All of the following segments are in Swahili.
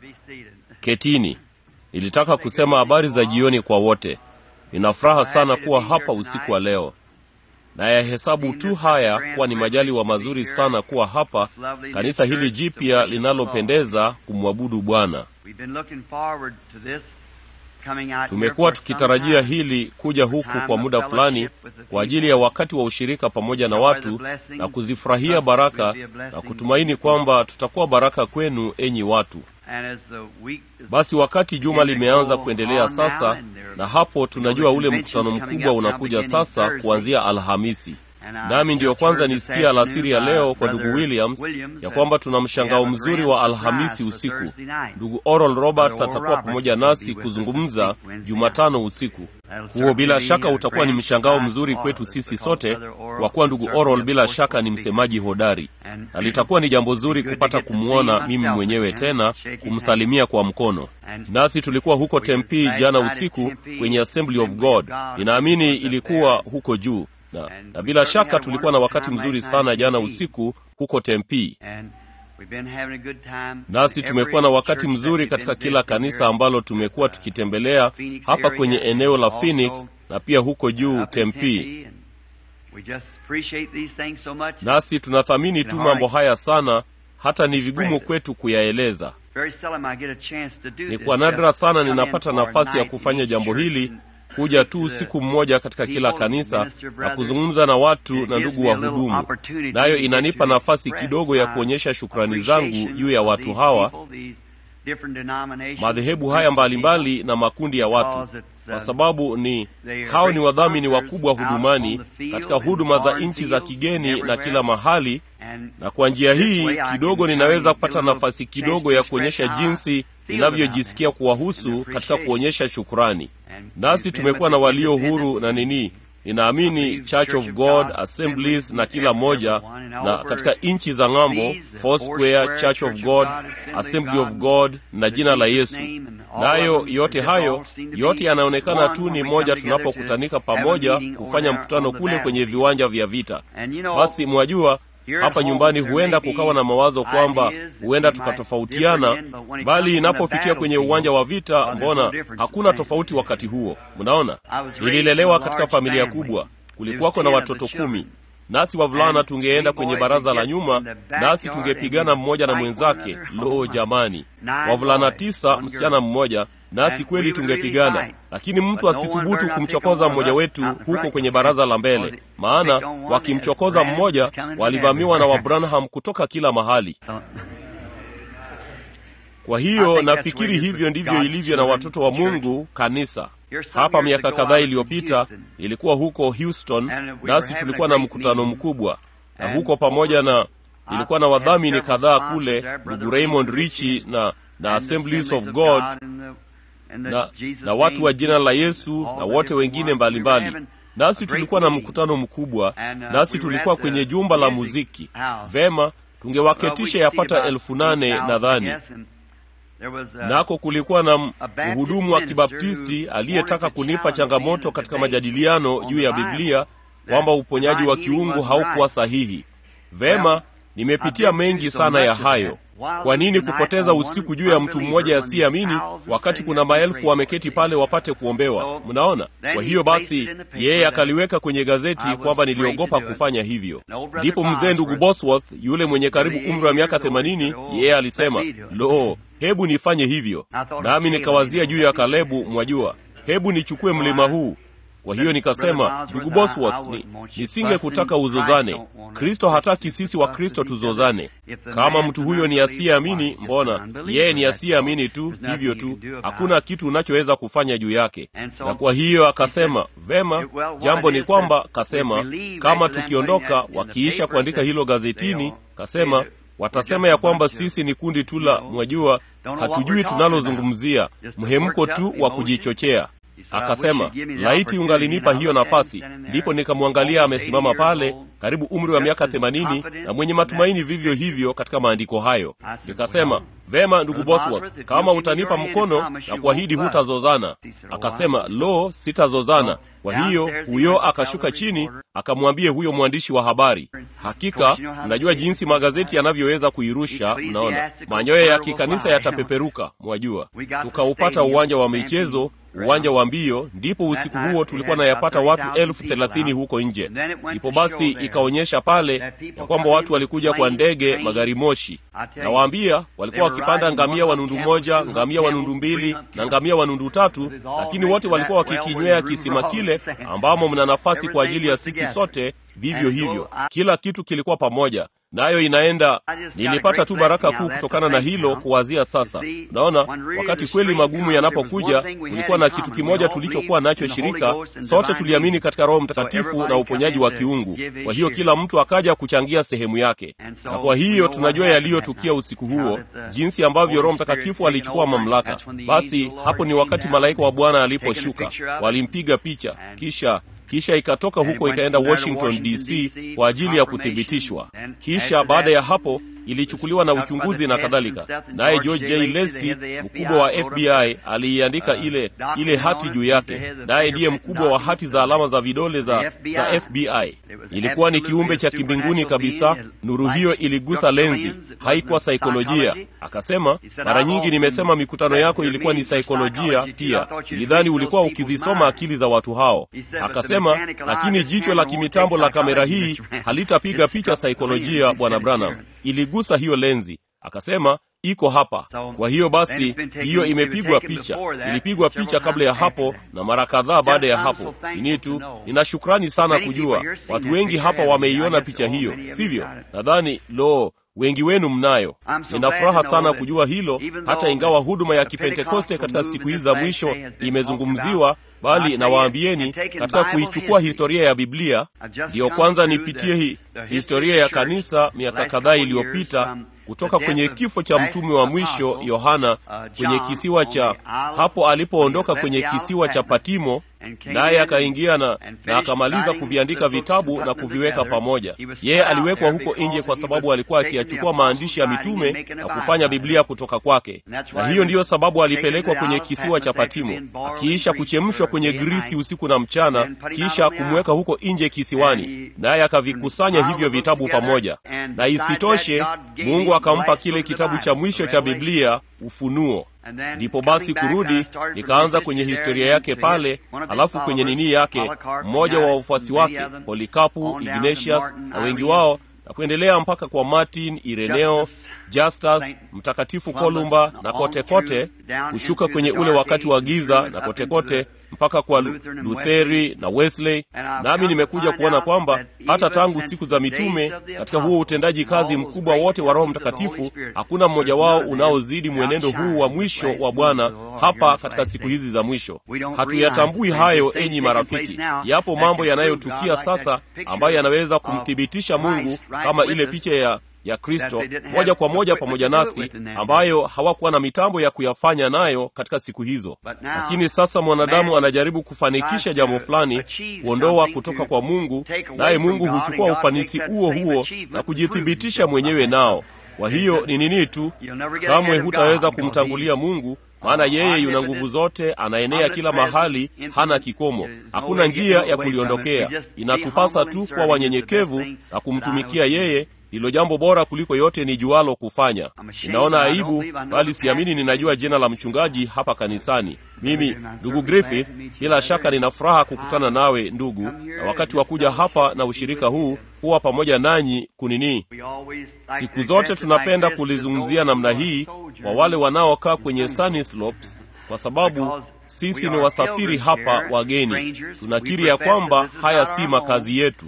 Ketini. Nilitaka kusema habari za jioni kwa wote. Nina furaha sana kuwa hapa usiku wa leo, na yahesabu tu haya kuwa ni majaliwa mazuri sana kuwa hapa kanisa hili jipya linalopendeza kumwabudu Bwana. Tumekuwa tukitarajia hili kuja huku kwa muda fulani kwa ajili ya wakati wa ushirika pamoja na watu na kuzifurahia baraka na kutumaini kwamba tutakuwa baraka kwenu, enyi watu. Basi wakati juma limeanza kuendelea sasa, na hapo tunajua ule mkutano mkubwa unakuja sasa kuanzia Alhamisi. Nami ndiyo kwanza nisikia alasiri ya leo kwa ndugu Williams ya kwamba tuna mshangao mzuri wa Alhamisi usiku. Ndugu Oral Roberts atakuwa pamoja nasi kuzungumza Jumatano usiku. Huo bila shaka utakuwa ni mshangao mzuri kwetu sisi sote, kwa kuwa ndugu Oral bila shaka ni msemaji hodari, na litakuwa ni jambo zuri kupata kumwona mimi mwenyewe tena, kumsalimia kwa mkono. Nasi tulikuwa huko Tempe jana usiku kwenye Assembly of God, ninaamini ilikuwa huko juu na, na bila shaka tulikuwa na wakati mzuri sana jana usiku huko Tempe. Nasi tumekuwa na wakati mzuri katika kila kanisa ambalo tumekuwa tukitembelea hapa kwenye eneo la Phoenix na pia huko juu Tempe. Nasi tunathamini tu mambo haya sana, hata ni vigumu kwetu kuyaeleza. Ni kwa nadra sana ninapata nafasi ya kufanya jambo hili kuja tu usiku mmoja katika kila kanisa na kuzungumza na watu na ndugu wa hudumu, nayo inanipa nafasi kidogo ya kuonyesha shukrani zangu juu ya watu hawa, madhehebu haya mbalimbali mbali na makundi ya watu, kwa sababu ni hao ni wadhamini wakubwa hudumani katika huduma za nchi za kigeni na kila mahali, na kwa njia hii kidogo ninaweza kupata nafasi kidogo ya kuonyesha jinsi ninavyojisikia kuwahusu katika kuonyesha shukrani. Nasi tumekuwa na walio huru na nini, ninaamini Church of God Assemblies na kila moja, na katika nchi za ng'ambo Foursquare, Church of God, Assembly of God na jina la Yesu. Nayo yote hayo yote yanaonekana tu ni moja tunapokutanika pamoja kufanya mkutano kule kwenye viwanja vya vita. Basi mwajua hapa nyumbani huenda kukawa na mawazo kwamba huenda tukatofautiana, bali inapofikia kwenye uwanja wa vita, mbona hakuna tofauti wakati huo? Mnaona, nililelewa katika familia kubwa, kulikuwako na watoto kumi, nasi wavulana tungeenda kwenye baraza la nyuma, nasi tungepigana mmoja na mwenzake. Lo, jamani, wavulana tisa, msichana mmoja nasi kweli tungepigana, lakini mtu asithubutu kumchokoza mmoja wetu huko kwenye baraza la mbele, maana wakimchokoza mmoja walivamiwa na Wabranham kutoka kila mahali. Kwa hiyo nafikiri hivyo ndivyo ilivyo na watoto wa Mungu kanisa. Hapa miaka kadhaa iliyopita ilikuwa huko Houston, nasi tulikuwa na mkutano mkubwa, na huko pamoja na ilikuwa na wadhamini kadhaa kule, ndugu Raymond Richi na na Assemblies of God na, na watu wa jina la Yesu na wote wengine mbalimbali mbali. Nasi tulikuwa na mkutano mkubwa, nasi tulikuwa kwenye jumba la muziki. Vema, tungewaketisha yapata elfu nane nadhani. Nako kulikuwa na mhudumu wa Kibaptisti aliyetaka kunipa changamoto katika majadiliano juu ya Biblia kwamba uponyaji wa kiungu haukuwa sahihi. Vema, nimepitia mengi sana ya hayo. Kwa nini kupoteza usiku juu ya mtu mmoja asiyeamini wakati kuna maelfu wameketi pale wapate kuombewa? Mnaona? Kwa hiyo basi, yeye akaliweka kwenye gazeti kwamba niliogopa kufanya hivyo. Ndipo mzee ndugu Bosworth, yule mwenye karibu umri wa miaka themanini, yeye alisema, lo, hebu nifanye hivyo. Nami nikawazia juu ya Kalebu, mwajua, hebu nichukue mlima huu kwa hiyo nikasema, ndugu Bosworth, ni, nisinge kutaka uzozane. Kristo hataki sisi wa Kristo tuzozane. Kama mtu huyo ni asiyeamini, mbona yeye ni asiyeamini tu, hivyo tu, hakuna kitu unachoweza kufanya juu yake. Na kwa hiyo akasema, vema, jambo ni kwamba, kasema kama tukiondoka, wakiisha kuandika hilo gazetini, kasema watasema ya kwamba sisi ni kundi tu la, mwajua, hatujui tunalozungumzia, mhemko tu wa kujichochea. Akasema, laiti ungalinipa hiyo nafasi. Ndipo nikamwangalia amesimama pale karibu umri wa miaka themanini na mwenye matumaini vivyo hivyo katika maandiko hayo nikasema vema ndugu bosworth kama utanipa mkono na kuahidi hutazozana akasema lo sitazozana kwa hiyo huyo akashuka chini akamwambie huyo mwandishi wa habari hakika mnajua jinsi magazeti yanavyoweza kuirusha mnaona manyoya ya kikanisa yatapeperuka mwajua tukaupata uwanja wa michezo uwanja wa mbio ndipo usiku huo tulikuwa nayapata watu elfu thelathini huko nje ndipo basi ikaonyesha pale ya kwamba watu walikuja kwa ndege magari moshi nawaambia walikuwa wakipanda ngamia wa nundu moja ngamia wa nundu mbili na ngamia wa nundu tatu lakini wote walikuwa wakikinywea kisima kile ambamo mna nafasi kwa ajili ya sisi sote vivyo hivyo kila kitu kilikuwa pamoja nayo inaenda nilipata tu baraka kuu kutokana na hilo kuwazia sasa naona wakati kweli magumu yanapokuja kulikuwa na kitu kimoja tulichokuwa nacho shirika sote tuliamini katika roho mtakatifu na uponyaji wa kiungu kwa hiyo kila mtu akaja kuchangia sehemu yake na kwa hiyo tunajua yaliyotukia usiku huo jinsi ambavyo roho mtakatifu alichukua mamlaka basi hapo ni wakati malaika wa bwana aliposhuka walimpiga picha kisha kisha ikatoka huko ikaenda washington dc kwa ajili ya kuthibitishwa kisha baada ya hapo ilichukuliwa na uchunguzi na kadhalika naye george j lesi mkubwa wa fbi aliiandika ile ile hati juu yake naye ndiye mkubwa wa hati za alama za vidole za, za fbi ilikuwa ni kiumbe cha kimbinguni kabisa nuru hiyo iligusa lenzi haikuwa saikolojia akasema mara nyingi nimesema mikutano yako ilikuwa ni saikolojia pia nilidhani ulikuwa ukizisoma akili za watu hao akasema lakini jicho la kimitambo la kamera hii halitapiga picha saikolojia bwana branham iligusa hiyo lenzi akasema iko hapa kwa hiyo basi hiyo imepigwa picha ilipigwa picha kabla ya hapo na mara kadhaa baada ya hapo ini tu nina shukrani sana kujua watu wengi hapa wameiona picha hiyo sivyo nadhani lo wengi wenu mnayo nina furaha sana kujua hilo hata ingawa huduma ya kipentekoste katika siku hizi za mwisho imezungumziwa bali nawaambieni katika kuichukua historia ya biblia ndiyo kwanza nipitie hi, historia ya kanisa miaka kadhaa iliyopita kutoka kwenye kifo cha mtume wa mwisho yohana kwenye kisiwa cha hapo alipoondoka kwenye kisiwa cha patimo naye akaingia na, na akamaliza kuviandika vitabu na kuviweka pamoja yeye aliwekwa huko nje kwa sababu alikuwa akiyachukua maandishi ya mitume na kufanya biblia kutoka kwake na hiyo ndiyo sababu alipelekwa kwenye kisiwa cha patimo akiisha kuchemshwa kwenye grisi usiku na mchana kisha kumweka huko nje kisiwani naye akavikusanya hivyo vitabu pamoja na isitoshe mungu akampa kile kitabu cha mwisho cha biblia ufunuo ndipo basi kurudi nikaanza kwenye historia yake pale alafu kwenye nini yake mmoja wa wafuasi wake polikapu ignatius na wengi wao na kuendelea mpaka kwa martin ireneo justus mtakatifu kolumba na kote kote kushuka kwenye ule wakati wa giza na kote kote mpaka kwa lutheri na wesley nami nimekuja kuona kwamba hata tangu siku za mitume katika huo utendaji kazi mkubwa wote wa roho mtakatifu hakuna mmoja wao unaozidi mwenendo huu wa mwisho wa bwana hapa katika siku hizi za mwisho hatuyatambui hayo enyi marafiki yapo mambo yanayotukia sasa ambayo yanaweza kumthibitisha mungu kama ile picha ya ya kristo moja kwa moja pamoja nasi ambayo hawakuwa na mitambo ya kuyafanya nayo katika siku hizo lakini sasa mwanadamu anajaribu kufanikisha jambo fulani kuondoa kutoka kwa mungu naye mungu huchukua ufanisi huo huo na kujithibitisha mwenyewe nao kwa hiyo ni nini tu kamwe hutaweza kumtangulia mungu maana yeye yuna nguvu zote anaenea kila mahali hana kikomo hakuna njia ya kuliondokea inatupasa tu kuwa wanyenyekevu na kumtumikia yeye hilo jambo bora kuliko yote ni jualo kufanya ninaona aibu bali siamini ninajua jina la mchungaji hapa kanisani mimi ndugu griffith bila shaka nina furaha kukutana nawe ndugu na wakati wa kuja hapa na ushirika huu huwa pamoja nanyi kunini siku zote tunapenda kulizungumzia namna hii kwa wale wanaokaa kwenye sunny slopes kwa sababu sisi ni wasafiri hapa wageni tunakiri ya kwamba haya si makazi yetu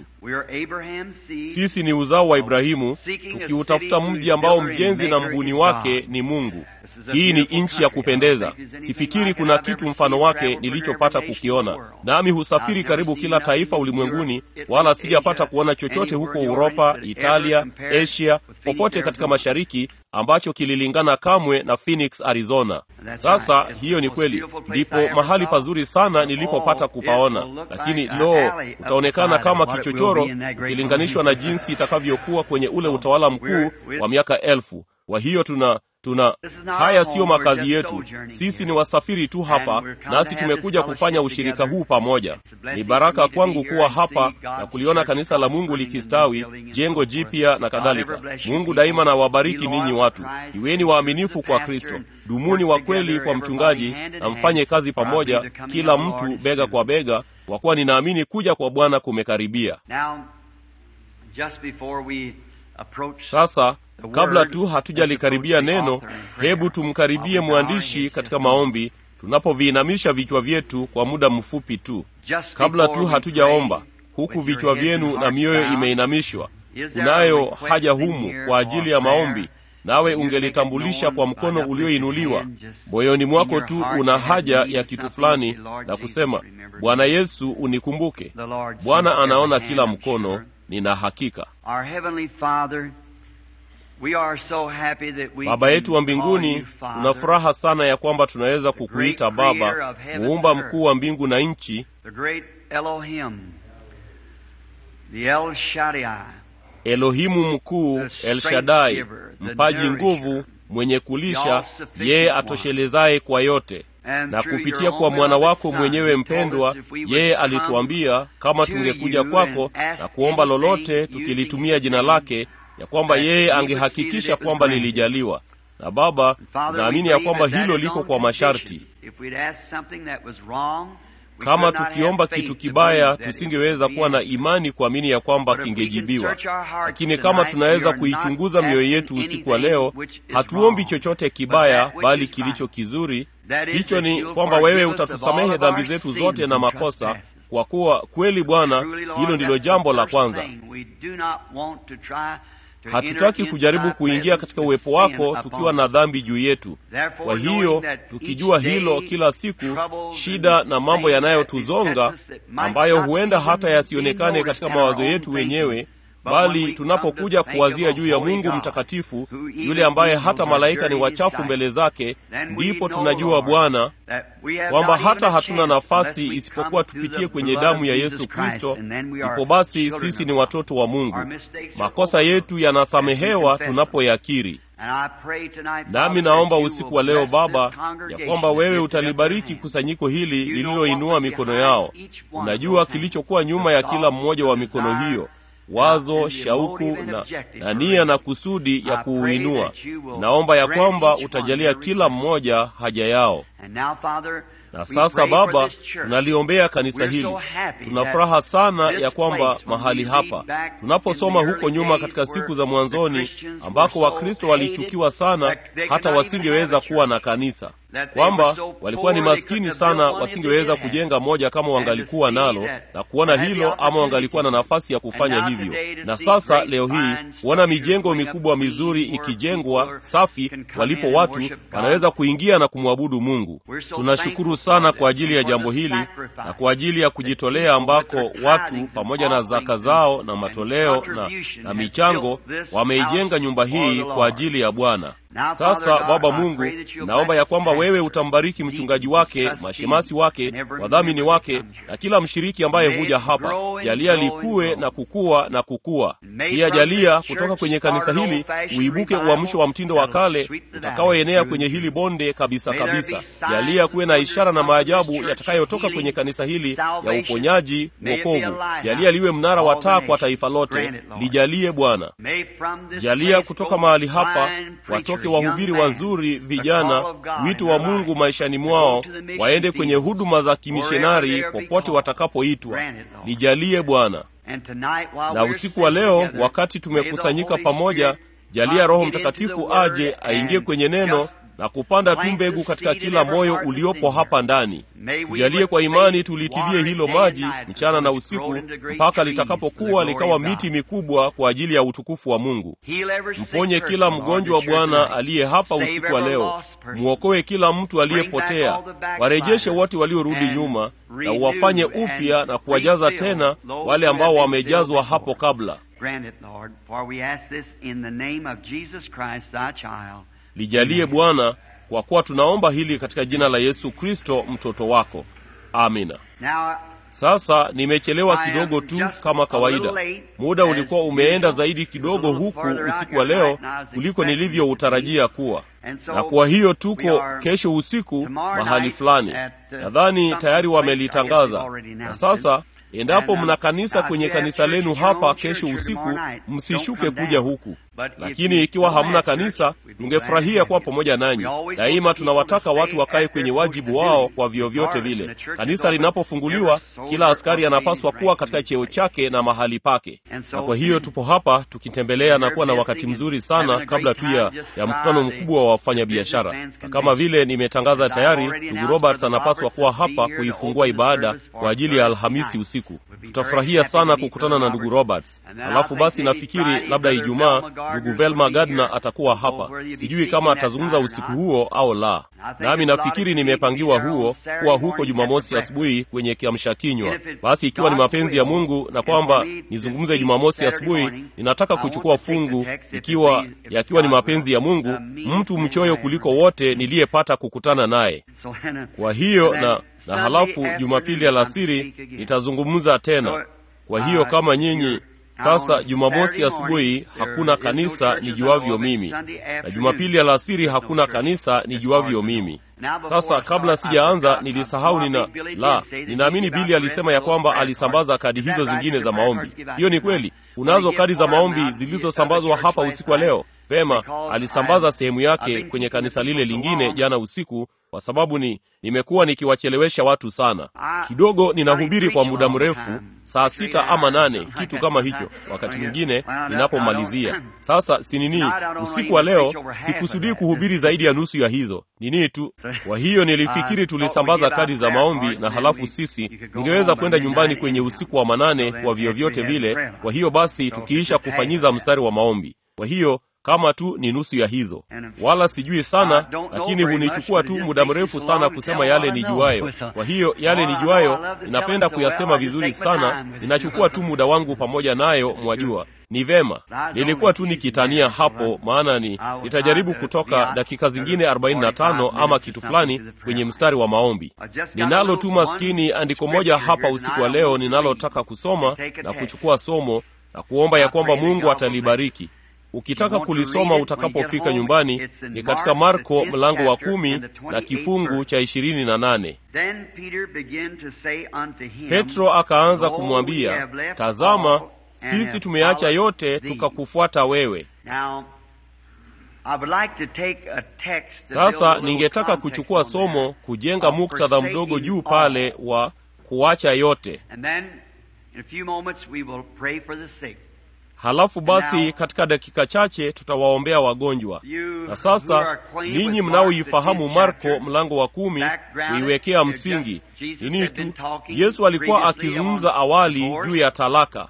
sisi ni uzao wa ibrahimu tukiutafuta mji ambao mjenzi na mbuni wake ni mungu hii ni nchi ya kupendeza sifikiri kuna kitu mfano wake nilichopata kukiona nami husafiri karibu kila taifa ulimwenguni wala sijapata kuona chochote huko uropa italia asia popote katika mashariki ambacho kililingana kamwe na phoenix arizona sasa hiyo ni kweli ndipo mahali pazuri sana nilipopata kupaona lakini lo utaonekana kama kichochoro ukilinganishwa na jinsi itakavyokuwa kwenye ule utawala mkuu wa miaka elfu kwa hiyo tuna tuna haya siyo makazi yetu sisi ni wasafiri tu hapa nasi tumekuja kufanya ushirika huu pamoja ni baraka kwangu kuwa hapa na kuliona kanisa la mungu likistawi jengo jipya na kadhalika mungu daima na wabariki ninyi watu iweni waaminifu kwa kristo dumuni wa kweli kwa mchungaji na mfanye kazi pamoja kila mtu bega kwa bega kwa kuwa ninaamini kuja kwa bwana kumekaribia sasa kabla tu hatujalikaribia neno hebu tumkaribie mwandishi katika maombi tunapoviinamisha vichwa vyetu kwa muda mfupi tu kabla tu hatujaomba huku vichwa vyenu na mioyo imeinamishwa kunayo haja humu kwa ajili ya maombi nawe ungelitambulisha kwa mkono ulioinuliwa moyoni mwako tu una haja ya kitu fulani na kusema bwana yesu unikumbuke bwana anaona kila mkono nina hakika baba yetu wa mbinguni tuna furaha sana ya kwamba tunaweza kukuita baba muumba mkuu wa mbingu na nchi elohimu mkuu elshadai mpaji nguvu mwenye kulisha yeye atoshelezaye kwa yote na kupitia kwa mwana wako mwenyewe mpendwa yeye alituambia kama tungekuja kwako na kuomba lolote tukilitumia jina lake ya kwamba yeye angehakikisha kwamba lilijaliwa na baba tunaamini ya kwamba hilo liko kwa masharti kama tukiomba kitu kibaya tusingeweza kuwa na imani kuamini ya kwamba kingejibiwa lakini kama tunaweza kuichunguza mioyo yetu usiku wa leo hatuombi chochote kibaya bali kilicho kizuri hicho ni kwamba wewe utatusamehe dhambi zetu zote na makosa kwa kuwa kweli bwana hilo ndilo jambo la kwanza hatutaki kujaribu kuingia katika uwepo wako tukiwa na dhambi juu yetu kwa hiyo tukijua hilo kila siku shida na mambo yanayotuzonga ambayo huenda hata yasionekane katika mawazo yetu wenyewe bali tunapokuja kuwazia juu ya mungu mtakatifu yule ambaye hata malaika ni wachafu mbele zake ndipo tunajua bwana kwamba hata hatuna nafasi isipokuwa tupitie kwenye damu ya yesu kristo ipo basi sisi ni watoto wa mungu makosa yetu yanasamehewa tunapoyakiri nami naomba usiku wa leo baba ya kwamba wewe utalibariki kusanyiko hili lililoinua mikono yao unajua kilichokuwa nyuma ya kila mmoja wa mikono hiyo wazo shauku na, na nia na kusudi ya kuuinua naomba ya kwamba utajalia kila mmoja haja yao na sasa baba tunaliombea kanisa hili tuna furaha sana ya kwamba mahali hapa tunaposoma huko nyuma katika siku za mwanzoni ambako wakristo walichukiwa sana hata wasingeweza kuwa na kanisa kwamba walikuwa ni maskini sana wasingeweza kujenga moja kama wangalikuwa nalo na kuona hilo ama wangalikuwa na nafasi ya kufanya hivyo na sasa leo hii kuona mijengo mikubwa mizuri ikijengwa safi walipo watu wanaweza kuingia na kumwabudu mungu tunashukuru sana kwa ajili ya jambo hili na kwa ajili ya kujitolea ambako watu pamoja na zaka zao na matoleo na, na michango wameijenga nyumba hii kwa ajili ya bwana sasa baba mungu naomba ya kwamba wewe utambariki mchungaji wake mashemasi wake wadhamini wake na kila mshiriki ambaye huja hapa jalia likuwe na kukua na kukua pia jalia kutoka kwenye kanisa hili uibuke uamsho wa mtindo wa kale utakaoenea kwenye hili bonde kabisa kabisa jalia kuwe na ishara na maajabu yatakayotoka kwenye kanisa hili ya uponyaji wokovu jalia liwe mnara wa taa kwa taifa lote lijalie bwana jalia kutoka mahali hapa watoke wahubiri wazuri vijana wito wa mungu maishani mwao waende kwenye huduma za kimishonari popote watakapoitwa lijalie bwana na usiku wa leo wakati tumekusanyika pamoja jalia roho mtakatifu aje aingie kwenye neno na kupanda tu mbegu katika kila moyo uliopo hapa ndani. Tujalie kwa imani tulitilie hilo maji mchana na usiku mpaka litakapokuwa likawa miti mikubwa kwa ajili ya utukufu wa Mungu. Mponye kila mgonjwa wa Bwana aliye hapa usiku wa leo, mwokoe kila mtu aliyepotea, warejeshe wote waliorudi nyuma, na uwafanye upya na kuwajaza tena wale ambao wamejazwa hapo kabla. Lijalie Bwana, kwa kuwa tunaomba hili katika jina la Yesu Kristo mtoto wako, amina. Sasa nimechelewa kidogo tu kama kawaida. Muda ulikuwa umeenda zaidi kidogo huku usiku wa leo kuliko nilivyoutarajia kuwa, na kwa hiyo tuko kesho usiku mahali fulani. Nadhani tayari wamelitangaza. Na sasa endapo mna kanisa kwenye kanisa lenu hapa kesho usiku, msishuke kuja huku. Lakini ikiwa hamna kanisa, tungefurahia kuwa pamoja nanyi. Daima tunawataka watu wakae kwenye wajibu wao kwa vyovyote vile. Kanisa linapofunguliwa, kila askari anapaswa kuwa katika cheo chake na mahali pake, na kwa hiyo tupo hapa tukitembelea na kuwa na wakati mzuri sana kabla tu ya, ya mkutano mkubwa wa wafanyabiashara. Na kama vile nimetangaza tayari, ndugu Roberts anapaswa kuwa hapa kuifungua ibada kwa ajili ya Alhamisi usiku. Tutafurahia sana kukutana na ndugu Roberts. Halafu basi nafikiri labda Ijumaa ndugu Velma Gardner atakuwa hapa. Sijui kama atazungumza usiku huo au la, nami nafikiri nimepangiwa huo kuwa huko Jumamosi asubuhi kwenye kiamsha kinywa. Basi ikiwa ni mapenzi ya Mungu na kwamba nizungumze Jumamosi asubuhi, ninataka kuchukua fungu, ikiwa yakiwa ni mapenzi ya Mungu, mtu mchoyo kuliko wote niliyepata kukutana naye. Kwa hiyo na na halafu Jumapili alasiri nitazungumza tena. Kwa hiyo kama nyinyi sasa Jumamosi asubuhi hakuna kanisa nijuavyo mimi, na Jumapili alasiri hakuna kanisa nijuavyo mimi. Sasa kabla sijaanza, nilisahau nina la, ninaamini Bili alisema ya kwamba alisambaza kadi hizo zingine za maombi. Hiyo ni kweli. Unazo kadi za maombi zilizosambazwa hapa usiku wa leo? Pema, alisambaza sehemu yake kwenye kanisa lile lingine jana usiku, kwa sababu ni nimekuwa nikiwachelewesha watu sana. Kidogo ninahubiri kwa muda mrefu, saa sita ama nane, kitu kama hicho, wakati mwingine ninapomalizia. Sasa si nini, usiku wa leo sikusudii kuhubiri zaidi ya nusu ya hizo nini tu. Kwa hiyo nilifikiri tulisambaza kadi za maombi, na halafu sisi ningeweza kwenda nyumbani kwenye usiku wa manane kwa vyovyote vile. Kwa hiyo basi tukiisha kufanyiza mstari wa maombi, kwa hiyo kama tu ni nusu ya hizo, wala sijui sana, lakini hunichukua tu muda mrefu sana kusema yale nijuayo. Kwa hiyo yale nijuayo ninapenda kuyasema vizuri sana, ninachukua tu muda wangu pamoja nayo, mwajua ni vema. Nilikuwa tu nikitania hapo, maana ni nitajaribu kutoka dakika zingine 45 ama kitu fulani kwenye mstari wa maombi. Ninalo tu maskini andiko moja hapa usiku wa leo ninalotaka kusoma na kuchukua somo na kuomba ya kwamba Mungu atalibariki. Ukitaka kulisoma utakapofika nyumbani, ni katika Marko mlango wa kumi na kifungu cha ishirini na nane. Petro akaanza kumwambia, tazama, sisi tumeacha yote tukakufuata wewe. Sasa ningetaka kuchukua somo kujenga muktadha mdogo juu pale wa kuacha yote. Halafu basi katika dakika chache tutawaombea wagonjwa. Na sasa ninyi mnaoifahamu Marko mlango wa kumi, kuiwekea msingi nini tu, Yesu alikuwa akizungumza awali juu ya talaka.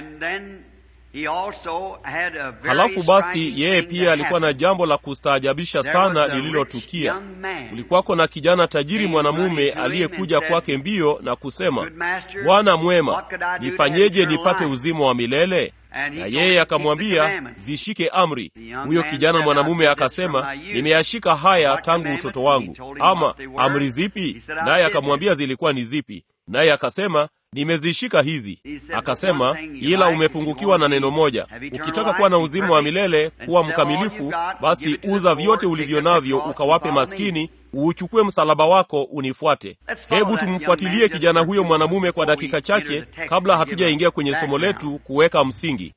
Halafu basi yeye pia alikuwa na jambo la kustaajabisha sana lililotukia. Kulikuwako na kijana tajiri mwanamume aliyekuja kwake mbio na kusema, Bwana mwema, nifanyeje nipate uzima wa milele? Na yeye akamwambia, zishike amri. Huyo kijana mwanamume akasema, nimeyashika haya tangu utoto wangu. Ama amri zipi? Naye akamwambia zilikuwa ni zipi? Naye akasema nimezishika hizi. Akasema, ila umepungukiwa na neno moja. Ukitaka kuwa na uzima wa milele, kuwa mkamilifu, basi uza vyote ulivyo navyo, ukawape maskini, uuchukue msalaba wako, unifuate. Hebu tumfuatilie kijana huyo mwanamume kwa dakika chache, kabla hatujaingia kwenye somo letu kuweka msingi.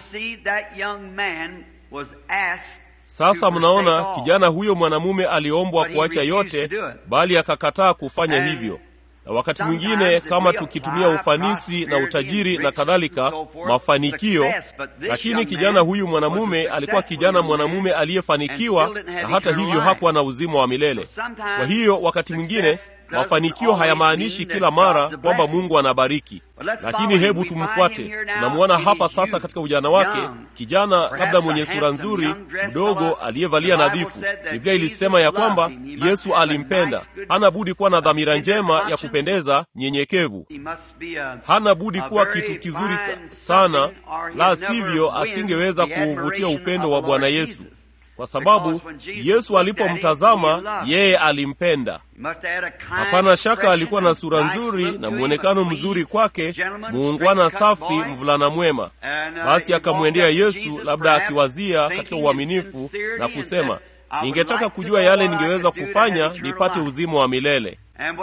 Sasa mnaona, kijana huyo mwanamume aliombwa kuacha yote, bali akakataa kufanya hivyo na wakati mwingine kama tukitumia ufanisi na utajiri na kadhalika mafanikio lakini kijana huyu mwanamume alikuwa kijana mwanamume aliyefanikiwa na hata hivyo hakuwa na uzima wa milele kwa hiyo wakati mwingine mafanikio hayamaanishi kila mara kwamba mungu anabariki lakini hebu tumfuate tunamwona hapa sasa katika ujana wake kijana labda mwenye sura nzuri mdogo aliyevalia nadhifu biblia ilisema ya kwamba yesu alimpenda hana budi kuwa na dhamira njema ya kupendeza nyenyekevu hana budi kuwa kitu kizuri sa, sana la sivyo asingeweza kuuvutia upendo wa bwana yesu kwa sababu yesu alipomtazama yeye alimpenda hapana shaka alikuwa na sura nzuri na mwonekano mzuri kwake muungwana safi mvulana mwema basi akamwendea yesu labda akiwazia katika uaminifu na kusema ningetaka kujua yale ningeweza kufanya nipate uzima wa milele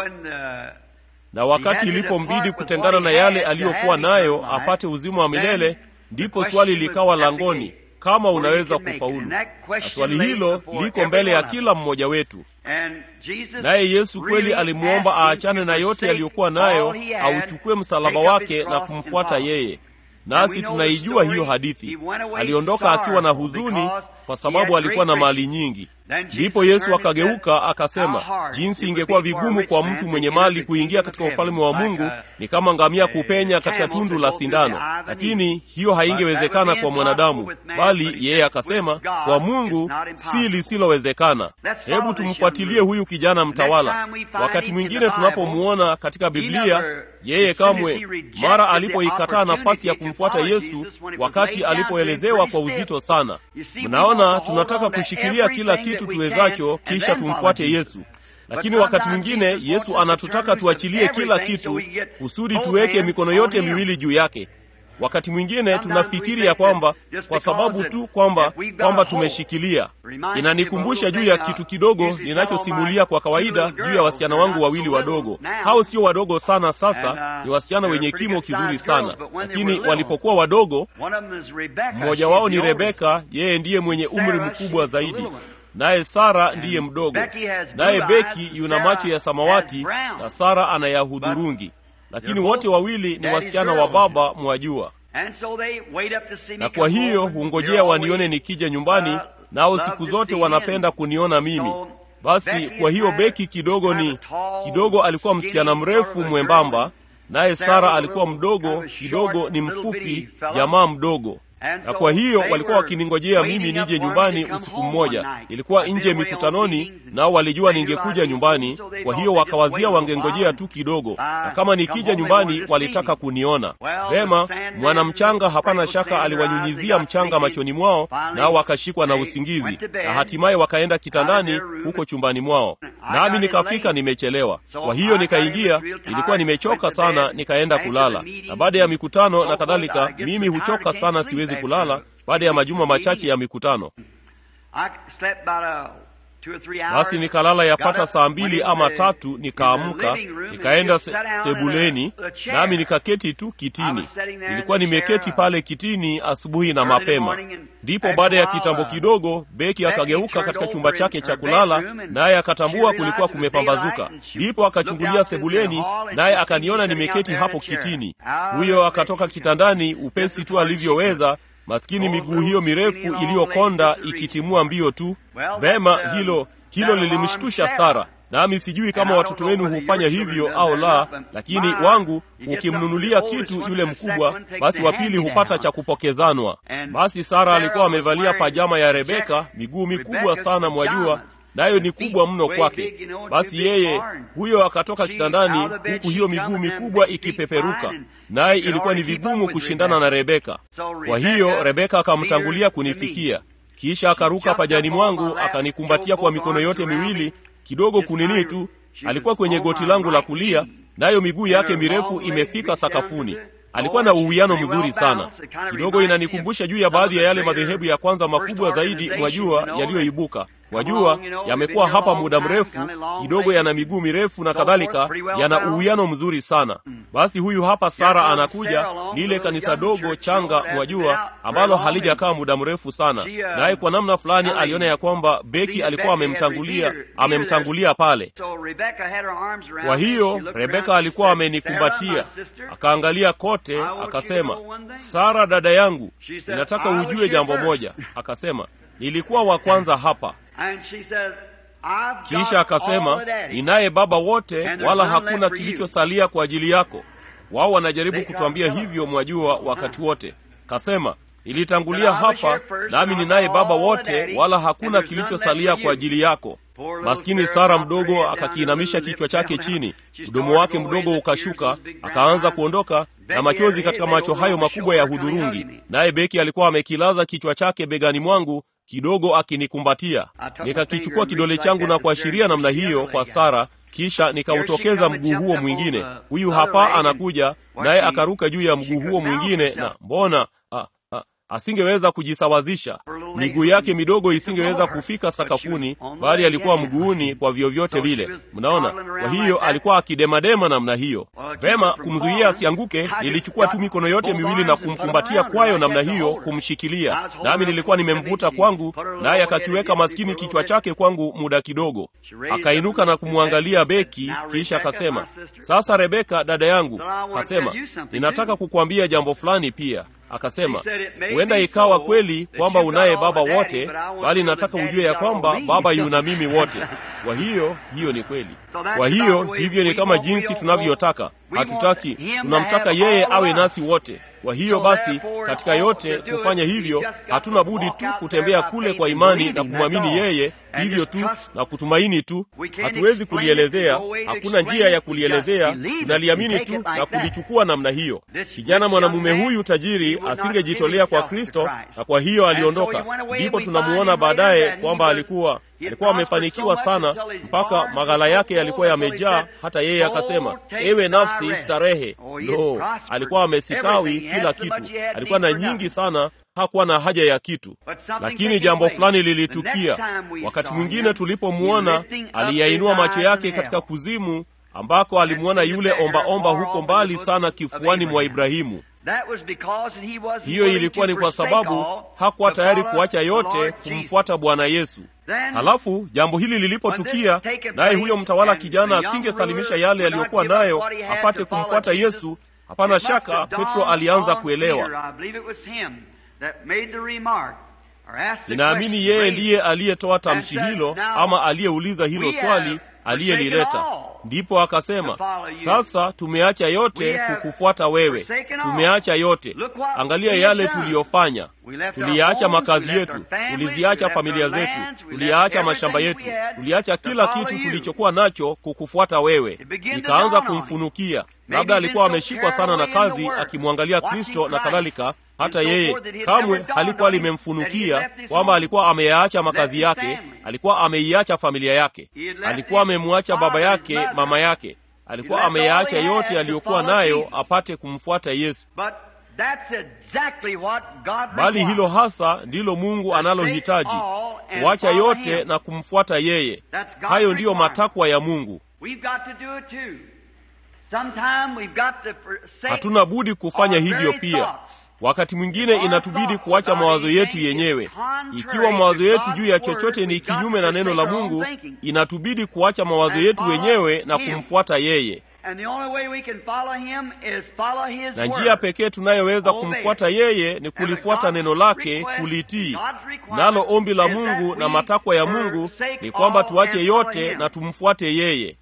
na wakati ilipombidi kutengana na yale aliyokuwa nayo apate uzima wa milele ndipo swali likawa langoni kama unaweza kufaulu na swali hilo liko mbele ya kila mmoja wetu naye yesu kweli alimwomba aachane na yote yaliyokuwa nayo auchukue msalaba wake na kumfuata yeye nasi tunaijua hiyo hadithi aliondoka akiwa na huzuni kwa sababu alikuwa na mali nyingi ndipo yesu akageuka akasema jinsi ingekuwa vigumu kwa mtu mwenye mali kuingia katika ufalme wa mungu ni kama ngamia kupenya katika tundu la sindano lakini hiyo haingewezekana kwa mwanadamu bali yeye akasema kwa mungu si lisilowezekana hebu tumfuatilie huyu kijana mtawala wakati mwingine tunapomuona katika biblia yeye kamwe mara alipoikataa nafasi ya kumfuata yesu wakati alipoelezewa kwa uzito sana mnaona tunataka kushikilia kila kitu tuwezacho kisha tumfuate yesu lakini wakati mwingine yesu anatutaka tuachilie kila kitu kusudi tuweke mikono yote miwili juu yake wakati mwingine tunafikiri ya kwamba kwa sababu tu kwamba kwamba tumeshikilia inanikumbusha juu ya kitu kidogo ninachosimulia kwa kawaida juu ya wasichana wangu wawili wadogo hao sio wadogo sana sasa ni wasichana wenye kimo kizuri sana lakini walipokuwa wadogo mmoja wao ni rebeka yeye ndiye mwenye umri mkubwa zaidi naye sara ndiye mdogo naye beki yuna macho ya samawati na sara ana ya hudhurungi lakini wote wawili ni wasichana wa baba mwajua na kwa hiyo hungojea wanione nikija nyumbani nao siku zote wanapenda kuniona mimi basi kwa hiyo beki kidogo ni kidogo alikuwa msichana mrefu mwembamba naye sara alikuwa mdogo kidogo ni mfupi jamaa mdogo na kwa hiyo walikuwa wakiningojea mimi nije nyumbani usiku mmoja ilikuwa nje mikutanoni nao walijua ningekuja nyumbani kwa hiyo wakawazia wangengojea tu kidogo na kama nikija nyumbani walitaka kuniona vema mwanamchanga hapana shaka aliwanyunyizia mchanga machoni mwao nao wakashikwa na usingizi na hatimaye wakaenda kitandani huko chumbani mwao nami nikafika nimechelewa kwa hiyo nikaingia ilikuwa nimechoka sana nikaenda kulala na baada ya mikutano na kadhalika mimi huchoka sana siwezi kulala baada ya majuma machache ya mikutano basi nikalala yapata saa mbili ama tatu nikaamka nikaenda se, sebuleni nami nikaketi tu kitini nilikuwa nimeketi pale kitini asubuhi na mapema ndipo baada ya kitambo kidogo beki akageuka katika chumba chake cha kulala naye akatambua kulikuwa kumepambazuka ndipo akachungulia sebuleni naye akaniona nimeketi hapo kitini huyo akatoka kitandani upesi tu alivyoweza maskini miguu hiyo mirefu iliyokonda ikitimua mbio tu vema hilo hilo lilimshtusha sara nami sijui kama watoto wenu hufanya hivyo au la lakini wangu ukimnunulia kitu yule mkubwa basi wa pili hupata cha kupokezanwa basi sara alikuwa amevalia pajama ya rebeka miguu mikubwa sana mwajua nayo ni kubwa mno kwake basi yeye huyo akatoka kitandani huku hiyo miguu mikubwa ikipeperuka naye ilikuwa ni vigumu kushindana na rebeka kwa hiyo rebeka akamtangulia kunifikia kisha akaruka pajani mwangu akanikumbatia kwa mikono yote miwili kidogo kunini tu alikuwa kwenye goti langu la kulia nayo miguu yake mirefu imefika sakafuni alikuwa na uwiano mzuri sana kidogo inanikumbusha juu ya baadhi ya yale madhehebu ya kwanza makubwa zaidi mwajua yaliyoibuka wajua yamekuwa hapa muda mrefu kidogo yana miguu mirefu na kadhalika yana uwiano mzuri sana basi huyu hapa sara anakuja lile kanisa dogo changa mwajua ambalo halijakaa muda mrefu sana naye kwa namna fulani aliona ya kwamba beki alikuwa amemtangulia amemtangulia pale kwa hiyo rebeka alikuwa amenikumbatia akaangalia kote akasema sara dada yangu ninataka ujue jambo moja akasema nilikuwa wa kwanza hapa kisha akasema ninaye baba wote wala hakuna kilichosalia kwa ajili yako wao wanajaribu kutuambia hivyo mwajua wakati wote kasema nilitangulia hapa nami ninaye baba wote wala hakuna kilichosalia kwa ajili yako maskini sara mdogo akakiinamisha kichwa chake chini mdomo wake mdogo ukashuka akaanza kuondoka na machozi katika macho hayo makubwa ya hudhurungi naye beki alikuwa amekilaza kichwa chake begani mwangu kidogo akinikumbatia nikakichukua kidole changu na kuashiria namna hiyo kwa sara kisha nikautokeza mguu huo mwingine huyu hapa anakuja naye akaruka juu ya mguu huo mwingine na mbona a, a, asingeweza kujisawazisha miguu yake midogo isingeweza kufika sakafuni bali alikuwa mguuni kwa vyovyote vile mnaona kwa hiyo alikuwa akidemadema namna hiyo vema kumzuia asianguke nilichukua tu mikono yote miwili na kumkumbatia kwayo namna hiyo kumshikilia nami nilikuwa nimemvuta kwangu naye akakiweka maskini kichwa chake kwangu muda kidogo akainuka na kumwangalia beki kisha akasema sasa rebeka dada yangu akasema ninataka kukuambia jambo fulani pia akasema huenda ikawa kweli kwamba unaye baba wote bali nataka ujue ya kwamba baba yuna mimi wote kwa hiyo hiyo ni kweli kwa hiyo hivyo ni kama jinsi tunavyotaka hatutaki tunamtaka yeye awe nasi wote kwa hiyo basi katika yote kufanya hivyo hatuna budi tu kutembea kule kwa imani na kumwamini yeye hivyo tu na kutumaini tu hatuwezi kulielezea hakuna njia ya kulielezea tunaliamini tu na kulichukua namna hiyo kijana mwanamume huyu tajiri asingejitolea kwa kristo na kwa hiyo aliondoka ndipo tunamuona baadaye kwamba alikuwa alikuwa amefanikiwa sana mpaka maghala yake yalikuwa yamejaa hata yeye akasema ewe nafsi starehe lo alikuwa amesitawi kila kitu alikuwa na nyingi sana hakuwa na haja ya kitu lakini jambo fulani lilitukia wakati mwingine tulipomwona aliyainua macho yake katika kuzimu ambako alimwona yule ombaomba omba huko mbali sana kifuani mwa ibrahimu hiyo ilikuwa ni kwa sababu hakuwa tayari kuacha yote kumfuata bwana yesu halafu jambo hili lilipotukia naye huyo mtawala kijana asingesalimisha yale yaliyokuwa nayo apate kumfuata yesu hapana shaka petro alianza kuelewa ninaamini yeye ndiye aliyetoa tamshi hilo ama aliyeuliza hilo swali aliyelileta ndipo akasema sasa tumeacha yote kukufuata wewe tumeacha yote angalia yale tuliyofanya tuliyaacha makazi yetu tuliziacha familia zetu tuliyaacha mashamba yetu tuliacha kila kitu tulichokuwa nacho kukufuata wewe ikaanza kumfunukia labda alikuwa ameshikwa sana na kazi akimwangalia kristo na kadhalika hata yeye kamwe halikuwa limemfunukia kwamba alikuwa ameyaacha makazi yake alikuwa ameiacha familia yake alikuwa amemwacha baba yake mama yake alikuwa ameyaacha yote aliyokuwa nayo apate kumfuata yesu bali hilo hasa ndilo mungu analohitaji kuacha yote na kumfuata yeye hayo ndiyo matakwa ya mungu hatuna budi kufanya hivyo pia wakati mwingine inatubidi kuacha mawazo yetu yenyewe ikiwa mawazo yetu juu ya chochote ni kinyume na neno la mungu inatubidi kuacha mawazo yetu wenyewe na kumfuata yeye na njia pekee tunayoweza kumfuata yeye ni kulifuata neno lake kulitii nalo ombi la mungu na matakwa ya mungu ni kwamba tuache yote na tumfuate yeye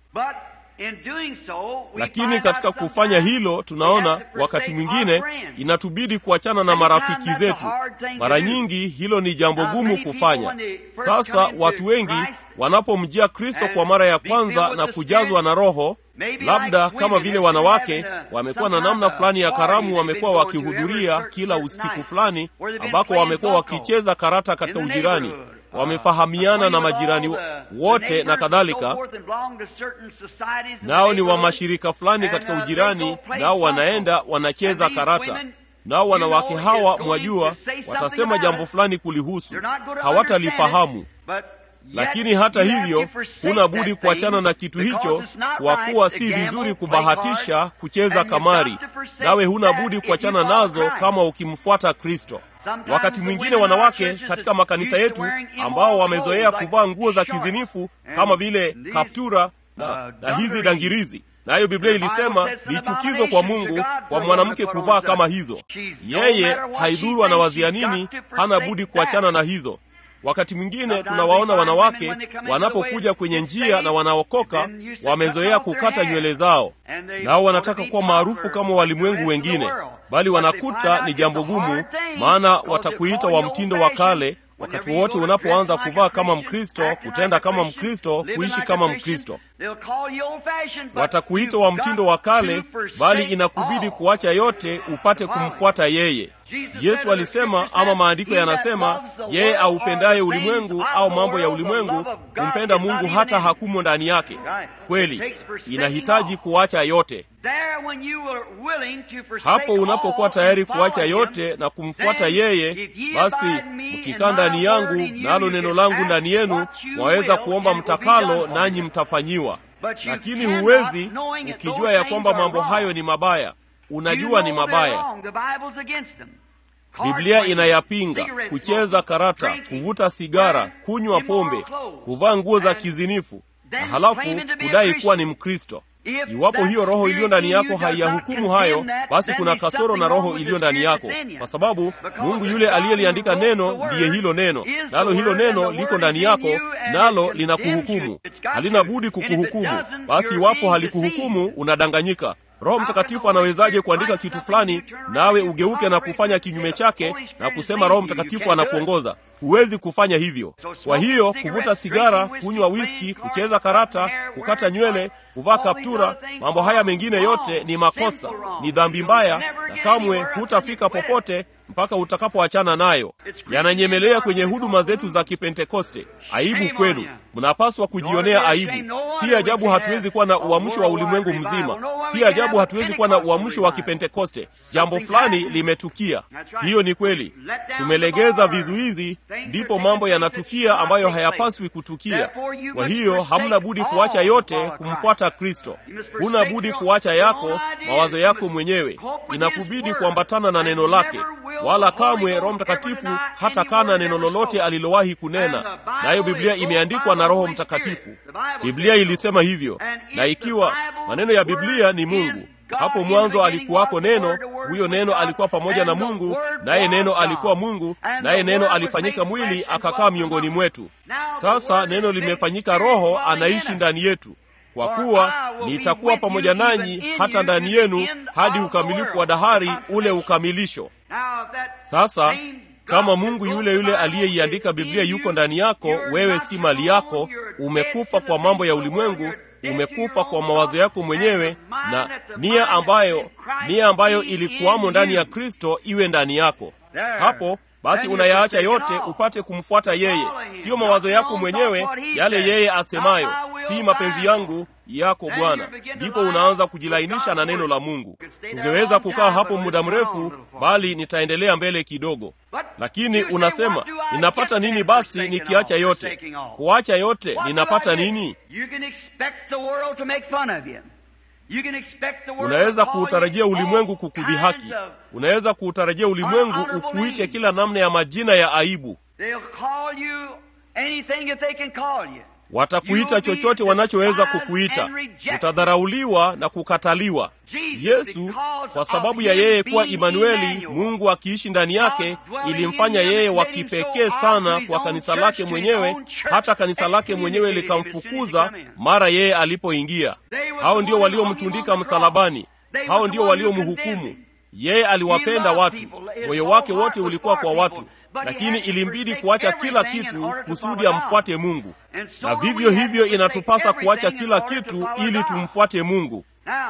lakini katika kufanya hilo tunaona wakati mwingine inatubidi kuachana na marafiki zetu mara nyingi hilo ni jambo gumu kufanya sasa watu wengi wanapomjia kristo kwa mara ya kwanza na kujazwa na roho labda kama vile wanawake wamekuwa na namna fulani ya karamu wamekuwa wakihudhuria kila usiku fulani ambako wamekuwa wakicheza karata katika ujirani wamefahamiana na majirani wote na kadhalika nao ni wa mashirika fulani katika ujirani nao wanaenda wanacheza karata nao wanawake hawa mwajua watasema jambo fulani kulihusu hawatalifahamu lakini hata hivyo huna budi kuachana na kitu hicho, kwa kuwa si vizuri kubahatisha kucheza kamari, nawe huna budi kuachana nazo kama ukimfuata Kristo. Wakati mwingine wanawake katika makanisa yetu ambao wamezoea kuvaa nguo za kizinifu kama vile kaptura na, na hizi dangirizi nayo Biblia ilisema ni chukizo kwa Mungu kwa mwanamke kuvaa kama hizo. Yeye haidhuru anawazia nini, hana budi kuachana na hizo. Wakati mwingine tunawaona wanawake wanapokuja kwenye njia na wanaokoka, wamezoea kukata nywele zao, nao wanataka kuwa maarufu kama walimwengu wengine, bali wanakuta ni jambo gumu, maana watakuita wa mtindo wa kale wakati wowote unapoanza kuvaa kama Mkristo, kutenda kama Mkristo, kuishi kama Mkristo, watakuita wa mtindo wa kale, bali inakubidi kuacha yote upate kumfuata yeye. Yesu alisema, ama maandiko yanasema, yeye aupendaye ulimwengu au mambo ya ulimwengu kumpenda Mungu hata hakumo ndani yake. Kweli inahitaji kuacha yote. Hapo unapokuwa tayari kuacha yote na kumfuata yeye, basi mkikaa ndani yangu nalo neno langu ndani yenu, mwaweza kuomba mtakalo, nanyi mtafanyiwa. Lakini huwezi ukijua ya kwamba mambo hayo ni mabaya. Unajua ni mabaya. Biblia inayapinga: kucheza karata, kuvuta sigara, kunywa pombe, kuvaa nguo za kizinifu, na halafu kudai kuwa ni Mkristo. Iwapo hiyo roho iliyo ndani yako haiyahukumu hayo, basi kuna kasoro na roho iliyo ndani yako, kwa sababu Mungu yule aliyeliandika neno ndiye hilo neno, nalo hilo neno liko ndani yako, nalo linakuhukumu. Halina budi kukuhukumu. Basi iwapo halikuhukumu, unadanganyika. Roho Mtakatifu anawezaje kuandika kitu fulani nawe ugeuke na kufanya kinyume chake na kusema Roho Mtakatifu anakuongoza? Huwezi kufanya hivyo. Kwa hiyo kuvuta sigara, kunywa wiski, kucheza karata, kukata nywele, kuvaa kaptura, mambo haya mengine yote ni makosa, ni dhambi mbaya, na kamwe hutafika popote mpaka utakapoachana nayo. Yananyemelea kwenye huduma zetu za Kipentekoste. Aibu kwenu, mnapaswa kujionea aibu. Si ajabu hatuwezi kuwa na uamsho wa ulimwengu mzima. Si ajabu hatuwezi kuwa na uamsho wa Kipentekoste. Jambo fulani limetukia. Hiyo ni kweli, tumelegeza vizuizi, ndipo mambo yanatukia ambayo hayapaswi kutukia. Kwa hiyo hamna budi kuacha yote kumfuata Kristo. Huna budi kuacha yako mawazo yako mwenyewe, inakubidi kuambatana na neno lake wala kamwe Roho Mtakatifu hata kana neno lolote alilowahi kunena, nayo Biblia imeandikwa na Roho Mtakatifu. Biblia ilisema hivyo, na ikiwa maneno ya Biblia ni Mungu, hapo mwanzo alikuwako neno, huyo neno alikuwa pamoja na Mungu, naye neno alikuwa Mungu, naye neno alifanyika mwili akakaa miongoni mwetu. Sasa neno limefanyika roho, anaishi ndani yetu kwa kuwa nitakuwa pamoja nanyi hata ndani yenu hadi ukamilifu wa dahari, ule ukamilisho. Sasa kama Mungu yule yule aliyeiandika Biblia yuko ndani yako, wewe si mali yako. Umekufa kwa mambo ya ulimwengu, umekufa kwa mawazo yako mwenyewe, na nia ambayo nia ambayo ilikuwamo ndani ya Kristo iwe ndani yako. Hapo basi unayaacha yote upate kumfuata yeye, siyo mawazo yako mwenyewe, yale yeye asemayo, si mapenzi yangu yako Bwana. Ndipo unaanza kujilainisha na neno la Mungu. Tungeweza kukaa hapo muda mrefu, bali nitaendelea mbele kidogo. Lakini unasema ninapata nini basi nikiacha yote? Kuacha yote ninapata nini? Unaweza kuutarajia ulimwengu kukudhihaki. Unaweza kuutarajia ulimwengu ukuite kila namna ya majina ya aibu. Watakuita chochote wanachoweza kukuita. Utadharauliwa na kukataliwa. Yesu, kwa sababu ya yeye kuwa Imanueli, Mungu akiishi ndani yake, ilimfanya yeye wa kipekee sana kwa kanisa lake mwenyewe, hata kanisa lake mwenyewe likamfukuza mara yeye alipoingia. Hao ndio waliomtundika msalabani, hao ndio waliomhukumu. Yeye aliwapenda watu, moyo wake wote ulikuwa kwa watu lakini ilimbidi kuacha kila kitu kusudi amfuate Mungu, na vivyo hivyo inatupasa kuacha kila kitu ili tumfuate Mungu.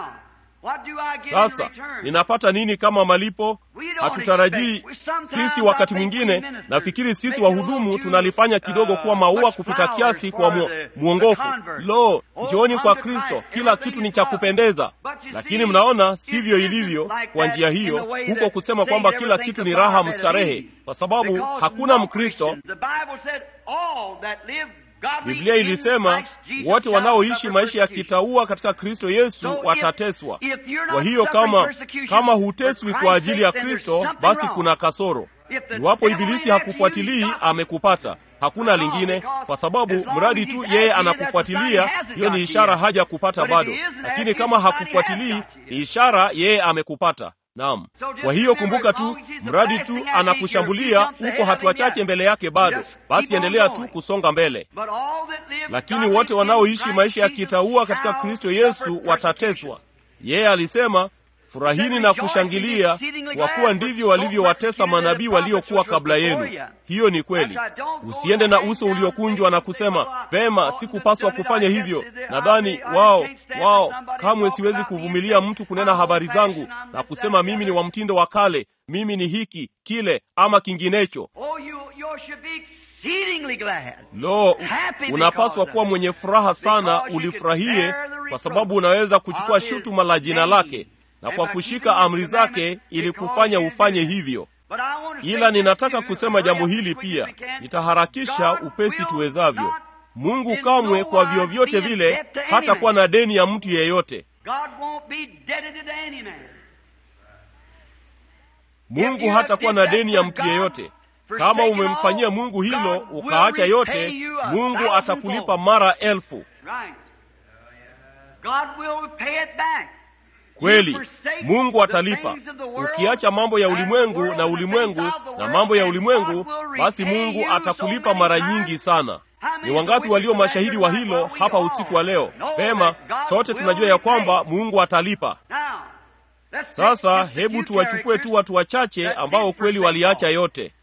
Sasa ninapata nini kama malipo? Hatutarajii sisi. Wakati mwingine nafikiri sisi wahudumu tunalifanya kidogo kuwa maua kupita kiasi kwa mu, mwongofu. Lo, njooni kwa Kristo, kila kitu ni cha kupendeza. Lakini mnaona sivyo ilivyo kwa njia hiyo, huko kusema kwamba kila kitu ni raha mstarehe, kwa sababu hakuna Mkristo biblia ilisema wote wanaoishi maisha ya kitaua katika kristo yesu watateswa kwa hiyo kama kama huteswi kwa ajili ya kristo basi kuna kasoro iwapo ibilisi hakufuatilii amekupata hakuna lingine kwa sababu mradi tu yeye anakufuatilia hiyo ni ishara haja kupata bado lakini kama hakufuatilii ni ishara yeye amekupata naam kwa hiyo kumbuka tu mradi tu anakushambulia uko hatua chache mbele yake bado basi endelea tu kusonga mbele lakini wote wanaoishi maisha ya kitaua katika kristo yesu watateswa yeye alisema furahini na kushangilia kwa kuwa ndivyo walivyowatesa manabii waliokuwa kabla yenu hiyo ni kweli usiende na uso uliokunjwa na kusema vema sikupaswa kufanya hivyo nadhani wao wao kamwe siwezi kuvumilia mtu kunena habari zangu na kusema mimi ni wa mtindo wa kale mimi ni hiki kile ama kinginecho lo unapaswa kuwa mwenye furaha sana ulifurahie kwa sababu unaweza kuchukua shutuma la jina lake na kwa kushika amri zake ili kufanya ufanye hivyo ila ninataka kusema jambo hili pia nitaharakisha upesi tuwezavyo mungu kamwe kwa vyovyote vile hata kuwa na deni ya mtu yeyote mungu hatakuwa na deni ya mtu yeyote kama umemfanyia mungu hilo ukaacha yote mungu atakulipa mara elfu kweli mungu atalipa ukiacha mambo ya ulimwengu na ulimwengu na mambo ya ulimwengu basi mungu atakulipa mara nyingi sana ni wangapi walio mashahidi wa hilo hapa usiku wa leo pema sote tunajua ya kwamba mungu atalipa sasa hebu tuwachukue tu watu wachache ambao kweli waliacha yote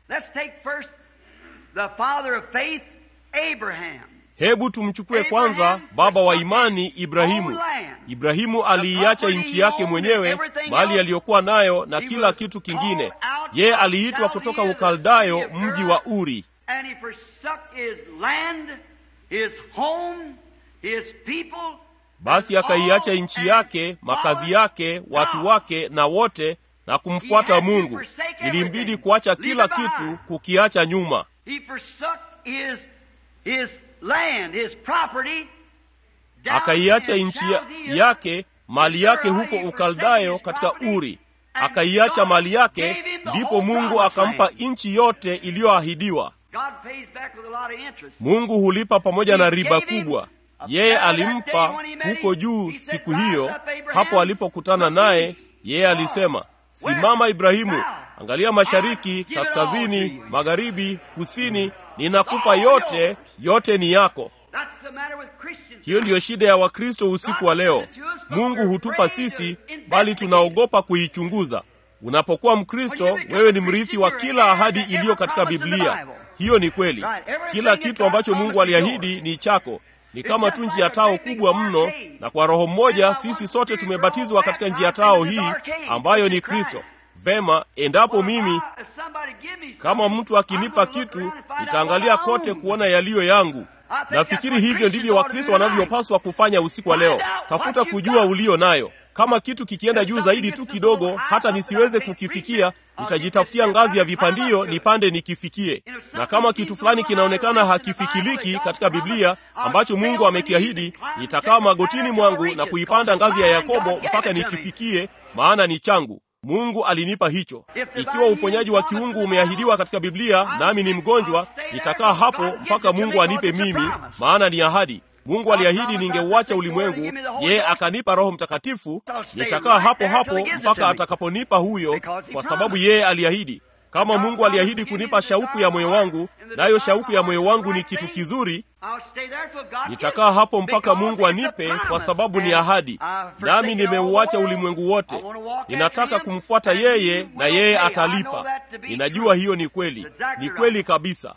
hebu tumchukue kwanza baba wa imani ibrahimu ibrahimu aliiacha nchi yake mwenyewe mali aliyokuwa nayo na kila kitu kingine yeye aliitwa kutoka ukaldayo mji wa uri basi akaiacha nchi yake makazi yake watu wake na wote na kumfuata mungu ilimbidi kuacha kila kitu kukiacha nyuma akaiacha nchi yake mali yake huko ukaldayo katika uri akaiacha mali yake ndipo mungu akampa nchi yote iliyoahidiwa mungu hulipa pamoja na riba kubwa yeye alimpa huko juu siku hiyo hapo alipokutana naye yeye alisema simama ibrahimu angalia mashariki kaskazini magharibi kusini ninakupa yote yote ni yako hiyo ndiyo shida ya wakristo usiku wa leo mungu hutupa sisi bali tunaogopa kuichunguza unapokuwa mkristo wewe ni mrithi wa kila ahadi iliyo katika biblia hiyo ni kweli kila kitu ambacho mungu aliahidi ni chako ni kama tu njia tao kubwa mno na kwa roho mmoja sisi sote tumebatizwa katika njia tao hii ambayo ni kristo vema endapo mimi kama mtu akinipa kitu nitaangalia kote kuona yaliyo yangu nafikiri hivyo ndivyo wakristo wanavyopaswa kufanya usiku wa leo tafuta kujua ulio nayo kama kitu kikienda juu zaidi tu kidogo hata nisiweze kukifikia nitajitafutia ngazi ya vipandio nipande nikifikie na kama kitu fulani kinaonekana hakifikiliki katika biblia ambacho mungu amekiahidi nitakaa magotini mwangu na kuipanda ngazi ya yakobo mpaka nikifikie maana ni changu mungu alinipa hicho ikiwa uponyaji wa kiungu umeahidiwa katika biblia nami ni mgonjwa nitakaa hapo mpaka mungu anipe mimi maana ni ahadi mungu aliahidi ningeuacha ulimwengu yeye akanipa roho mtakatifu nitakaa hapo hapo mpaka atakaponipa huyo kwa sababu yeye aliahidi kama mungu aliahidi kunipa shauku ya moyo wangu nayo shauku ya moyo wangu ni kitu kizuri nitakaa hapo mpaka mungu anipe kwa sababu ni ahadi nami nimeuacha ulimwengu wote ninataka kumfuata yeye na yeye atalipa ninajua hiyo ni kweli ni kweli kabisa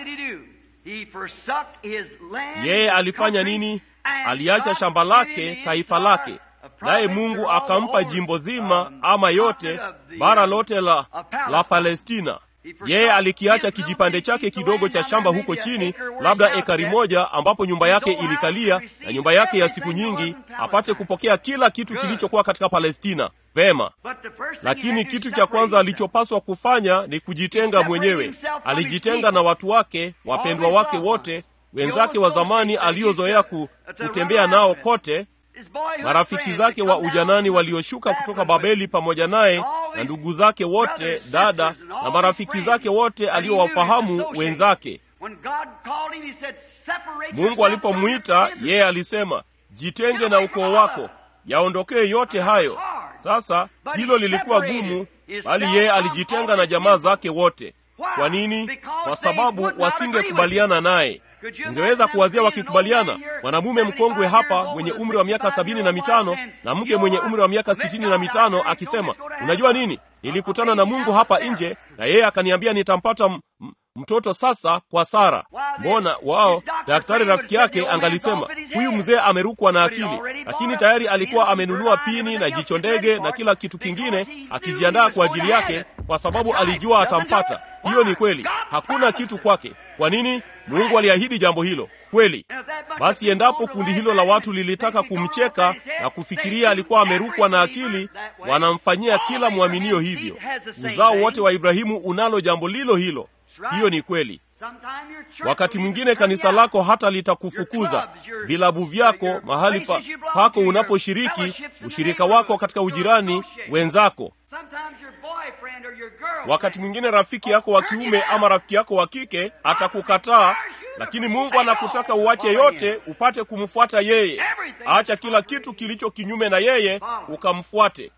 yeye alifanya nini aliacha shamba lake taifa lake naye mungu akampa jimbo zima ama yote bara lote la, la palestina yeye alikiacha kijipande chake kidogo cha shamba huko chini labda ekari moja ambapo nyumba yake ilikalia na nyumba yake ya siku nyingi apate kupokea kila kitu kilichokuwa katika palestina vema lakini kitu cha kwanza alichopaswa kufanya ni kujitenga mwenyewe alijitenga na watu wake wapendwa wake wote wenzake wa zamani aliozoea ku, kutembea nao kote marafiki zake wa ujanani walioshuka kutoka babeli pamoja naye na ndugu zake wote dada na marafiki zake wote aliowafahamu wenzake mungu alipomwita yeye alisema jitenge na ukoo wako yaondokee yote hayo sasa hilo lilikuwa gumu bali yeye alijitenga na jamaa zake wote kwa nini kwa sababu wasingekubaliana naye ungeweza kuwazia wakikubaliana mwanamume mkongwe hapa mwenye umri wa miaka sabini na mitano na mke mwenye umri wa miaka sitini na mitano akisema unajua nini nilikutana na mungu hapa nje na yeye akaniambia nitampata m- m- mtoto sasa kwa sara mbona wao daktari rafiki yake angalisema huyu mzee amerukwa na akili lakini tayari alikuwa amenunua pini na jicho ndege na kila kitu kingine akijiandaa kwa ajili yake kwa sababu alijua atampata hiyo ni kweli hakuna kitu kwake kwa nini mungu aliahidi jambo hilo kweli basi endapo kundi hilo la watu lilitaka kumcheka na kufikiria alikuwa amerukwa na akili wanamfanyia kila mwaminio hivyo uzao wote wa ibrahimu unalo jambo lilo hilo hiyo ni kweli wakati mwingine kanisa lako hata litakufukuza vilabu vyako mahali pa, pako unaposhiriki ushirika wako katika ujirani wenzako wakati mwingine rafiki yako wa kiume ama rafiki yako wa kike atakukataa lakini mungu anakutaka uache yote upate kumfuata yeye acha kila kitu kilicho kinyume na yeye ukamfuate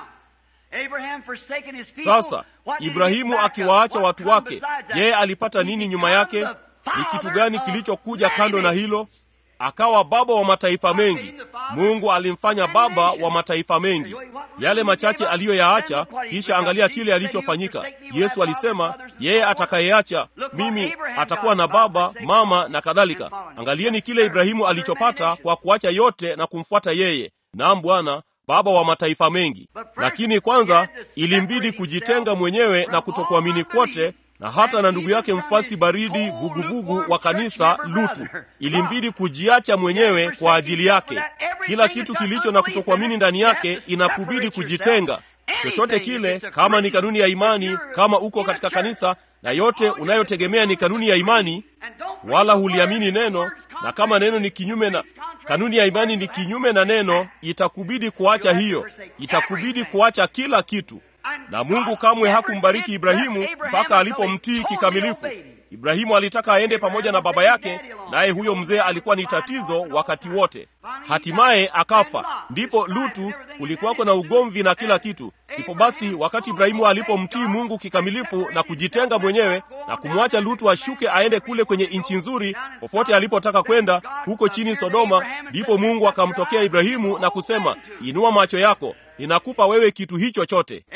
sasa ibrahimu akiwaacha watu wake yeye alipata nini nyuma yake ni kitu gani kilichokuja kando na hilo akawa baba wa mataifa mengi mungu alimfanya baba wa mataifa mengi yale machache aliyoyaacha kisha angalia kile alichofanyika yesu alisema yeye atakayeacha mimi atakuwa na baba mama na kadhalika angalieni kile ibrahimu alichopata kwa kuacha yote na kumfuata yeye naam bwana baba wa mataifa mengi lakini kwanza ilimbidi kujitenga mwenyewe na kutokuamini kwote na hata na ndugu yake mfasi baridi vuguvugu wa kanisa lutu ilimbidi kujiacha mwenyewe kwa ajili yake kila kitu kilicho na kutokuamini ndani yake inakubidi kujitenga chochote kile kama ni kanuni ya imani kama uko katika kanisa na yote unayotegemea ni kanuni ya imani wala huliamini neno na kama neno ni kinyume na kanuni ya imani ni kinyume na neno itakubidi kuacha hiyo itakubidi kuacha kila kitu na mungu kamwe hakumbariki ibrahimu mpaka alipomtii kikamilifu ibrahimu alitaka aende pamoja na baba yake naye huyo mzee alikuwa ni tatizo wakati wote hatimaye akafa ndipo lutu kulikuwako na ugomvi na kila kitu ndipo basi wakati ibrahimu alipomtii mungu kikamilifu na kujitenga mwenyewe na kumwacha lutu ashuke aende kule kwenye nchi nzuri popote alipotaka kwenda huko chini sodoma ndipo mungu akamtokea ibrahimu na kusema inua macho yako ninakupa wewe kitu hicho chote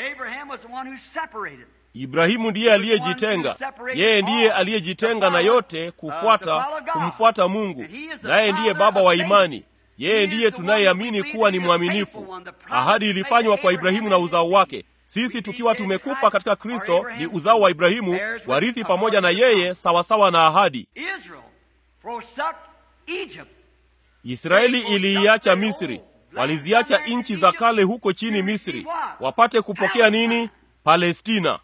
ibrahimu ndiye aliyejitenga yeye ndiye aliyejitenga na yote kufuata kumfuata mungu naye ndiye baba wa imani yeye ndiye tunayeamini kuwa ni mwaminifu ahadi ilifanywa kwa ibrahimu na uzao wake sisi tukiwa tumekufa katika kristo ni uzao wa ibrahimu warithi pamoja na yeye sawasawa na ahadi israeli iliiacha misri waliziacha nchi za kale huko chini misri wapate kupokea nini palestina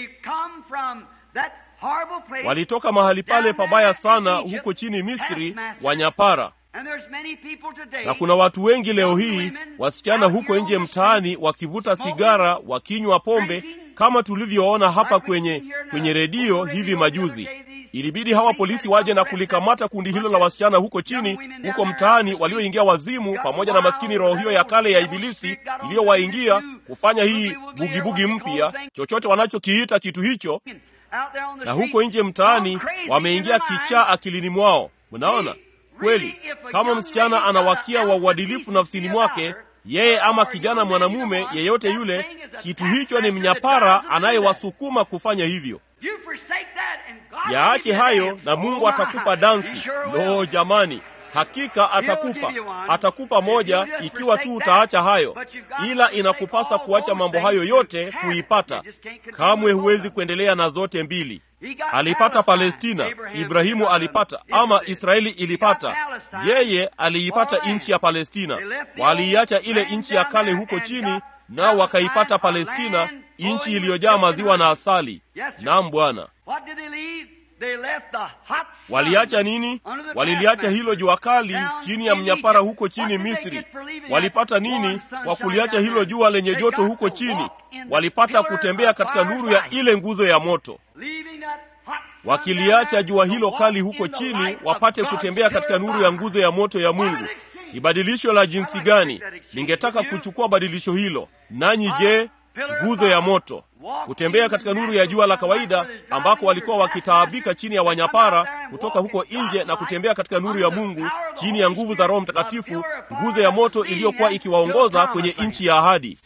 walitoka mahali pale pabaya sana huko chini misri wanyapara na kuna watu wengi leo hii wasichana huko nje mtaani wakivuta sigara wakinywa pombe kama tulivyoona hapa kwenye kwenye redio hivi majuzi ilibidi hawa polisi waje na kulikamata kundi hilo la wasichana huko chini huko mtaani walioingia wazimu pamoja na maskini roho hiyo ya kale ya ibilisi iliyowaingia kufanya hii bugibugi mpya chochote wanachokiita kitu hicho na huko nje mtaani wameingia kichaa akilini mwao mnaona kweli kama msichana anawakia wa uadilifu nafsini mwake yeye ama kijana mwanamume yeyote yule kitu hicho ni mnyapara anayewasukuma kufanya hivyo yaache hayo na mungu atakupa dansi lo jamani hakika atakupa atakupa moja ikiwa tu utaacha hayo ila inakupasa kuacha mambo hayo yote kuipata kamwe huwezi kuendelea na zote mbili alipata palestina ibrahimu alipata ama israeli ilipata yeye aliipata nchi ya palestina waliiacha ile nchi ya kale huko chini nao wakaipata palestina nchi iliyojaa maziwa na asali nam bwana waliacha nini waliliacha hilo jua kali chini ya mnyapara huko chini misri walipata nini kwa kuliacha hilo jua lenye joto huko chini walipata kutembea katika nuru ya ile nguzo ya moto wakiliacha jua hilo kali huko chini wapate kutembea katika nuru ya nguzo ya moto ya mungu ni badilisho la jinsi gani ningetaka kuchukua badilisho hilo nanyi je nguzo ya moto kutembea katika nuru ya jua la kawaida ambako walikuwa wakitaabika chini ya wanyapara kutoka huko nje na kutembea katika nuru ya mungu chini ya nguvu za roho mtakatifu nguzo ya moto iliyokuwa ikiwaongoza kwenye nchi ya ahadi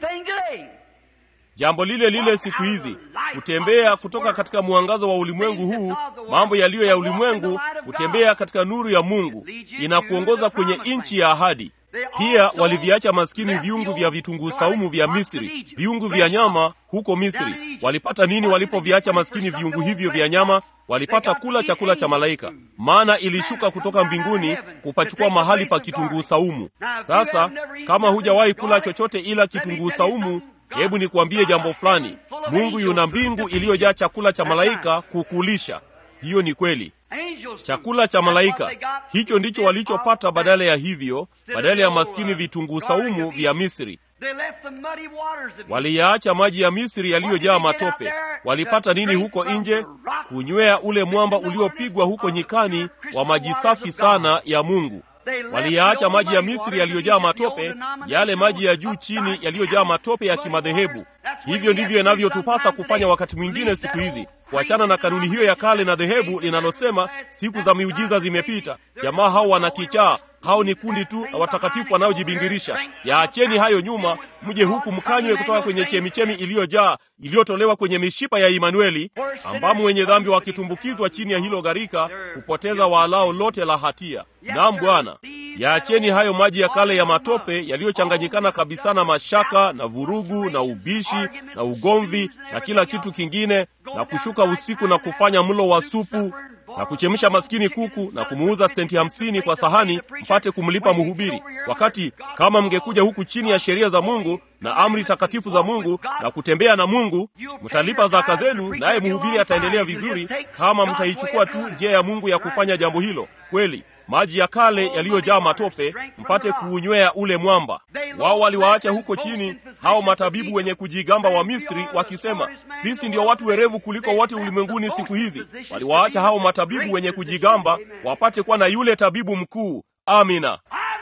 jambo lile lile siku hizi kutembea kutoka katika mwangazo wa ulimwengu huu mambo yaliyo ya ulimwengu kutembea katika nuru ya mungu inakuongoza kwenye nchi ya ahadi pia waliviacha maskini viungu vya vitunguu saumu vya misri viungu vya nyama huko misri walipata nini walipoviacha maskini viungu hivyo vya nyama walipata kula chakula cha malaika maana ilishuka kutoka mbinguni kupachukua mahali pa kitunguu saumu sasa kama hujawahi kula chochote ila kitunguu saumu hebu nikuambie jambo fulani mungu yuna mbingu iliyojaa chakula cha malaika kukulisha hiyo ni kweli chakula cha malaika hicho ndicho walichopata badala ya hivyo badala ya maskini vitunguu saumu vya misri waliyaacha maji ya misri yaliyojaa matope walipata nini huko nje kunywea ule mwamba uliopigwa huko nyikani wa maji safi sana ya mungu waliyaacha maji ya misri yaliyojaa matope yale maji ya juu chini yaliyojaa matope ya kimadhehebu hivyo ndivyo inavyotupasa kufanya wakati mwingine siku hizi kuachana na kanuni hiyo ya kale na dhehebu linalosema siku za miujiza zimepita jamaa hao wanakichaa hao ni kundi tu la watakatifu wanaojibingirisha yaacheni hayo nyuma mje huku mkanywe kutoka kwenye chemichemi iliyojaa iliyotolewa kwenye mishipa ya imanueli ambamo wenye dhambi wakitumbukizwa chini ya hilo gharika hupoteza waalao lote la hatia nam bwana yaacheni hayo maji ya kale ya matope yaliyochanganyikana kabisa na mashaka na vurugu na ubishi na ugomvi na kila kitu kingine na kushuka usiku na kufanya mlo wa supu na kuchemsha maskini kuku na kumuuza senti hamsini kwa sahani mpate kumlipa mhubiri wakati kama mngekuja huku chini ya sheria za mungu na amri takatifu za mungu na kutembea na mungu mtalipa zaka zenu naye mhubiri ataendelea vizuri kama mtaichukua tu njia ya mungu ya kufanya jambo hilo kweli maji ya kale yaliyojaa matope mpate kuunywea ule mwamba wao waliwaacha huko chini hao matabibu wenye kujigamba wa misri wakisema sisi ndio watu werevu kuliko wote ulimwenguni siku hizi waliwaacha hao matabibu wenye kujigamba wapate kuwa na yule tabibu mkuu amina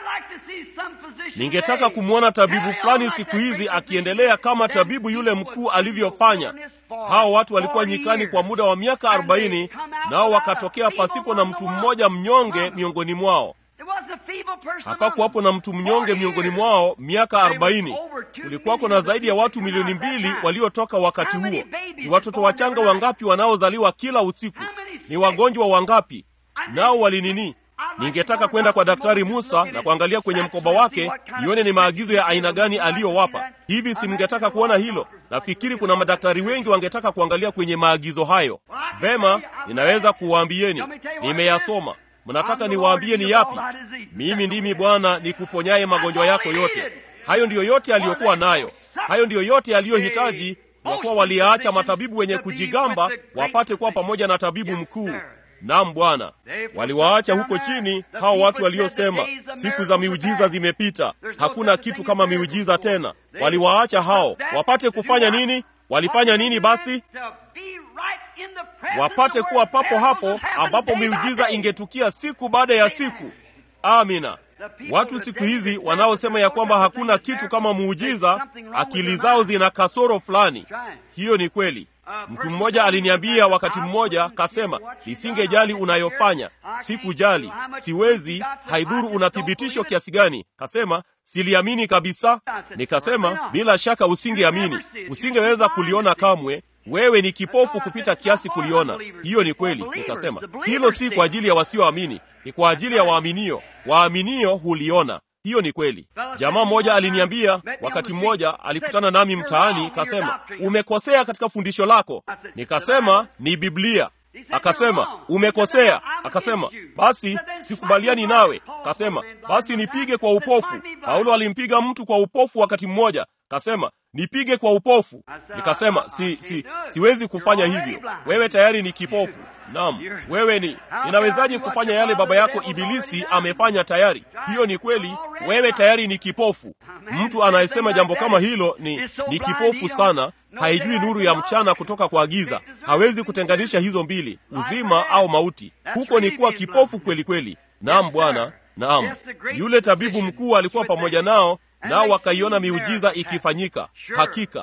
ningetaka kumwona tabibu fulani siku hizi akiendelea kama tabibu yule mkuu alivyofanya hao watu walikuwa nyikani kwa muda wa miaka arobaini nao wakatokea pasipo na mtu mmoja mnyonge miongoni mwao hapakuwapo na mtu mnyonge miongoni mwao miaka arobaini kulikuwako na zaidi ya watu milioni mbili waliotoka wakati huo ni watoto wachanga wangapi wanaozaliwa kila usiku ni wagonjwa wangapi nao walinini ningetaka kwenda kwa daktari musa na kuangalia kwenye mkoba wake nione ni maagizo ya aina gani aliyowapa hivi si mngetaka kuona hilo nafikiri kuna madaktari wengi wangetaka kuangalia kwenye maagizo hayo vema ninaweza kuwaambieni nimeyasoma mnataka niwaambie ni yapi mimi ndimi bwana nikuponyaye magonjwa yako yote hayo ndiyo yote aliyokuwa nayo hayo ndiyo yote aliyohitaji kwa kuwa waliyaacha matabibu wenye kujigamba wapate kuwa pamoja na tabibu mkuu nam bwana waliwaacha huko chini hao watu waliosema siku za miujiza zimepita hakuna kitu kama miujiza tena waliwaacha hao wapate kufanya nini walifanya nini basi wapate kuwa papo hapo ambapo miujiza ingetukia siku baada ya siku amina watu siku hizi wanaosema ya kwamba hakuna kitu kama muujiza akili zao zina kasoro fulani hiyo ni kweli mtu mmoja aliniambia wakati mmoja kasema nisingejali unayofanya sikujali siwezi haidhuru una thibitisho kiasi gani kasema siliamini kabisa nikasema bila shaka usingeamini usingeweza kuliona kamwe wewe ni kipofu kupita kiasi kuliona hiyo ni kweli nikasema hilo si kwa ajili ya wasioamini ni kwa ajili ya waaminio waaminio huliona hiyo ni kweli jamaa mmoja aliniambia wakati mmoja alikutana nami mtaani kasema umekosea katika fundisho lako nikasema ni biblia akasema umekosea akasema basi sikubaliani nawe akasema basi nipige kwa upofu paulo alimpiga mtu kwa upofu wakati mmoja kasema nipige kwa upofu nikasema si, si siwezi kufanya hivyo wewe tayari ni kipofu Naam, wewe ni ninawezaje kufanya yale baba yako Ibilisi amefanya tayari? Hiyo ni kweli, wewe tayari ni kipofu. Mtu anayesema jambo kama hilo ni ni kipofu sana, haijui nuru ya mchana kutoka kwa giza, hawezi kutenganisha hizo mbili, uzima au mauti. Huko ni kuwa kipofu kweli kweli. Naam Bwana, naam. Yule tabibu mkuu alikuwa pamoja nao, nao wakaiona miujiza ikifanyika. Hakika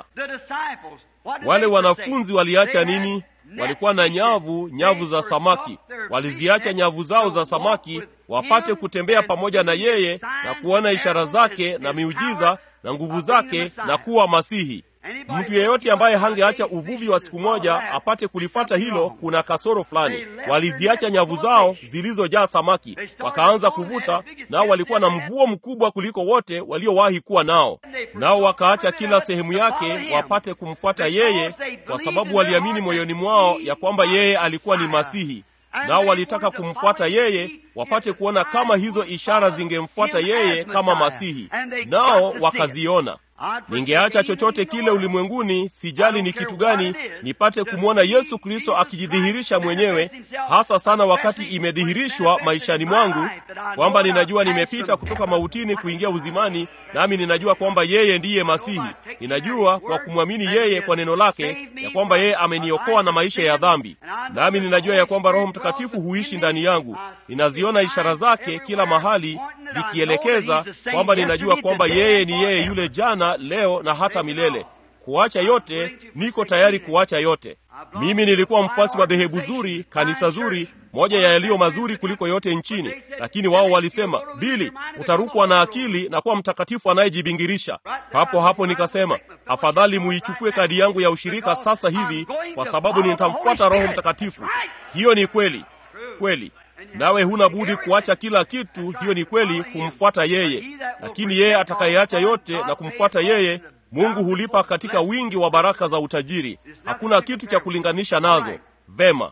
wale wanafunzi waliacha nini? Walikuwa na nyavu, nyavu za samaki. Waliziacha nyavu zao za samaki wapate kutembea pamoja na yeye na kuona ishara zake na miujiza na nguvu zake na kuwa Masihi. Mtu yeyote ambaye hangeacha uvuvi wa siku moja apate kulifata hilo, kuna kasoro fulani. Waliziacha nyavu zao zilizojaa samaki, wakaanza kuvuta, nao walikuwa na mvuo mkubwa kuliko wote waliowahi kuwa nao, nao wakaacha kila sehemu yake wapate kumfuata yeye, kwa sababu waliamini moyoni mwao ya kwamba yeye alikuwa ni Masihi, nao walitaka kumfuata yeye wapate kuona kama hizo ishara zingemfuata yeye kama Masihi, nao wakaziona. Ningeacha chochote kile ulimwenguni, sijali ni kitu gani, nipate kumwona Yesu Kristo akijidhihirisha mwenyewe, hasa sana wakati imedhihirishwa maishani mwangu kwamba ninajua nimepita kutoka mautini kuingia uzimani, nami ninajua kwamba yeye ndiye Masihi. Ninajua kwa kumwamini yeye kwa neno lake ya kwamba yeye ameniokoa na maisha ya dhambi, nami ninajua ya kwamba Roho Mtakatifu huishi ndani yangu. Ninaziona ishara zake kila mahali zikielekeza kwamba ninajua kwamba yeye ni yeye yule jana, leo na hata milele. Kuacha yote, niko tayari kuacha yote. Mimi nilikuwa mfuasi wa dhehebu zuri, kanisa zuri, moja ya yaliyo mazuri kuliko yote nchini, lakini wao walisema, Bili, utarukwa na akili na kuwa mtakatifu anayejibingirisha. Hapo hapo nikasema, afadhali muichukue kadi yangu ya ushirika sasa hivi, kwa sababu nitamfuata Roho Mtakatifu. Hiyo ni kweli kweli nawe huna budi kuacha kila kitu. Hiyo ni kweli, kumfuata yeye. Lakini yeye atakayeacha yote na kumfuata yeye, Mungu hulipa katika wingi wa baraka za utajiri. Hakuna kitu cha kulinganisha nazo. Vema,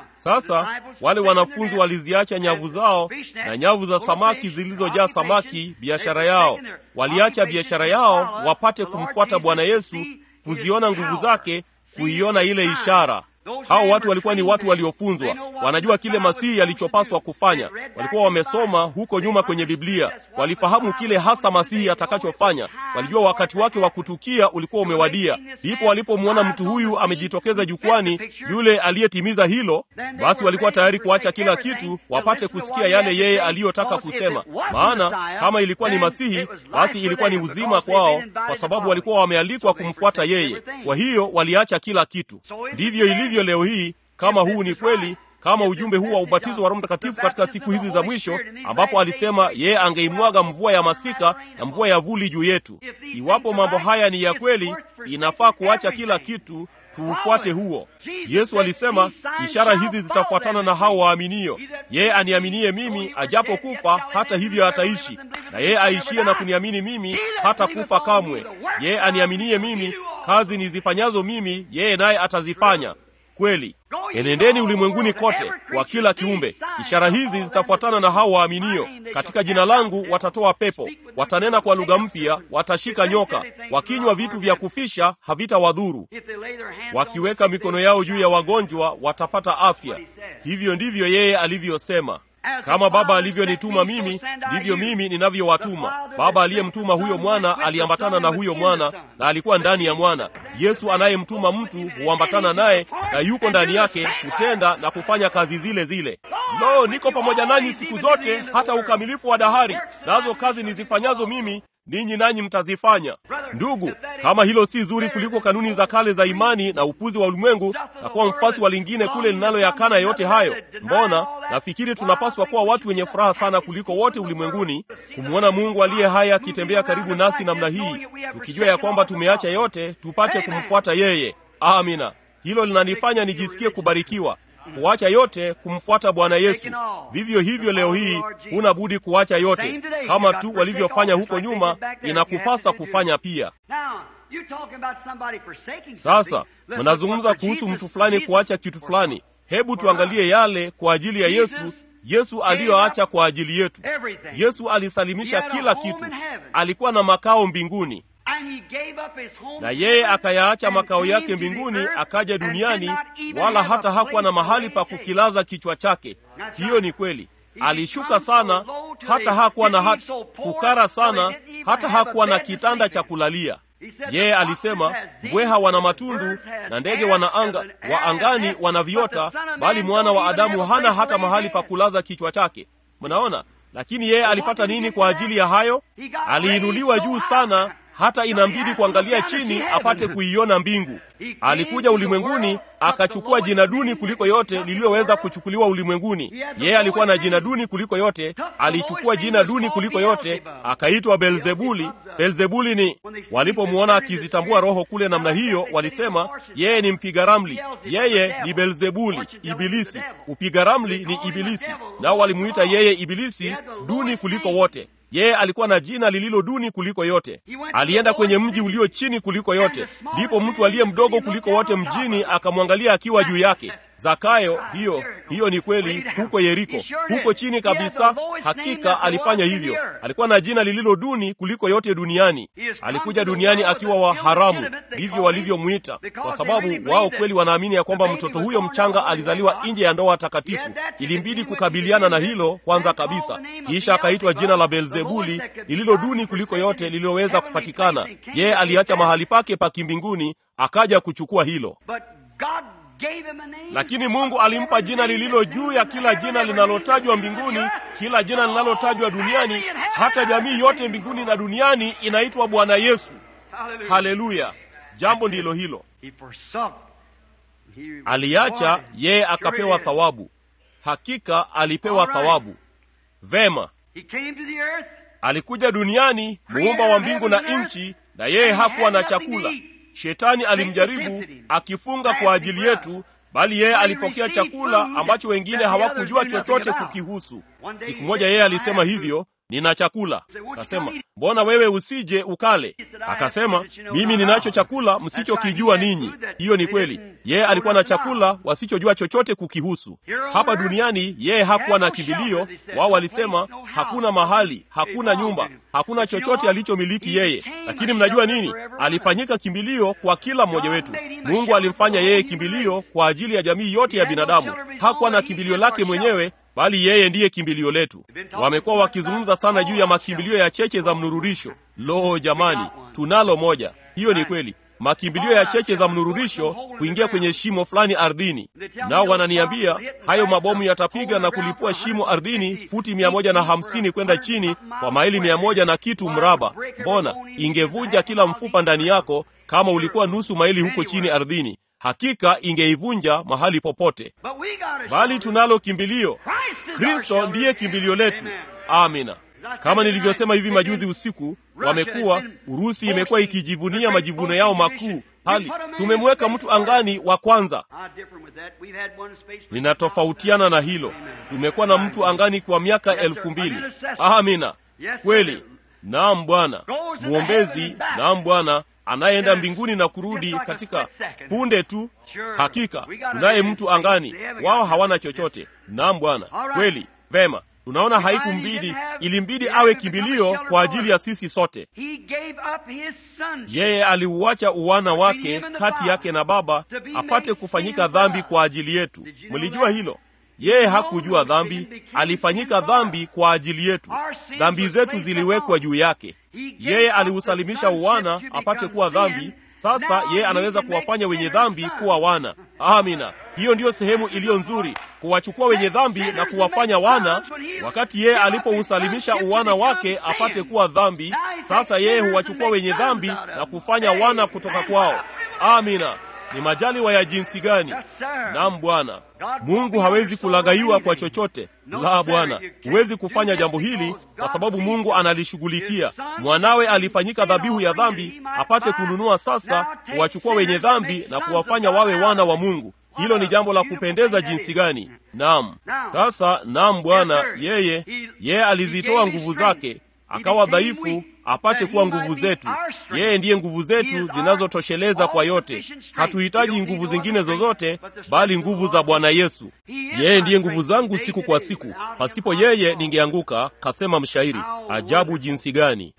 sasa wale wanafunzi waliziacha nyavu zao na nyavu za samaki zilizojaa samaki, biashara yao. Waliacha biashara yao wapate kumfuata Bwana Yesu, kuziona nguvu zake, kuiona ile ishara. Hao watu walikuwa ni watu waliofunzwa, wanajua kile Masihi alichopaswa kufanya. Walikuwa wamesoma huko nyuma kwenye Biblia, walifahamu kile hasa Masihi atakachofanya. Walijua wakati wake wa kutukia ulikuwa umewadia. Ndipo walipomwona mtu huyu amejitokeza jukwani, yule aliyetimiza hilo, basi walikuwa tayari kuacha kila kitu wapate kusikia yale yeye aliyotaka kusema. Maana kama ilikuwa ni Masihi, basi ilikuwa ni uzima kwao, kwa sababu walikuwa wamealikwa kumfuata yeye. Kwa hiyo waliacha kila kitu. Ndivyo ilivyo leo hii. Kama huu ni kweli, kama ujumbe huu wa ubatizo wa Roho Mtakatifu katika siku hizi za mwisho, ambapo alisema yeye angeimwaga mvua ya masika na mvua ya vuli juu yetu, iwapo mambo haya ni ya kweli, inafaa kuacha kila kitu tuufuate huo. Yesu alisema ishara hizi zitafuatana na hao waaminio. Yeye aniaminie mimi, ajapo kufa hata hivyo ataishi, na yeye aishie na kuniamini mimi hata kufa kamwe. Yeye aniaminie mimi, kazi nizifanyazo mimi, yeye naye atazifanya. Kweli, enendeni ulimwenguni kote kwa kila kiumbe. Ishara hizi zitafuatana na hao waaminio. Katika jina langu watatoa pepo, watanena kwa lugha mpya, watashika nyoka, wakinywa vitu vya kufisha havitawadhuru, wakiweka mikono yao juu ya wagonjwa watapata afya. Hivyo ndivyo yeye alivyosema. Kama Baba alivyonituma mimi, ndivyo mimi ninavyowatuma. Baba aliyemtuma huyo mwana aliambatana na huyo mwana na alikuwa ndani ya mwana. Yesu anayemtuma mtu huambatana naye na yuko ndani yake kutenda na kufanya kazi zile zile. Lo, niko pamoja nanyi siku zote hata ukamilifu wa dahari, nazo kazi nizifanyazo mimi ninyi nanyi mtazifanya. Ndugu, kama hilo si zuri kuliko kanuni za kale za imani na upuzi wa ulimwengu na kuwa mfasi wa lingine kule linaloyakana yote hayo, mbona nafikiri tunapaswa kuwa watu wenye furaha sana kuliko wote ulimwenguni kumwona Mungu aliye hai akitembea karibu nasi namna hii, tukijua ya kwamba tumeacha yote tupate kumfuata yeye. Amina. Hilo linanifanya nijisikie kubarikiwa kuacha yote kumfuata Bwana Yesu. Vivyo hivyo leo hii huna budi kuacha yote, kama tu walivyofanya huko nyuma, inakupasa kufanya pia. Sasa mnazungumza kuhusu mtu fulani kuacha kitu fulani. Hebu tuangalie yale kwa ajili ya Yesu, Yesu aliyoacha kwa ajili yetu. Yesu alisalimisha kila kitu, alikuwa na makao mbinguni na yeye akayaacha makao yake mbinguni akaja duniani, wala hata hakuwa na mahali pa kukilaza kichwa chake. Hiyo ni kweli. Alishuka sana, hata hakuwa na hat, fukara sana, hata hakuwa na kitanda cha kulalia. Yeye alisema mbweha wana matundu na ndege wana anga wa angani wana viota, bali mwana wa Adamu hana hata mahali pa kulaza kichwa chake. Mnaona? Lakini yeye alipata nini kwa ajili ya hayo? Aliinuliwa juu sana hata inambidi kuangalia chini apate kuiona mbingu. Alikuja ulimwenguni akachukua jina duni kuliko yote lililoweza kuchukuliwa ulimwenguni. Yeye alikuwa na jina duni kuliko yote, alichukua jina duni kuliko yote, akaitwa Beelzebuli. Beelzebuli ni walipomwona akizitambua roho kule namna hiyo, walisema yeye ni mpiga ramli, yeye ni Beelzebuli, Ibilisi. Upiga ramli ni Ibilisi, nao walimuita yeye Ibilisi, duni kuliko wote. Yeye alikuwa na jina lililo duni kuliko yote. Alienda kwenye mji ulio chini kuliko yote, ndipo mtu aliye mdogo kuliko wote mjini akamwangalia akiwa juu yake. Zakayo, hiyo hiyo ni kweli, huko Yeriko, huko chini kabisa. Hakika alifanya hivyo. Alikuwa na jina lililo duni kuliko yote duniani. Alikuja duniani akiwa wa haramu, ndivyo walivyomwita, kwa sababu wao kweli wanaamini ya kwamba mtoto huyo mchanga alizaliwa nje ya ndoa takatifu. Ilimbidi kukabiliana na hilo kwanza kabisa, kisha akaitwa jina la Beelzebuli, lililo duni kuliko yote lililoweza kupatikana. Yeye aliacha mahali pake pa kimbinguni, akaja kuchukua hilo lakini Mungu alimpa jina lililo juu ya kila jina linalotajwa mbinguni, kila jina linalotajwa duniani, hata jamii yote mbinguni na duniani inaitwa Bwana Yesu. Haleluya! Jambo ndilo hilo, aliacha yeye akapewa thawabu. Hakika alipewa thawabu. Vema, alikuja duniani, muumba wa mbingu na nchi, na yeye hakuwa na chakula. Shetani alimjaribu akifunga kwa ajili yetu, bali yeye alipokea chakula ambacho wengine hawakujua chochote kukihusu. Siku moja yeye alisema hivyo, nina chakula. Akasema, mbona wewe usije ukale? Akasema, mimi ninacho chakula msichokijua ninyi. Hiyo ni kweli, yeye alikuwa na chakula wasichojua chochote kukihusu. Hapa duniani yeye hakuwa na kimbilio. Wao walisema hakuna mahali, hakuna nyumba, hakuna chochote alichomiliki yeye. Lakini mnajua nini? Alifanyika kimbilio kwa kila mmoja wetu. Mungu alimfanya yeye kimbilio kwa ajili ya jamii yote ya binadamu. Hakuwa na kimbilio lake mwenyewe bali yeye ndiye kimbilio letu. Wamekuwa wakizungumza sana juu ya makimbilio ya cheche za mnururisho. Lo, jamani, tunalo moja. Hiyo ni kweli, makimbilio ya cheche za mnururisho kuingia kwenye shimo fulani ardhini. Nao wananiambia hayo mabomu yatapiga na kulipua shimo ardhini futi mia moja na hamsini kwenda chini kwa maili mia moja na kitu mraba. Mbona ingevunja kila mfupa ndani yako kama ulikuwa nusu maili huko chini ardhini. Hakika ingeivunja mahali popote, bali tunalo kimbilio. Kristo ndiye kimbilio letu. Amina. Kama nilivyosema hivi majuzi usiku, wamekuwa Urusi imekuwa ikijivunia majivuno yao makuu, hali tumemweka mtu angani wa kwanza. Ninatofautiana na hilo. Tumekuwa na mtu angani kwa miaka elfu mbili. Amina, kweli. Naam Bwana, mwombezi. Naam Bwana anayeenda mbinguni na kurudi katika punde tu. Hakika tunaye mtu angani, wao hawana chochote. Naam Bwana, kweli. Vema, tunaona haikumbidi, ilimbidi awe kimbilio kwa ajili ya sisi sote. Yeye aliuacha uwana wake kati yake na Baba apate kufanyika dhambi kwa ajili yetu. Mlijua hilo? Yeye hakujua dhambi, alifanyika dhambi kwa ajili yetu. Dhambi zetu ziliwekwa juu yake. Yeye aliusalimisha uwana apate kuwa dhambi. Sasa yeye anaweza kuwafanya wenye dhambi kuwa wana. Amina. Hiyo ndiyo sehemu iliyo nzuri, kuwachukua wenye dhambi na kuwafanya wana. Wakati yeye alipousalimisha uwana wake apate kuwa dhambi, sasa yeye huwachukua wenye dhambi na kufanya wana kutoka kwao. Amina. Ni majaliwa ya jinsi gani! Naam Bwana. Mungu hawezi kulaghaiwa kwa chochote. La, Bwana, huwezi kufanya jambo hili kwa sababu Mungu analishughulikia. Mwanawe alifanyika dhabihu ya dhambi apate kununua sasa kuwachukua wenye dhambi na kuwafanya wawe wana wa Mungu. Hilo ni jambo la kupendeza jinsi gani! Naam. Sasa, naam Bwana, yeye yeye alizitoa nguvu zake akawa dhaifu apate kuwa nguvu zetu. Yeye ndiye nguvu zetu zinazotosheleza kwa yote. Hatuhitaji nguvu zingine zozote, bali nguvu za Bwana Yesu. Yeye ndiye nguvu zangu siku kwa siku, pasipo yeye ningeanguka, kasema mshairi. Ajabu jinsi gani!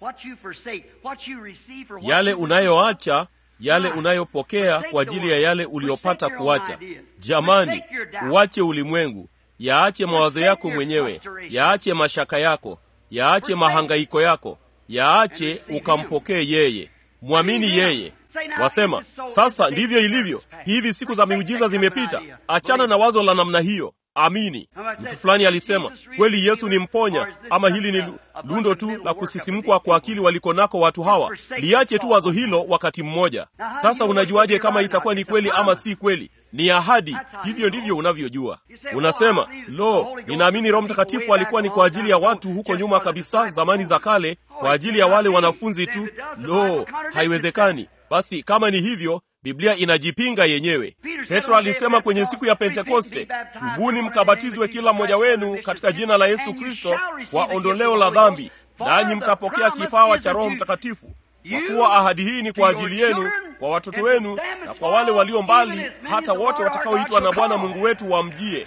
Yale unayoacha yale unayopokea kwa ajili ya yale uliyopata kuacha. Jamani, uache ulimwengu, yaache mawazo yako mwenyewe, yaache mashaka yako, yaache mahangaiko yako, yaache ukampokee yeye, mwamini yeye. Wasema sasa ndivyo ilivyo, hivi siku za miujiza zimepita. Achana na wazo la namna hiyo, amini. Mtu fulani alisema kweli Yesu ni mponya, ama hili ni lundo tu la kusisimkwa kwa akili waliko nako watu hawa. Liache tu wazo hilo wakati mmoja. Sasa unajuaje kama itakuwa ni kweli ama si kweli? Ni ahadi. Hivyo ndivyo unavyojua. Unasema, lo, ninaamini Roho Mtakatifu alikuwa ni kwa ajili ya watu huko nyuma kabisa, zamani za kale, kwa ajili ya wale wanafunzi tu. Lo, haiwezekani. Basi kama ni hivyo, Biblia inajipinga yenyewe. Petro alisema kwenye siku ya Pentekoste, tubuni mkabatizwe kila mmoja wenu katika jina la Yesu Kristo kwa ondoleo la dhambi, nanyi mtapokea kipawa cha Roho Mtakatifu, kwa kuwa ahadi hii ni kwa ajili yenu, kwa watoto wenu na kwa wale walio mbali, hata wote watakaoitwa na Bwana Mungu wetu wamjie.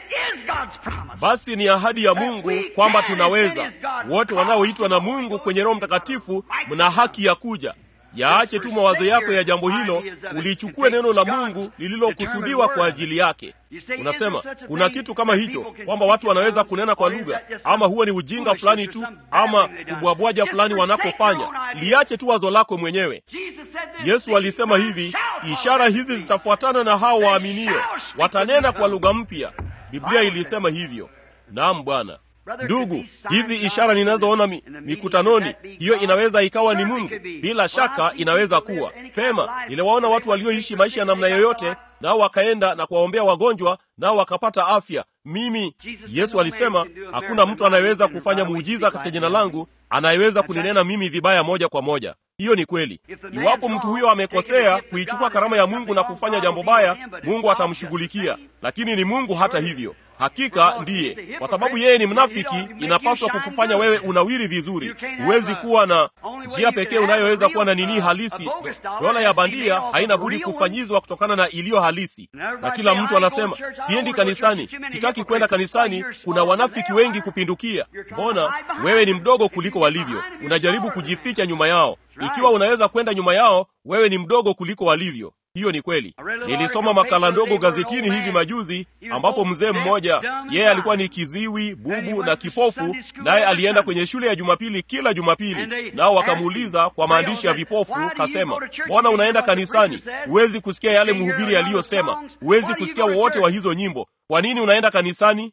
Basi ni ahadi ya Mungu kwamba tunaweza. Wote wanaoitwa na Mungu kwenye Roho Mtakatifu mna haki ya kuja. Yaache tu mawazo yako ya jambo hilo, ulichukue neno la Mungu lililokusudiwa kwa ajili yake. Unasema kuna kitu kama hicho, kwamba watu wanaweza kunena kwa lugha, ama huo ni ujinga fulani tu, ama kubwabwaja fulani wanakofanya. Liache tu wazo lako mwenyewe. Yesu alisema hivi, ishara hizi zitafuatana na hao waaminio, watanena kwa lugha mpya. Biblia ilisema hivyo. Naam, Bwana. Ndugu, hizi ishara ninazoona mi, mikutanoni, hiyo inaweza ikawa ni Mungu. Bila shaka inaweza kuwa pema. Niliwaona watu walioishi maisha ya namna yoyote, nao wakaenda na kuwaombea wagonjwa, nao wakapata afya. Mimi, Yesu alisema hakuna mtu anayeweza kufanya muujiza katika jina langu anayeweza kuninena mimi vibaya moja kwa moja. Hiyo ni kweli. Iwapo mtu huyo amekosea kuichukua karama ya Mungu na kufanya jambo baya, Mungu atamshughulikia, lakini ni Mungu hata hivyo Hakika ndiye, kwa sababu yeye ni mnafiki. Inapaswa kukufanya wewe unawiri vizuri. Huwezi kuwa na njia pekee unayoweza kuwa na nini halisi. Dola ya bandia haina budi kufanyizwa kutokana na iliyo halisi, na kila mtu anasema siendi kanisani, sitaki kwenda kanisani. Kuna wanafiki wengi kupindukia. Mbona wewe ni mdogo kuliko walivyo? Unajaribu kujificha nyuma yao. Ikiwa unaweza kwenda nyuma yao, wewe ni mdogo kuliko walivyo. Hiyo ni kweli. Nilisoma makala ndogo gazetini hivi majuzi, ambapo mzee mmoja, yeye alikuwa ni kiziwi, bubu na kipofu, naye alienda kwenye shule ya Jumapili kila Jumapili, nao wakamuuliza kwa maandishi ya vipofu, kasema, mbona unaenda kanisani? Huwezi kusikia yale mhubiri aliyosema, huwezi kusikia wowote wa hizo nyimbo, kwa nini unaenda kanisani?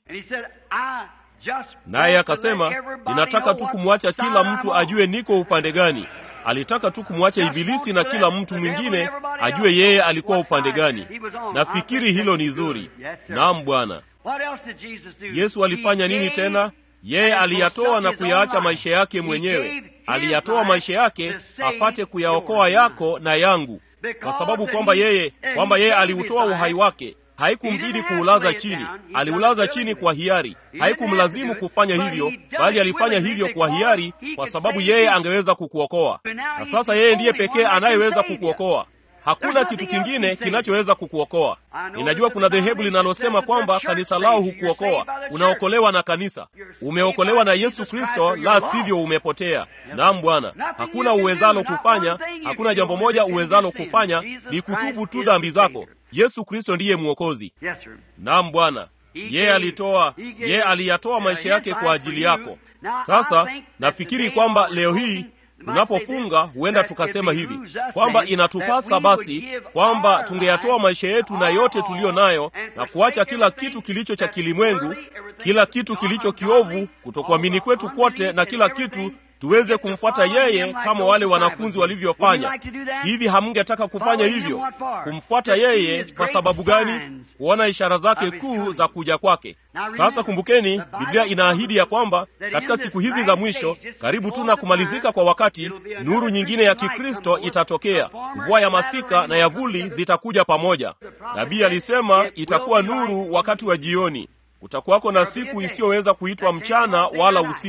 Naye akasema, ninataka tu kumwacha kila mtu ajue niko upande gani. Alitaka tu kumwacha Ibilisi na kila mtu mwingine ajue yeye alikuwa upande gani. Nafikiri hilo ni zuri. Naam, Bwana. Yesu alifanya nini tena? Yeye aliyatoa na kuyaacha maisha yake mwenyewe. Aliyatoa maisha yake apate kuyaokoa yako na yangu, kwa sababu kwamba yeye kwamba yeye aliutoa uhai wake Haikumbidi kuulaza chini, aliulaza chini kwa hiari. Haikumlazimu kufanya hivyo, bali alifanya hivyo kwa hiari, kwa sababu yeye angeweza kukuokoa. Na sasa yeye ndiye pekee anayeweza kukuokoa. Hakuna kitu kingine kinachoweza kukuokoa. Ninajua kuna dhehebu linalosema kwamba kanisa lao hukuokoa. Unaokolewa na kanisa, umeokolewa na Yesu Kristo, la sivyo umepotea. Naam Bwana, hakuna uwezalo kufanya, hakuna jambo moja uwezalo kufanya, ni kutubu tu dhambi zako. Yesu Kristo ndiye Mwokozi. Naam Bwana, yeye alitoa, yeye aliyatoa maisha yake kwa ajili yako. Sasa nafikiri kwamba leo hii tunapofunga huenda tukasema hivi kwamba inatupasa basi kwamba tungeyatoa maisha yetu na yote tuliyo nayo na kuacha kila kitu kilicho cha kilimwengu, kila kitu kilicho kiovu, kutokuamini kwetu kwote na kila kitu tuweze kumfuata yeye kama wale wanafunzi walivyofanya. Hivi hamngetaka kufanya hivyo, kumfuata yeye? Kwa sababu gani? Kuona ishara zake kuu za kuja kwake. Sasa kumbukeni, Biblia inaahidi ya kwamba katika siku hizi za mwisho, karibu tu na kumalizika kwa wakati, nuru nyingine ya Kikristo itatokea. Mvua ya masika na ya vuli zitakuja pamoja. Nabii alisema itakuwa nuru wakati wa jioni. Kutakuwako na siku isiyoweza kuitwa mchana wala usiku.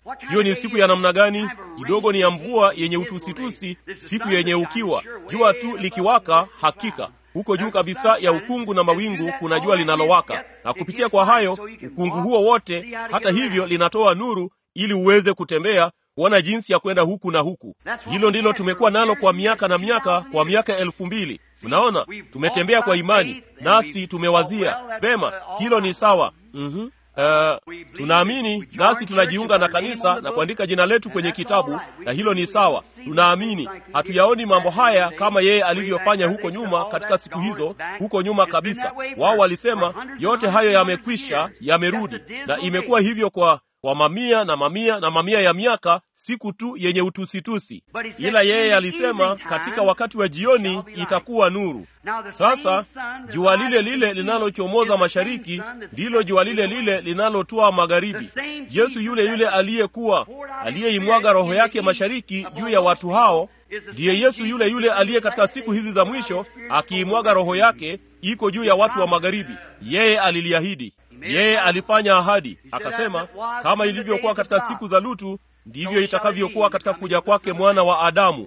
hiyo ni siku ya namna gani kidogo ni ya mvua yenye utusitusi siku yenye ukiwa jua tu likiwaka hakika huko juu kabisa ya ukungu na mawingu kuna jua linalowaka na kupitia kwa hayo ukungu huo wote hata hivyo linatoa nuru ili uweze kutembea kuona jinsi ya kwenda huku na huku hilo ndilo tumekuwa nalo kwa miaka na miaka kwa miaka elfu mbili mnaona tumetembea kwa imani nasi tumewazia vema hilo ni sawa mm-hmm. Uh, tunaamini nasi tunajiunga na kanisa na kuandika jina letu kwenye kitabu na hilo ni sawa tunaamini hatuyaoni mambo haya kama yeye alivyofanya huko nyuma katika siku hizo huko nyuma kabisa wao walisema yote hayo yamekwisha yamerudi na imekuwa hivyo kwa kwa mamia na mamia na mamia ya miaka siku tu yenye utusitusi ila yeye alisema katika wakati wa jioni itakuwa nuru sasa jua lile lile linalochomoza mashariki ndilo jua lile lile linalotoa magharibi yesu yule yule aliyekuwa aliyeimwaga roho yake mashariki juu ya watu hao ndiye yesu yule yule aliye katika siku hizi za mwisho akiimwaga roho yake iko juu ya watu wa magharibi yeye aliliahidi yeye alifanya ahadi akasema kama ilivyokuwa katika siku za lutu ndivyo itakavyokuwa katika kuja kwake mwana wa adamu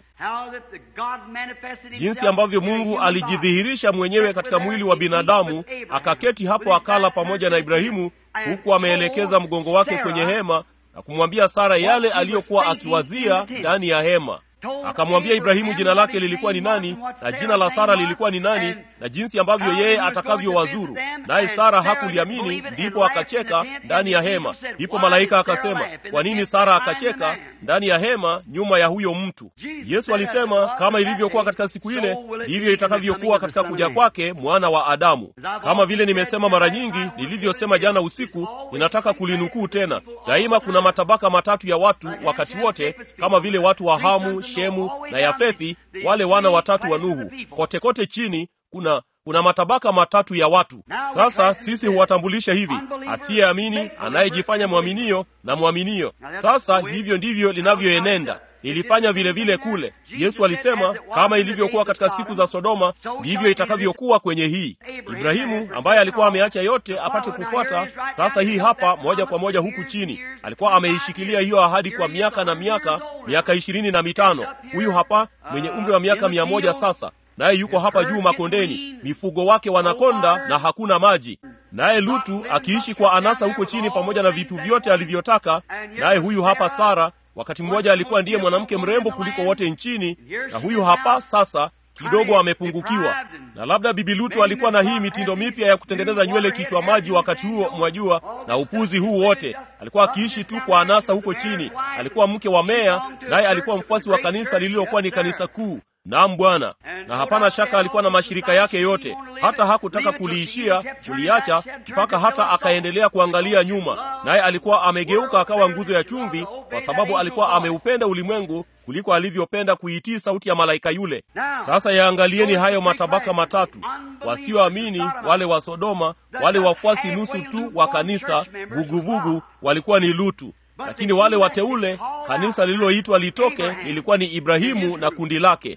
jinsi ambavyo mungu alijidhihirisha mwenyewe katika mwili wa binadamu akaketi hapo akala pamoja na ibrahimu huku ameelekeza mgongo wake kwenye hema na kumwambia sara yale aliyokuwa akiwazia ndani ya hema akamwambia ibrahimu jina lake lilikuwa ni nani na jina la sara lilikuwa ni nani na jinsi ambavyo yeye atakavyowazuru naye sara hakuliamini ndipo akacheka ndani ya hema ndipo malaika akasema kwa nini sara akacheka ndani ya hema nyuma ya huyo mtu yesu alisema kama ilivyokuwa katika siku ile ndivyo itakavyokuwa katika kuja kwake mwana wa adamu kama vile nimesema mara nyingi nilivyosema jana usiku ninataka kulinukuu tena daima kuna matabaka matatu ya watu wakati wote kama vile watu wa hamu shemu na yafethi wale wana watatu wa nuhu kote kote chini kuna kuna matabaka matatu ya watu sasa sisi huwatambulisha hivi asiyeamini anayejifanya mwaminio na mwaminio sasa hivyo ndivyo linavyoenenda nilifanya vile vile kule yesu alisema kama ilivyokuwa katika siku za sodoma ndivyo itakavyokuwa kwenye hii ibrahimu ambaye alikuwa ameacha yote apate kufuata sasa hii hapa moja kwa moja huku chini alikuwa ameishikilia hiyo ahadi kwa miaka na miaka miaka ishirini na mitano huyu hapa mwenye umri wa miaka mia moja sasa naye yuko hapa juu makondeni mifugo wake wanakonda na hakuna maji naye lutu akiishi kwa anasa huko chini pamoja na vitu vyote alivyotaka naye huyu hapa sara wakati mmoja alikuwa ndiye mwanamke mrembo kuliko wote nchini na huyu hapa sasa kidogo amepungukiwa na labda bibi lutu alikuwa na hii mitindo mipya ya kutengeneza nywele kichwa maji wakati huo mwajua na upuzi huu wote alikuwa akiishi tu kwa anasa huko chini alikuwa mke wa meya naye alikuwa mfuasi wa kanisa lililokuwa ni kanisa kuu naam bwana na hapana shaka alikuwa na mashirika yake yote hata hakutaka kuliishia kuliacha mpaka hata akaendelea kuangalia nyuma naye alikuwa amegeuka akawa nguzo ya chumvi kwa sababu alikuwa ameupenda ulimwengu kuliko alivyopenda kuitii sauti ya malaika yule sasa yaangalieni hayo matabaka matatu wasioamini wale wa sodoma wale wafuasi nusu tu wa kanisa vuguvugu walikuwa ni lutu lakini wale wateule kanisa lililoitwa litoke lilikuwa ni ibrahimu na kundi lake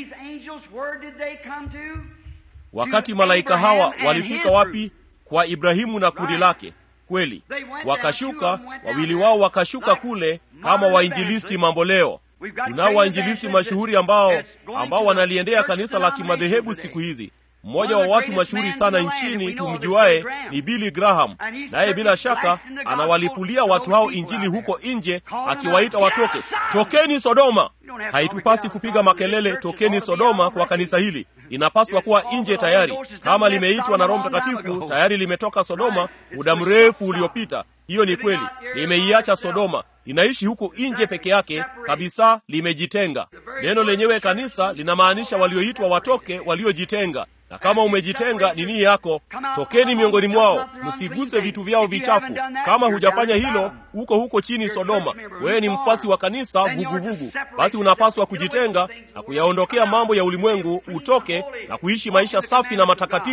wakati malaika hawa walifika wapi kwa ibrahimu na kundi lake kweli wakashuka wawili wao wakashuka kule kama wainjilisti mambo leo tunao wainjilisti mashuhuri ambao ambao wanaliendea kanisa la kimadhehebu siku hizi mmoja wa watu mashuhuri sana nchini tumjuaye ni billy graham naye bila shaka anawalipulia watu hao injili huko nje akiwaita watoke tokeni sodoma haitupasi kupiga makelele tokeni sodoma kwa kanisa hili linapaswa kuwa nje tayari kama limeitwa na roho mtakatifu tayari limetoka sodoma muda mrefu uliopita hiyo ni kweli limeiacha sodoma linaishi huku nje peke yake kabisa limejitenga neno lenyewe kanisa linamaanisha walioitwa watoke waliojitenga na kama umejitenga nini yako tokeni miongoni mwao msiguse vitu vyao vichafu kama hujafanya hilo huko huko chini sodoma wewe ni mfasi wa kanisa vuguvugu vugu. basi unapaswa kujitenga na kuyaondokea mambo ya ulimwengu utoke na kuishi maisha safi na matakatifu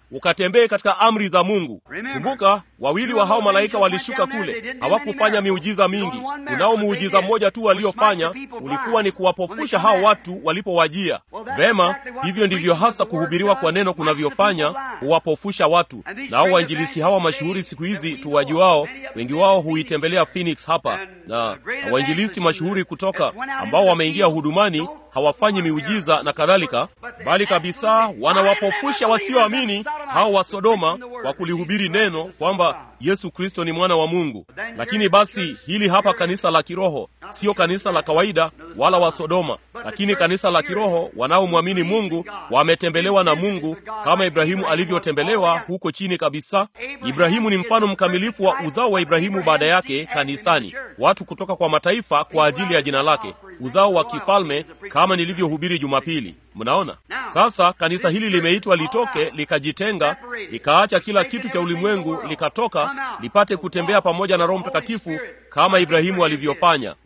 ukatembee katika amri za mungu kumbuka wawili wa hao malaika walishuka kule hawakufanya miujiza mingi unao muujiza mmoja tu waliofanya ulikuwa ni kuwapofusha hao watu walipowajia vema hivyo ndivyo hasa kuhubiriwa kwa neno kunavyofanya huwapofusha watu nao wainjilisti hawa mashuhuri siku hizi tuwajuao wengi wao huitembelea phoenix hapa na, na wainjilisti mashuhuri kutoka ambao wameingia hudumani hawafanyi miujiza na kadhalika bali kabisa wanawapofusha wasioamini hao wa sodoma kwa kulihubiri neno kwamba yesu kristo ni mwana wa mungu lakini basi hili hapa kanisa la kiroho sio kanisa la kawaida wala wa sodoma lakini kanisa la kiroho wanaomwamini mungu wametembelewa na mungu kama ibrahimu alivyotembelewa huko chini kabisa ibrahimu ni mfano mkamilifu wa uzao wa ibrahimu baada yake kanisani watu kutoka kwa mataifa kwa ajili ya jina lake uzao wa kifalme kama nilivyohubiri jumapili mnaona sasa kanisa hili limeitwa litoke likajitenga likaacha kila kitu cha ulimwengu likatoka lipate kutembea pamoja na roho mtakatifu kama ibrahimu alivyofanya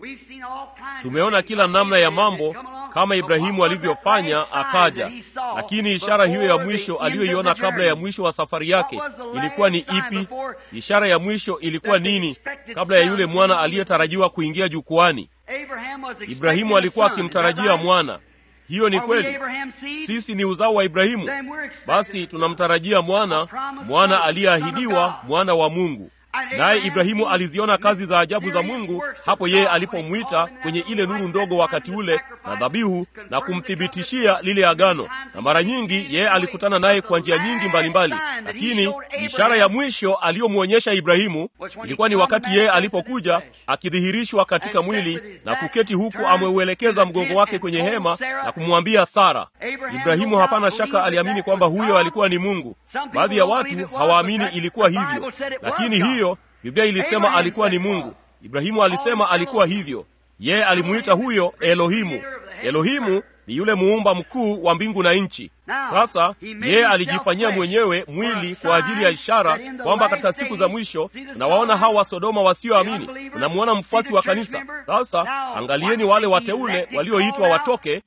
tumeona kila namna ya mambo kama ibrahimu alivyofanya akaja lakini ishara hiyo ya mwisho aliyoiona kabla ya mwisho wa safari yake ilikuwa ni ipi ishara ya mwisho ilikuwa nini kabla ya yule mwana aliyetarajiwa kuingia jukwani ibrahimu alikuwa akimtarajia mwana hiyo ni kweli sisi ni uzao wa ibrahimu basi tunamtarajia mwana mwana aliyeahidiwa mwana wa mungu naye ibrahimu aliziona kazi za ajabu za mungu hapo yeye alipomwita kwenye ile nuru ndogo wakati ule na dhabihu na kumthibitishia lile agano na mara nyingi yeye alikutana naye kwa njia nyingi mbalimbali mbali. lakini ishara ya mwisho aliyomwonyesha ibrahimu ilikuwa ni wakati yeye alipokuja akidhihirishwa katika mwili na kuketi huku ameuelekeza mgongo wake kwenye hema na kumwambia sara ibrahimu hapana shaka aliamini kwamba huyo alikuwa ni mungu baadhi ya watu hawaamini ilikuwa hivyo lakini hiyo biblia ilisema alikuwa ni mungu ibrahimu alisema alikuwa hivyo yeye alimuita huyo elohimu elohimu ni yule muumba mkuu wa mbingu na nchi sasa yeye alijifanyia mwenyewe mwili kwa ajili ya ishara kwamba katika siku za mwisho unawaona hawa wa sodoma wasioamini unamuona mfuasi wa kanisa sasa angalieni wale wateule walioitwa watoke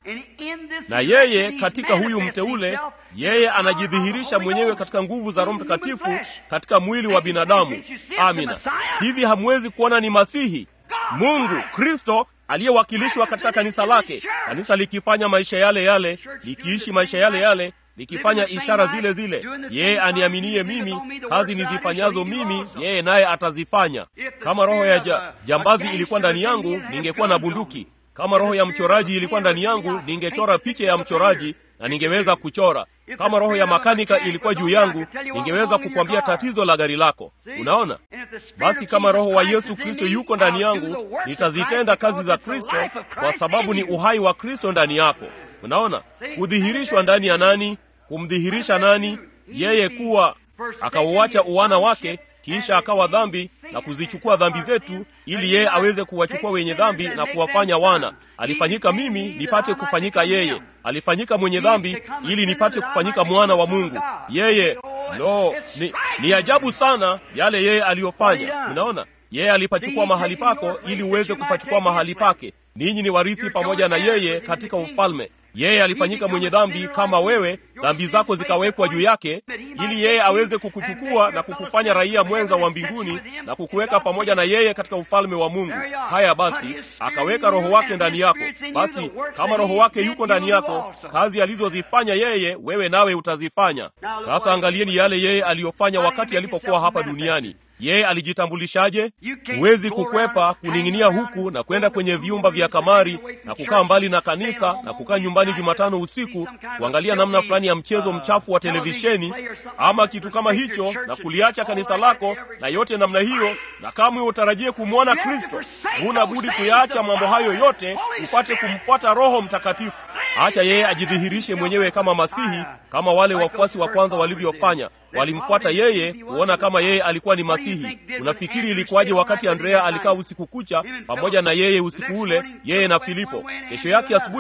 na yeye katika huyu mteule yeye anajidhihirisha mwenyewe katika nguvu za roho mtakatifu katika mwili wa binadamu amina hivi hamwezi kuona ni masihi mungu kristo aliyewakilishwa katika kanisa lake kanisa likifanya maisha yale yale likiishi maisha yale yale likifanya ishara zile zile yeye aniaminie mimi kazi nizifanyazo mimi yeye naye atazifanya kama roho ya ja, jambazi ilikuwa ndani yangu ningekuwa na bunduki kama roho ya mchoraji ilikuwa ndani yangu ningechora picha ya mchoraji na ningeweza kuchora kama roho ya makanika ilikuwa juu yangu ningeweza kukwambia tatizo la gari lako unaona basi kama roho wa yesu kristo yuko ndani yangu nitazitenda kazi za kristo kwa sababu ni uhai wa kristo ndani yako unaona kudhihirishwa ndani ya nani kumdhihirisha nani yeye kuwa akauacha uwana wake kisha akawa dhambi na kuzichukua dhambi zetu ili yeye aweze kuwachukua wenye dhambi na kuwafanya wana alifanyika mimi nipate kufanyika yeye alifanyika mwenye dhambi ili nipate kufanyika mwana wa mungu yeye lo ni, ni ajabu sana yale yeye aliyofanya unaona yeye alipachukua mahali pako ili uweze kupachukua mahali pake ninyi ni warithi pamoja na yeye katika ufalme yeye alifanyika mwenye dhambi kama wewe dhambi zako zikawekwa juu yake ili yeye aweze kukuchukua na kukufanya raia mwenza wa mbinguni na kukuweka pamoja na yeye katika ufalme wa mungu haya basi akaweka roho wake ndani yako basi kama roho wake yuko ndani yako kazi alizozifanya yeye wewe nawe utazifanya sasa angalieni yale yeye aliyofanya wakati alipokuwa hapa duniani yeye alijitambulishaje huwezi kukwepa kuning'inia huku na kwenda kwenye vyumba vya kamari na kukaa mbali na kanisa na kukaa nyumbani jumatano usiku kuangalia namna fulani ya mchezo mchafu wa televisheni ama kitu kama hicho na kuliacha kanisa lako na yote namna hiyo na kamwe utarajie kumwona kristo huna budi kuyaacha mambo hayo yote upate kumfuata roho mtakatifu acha yeye ajidhihirishe mwenyewe kama masihi kama wale wafuasi wa kwanza walivyofanya walimfuata yeye kuona kama yeye alikuwa ni masihi unafikiri ilikuwaje wakati andrea alikaa usiku kucha pamoja na yeye usiku ule yeye na filipo kesho yake asubuhi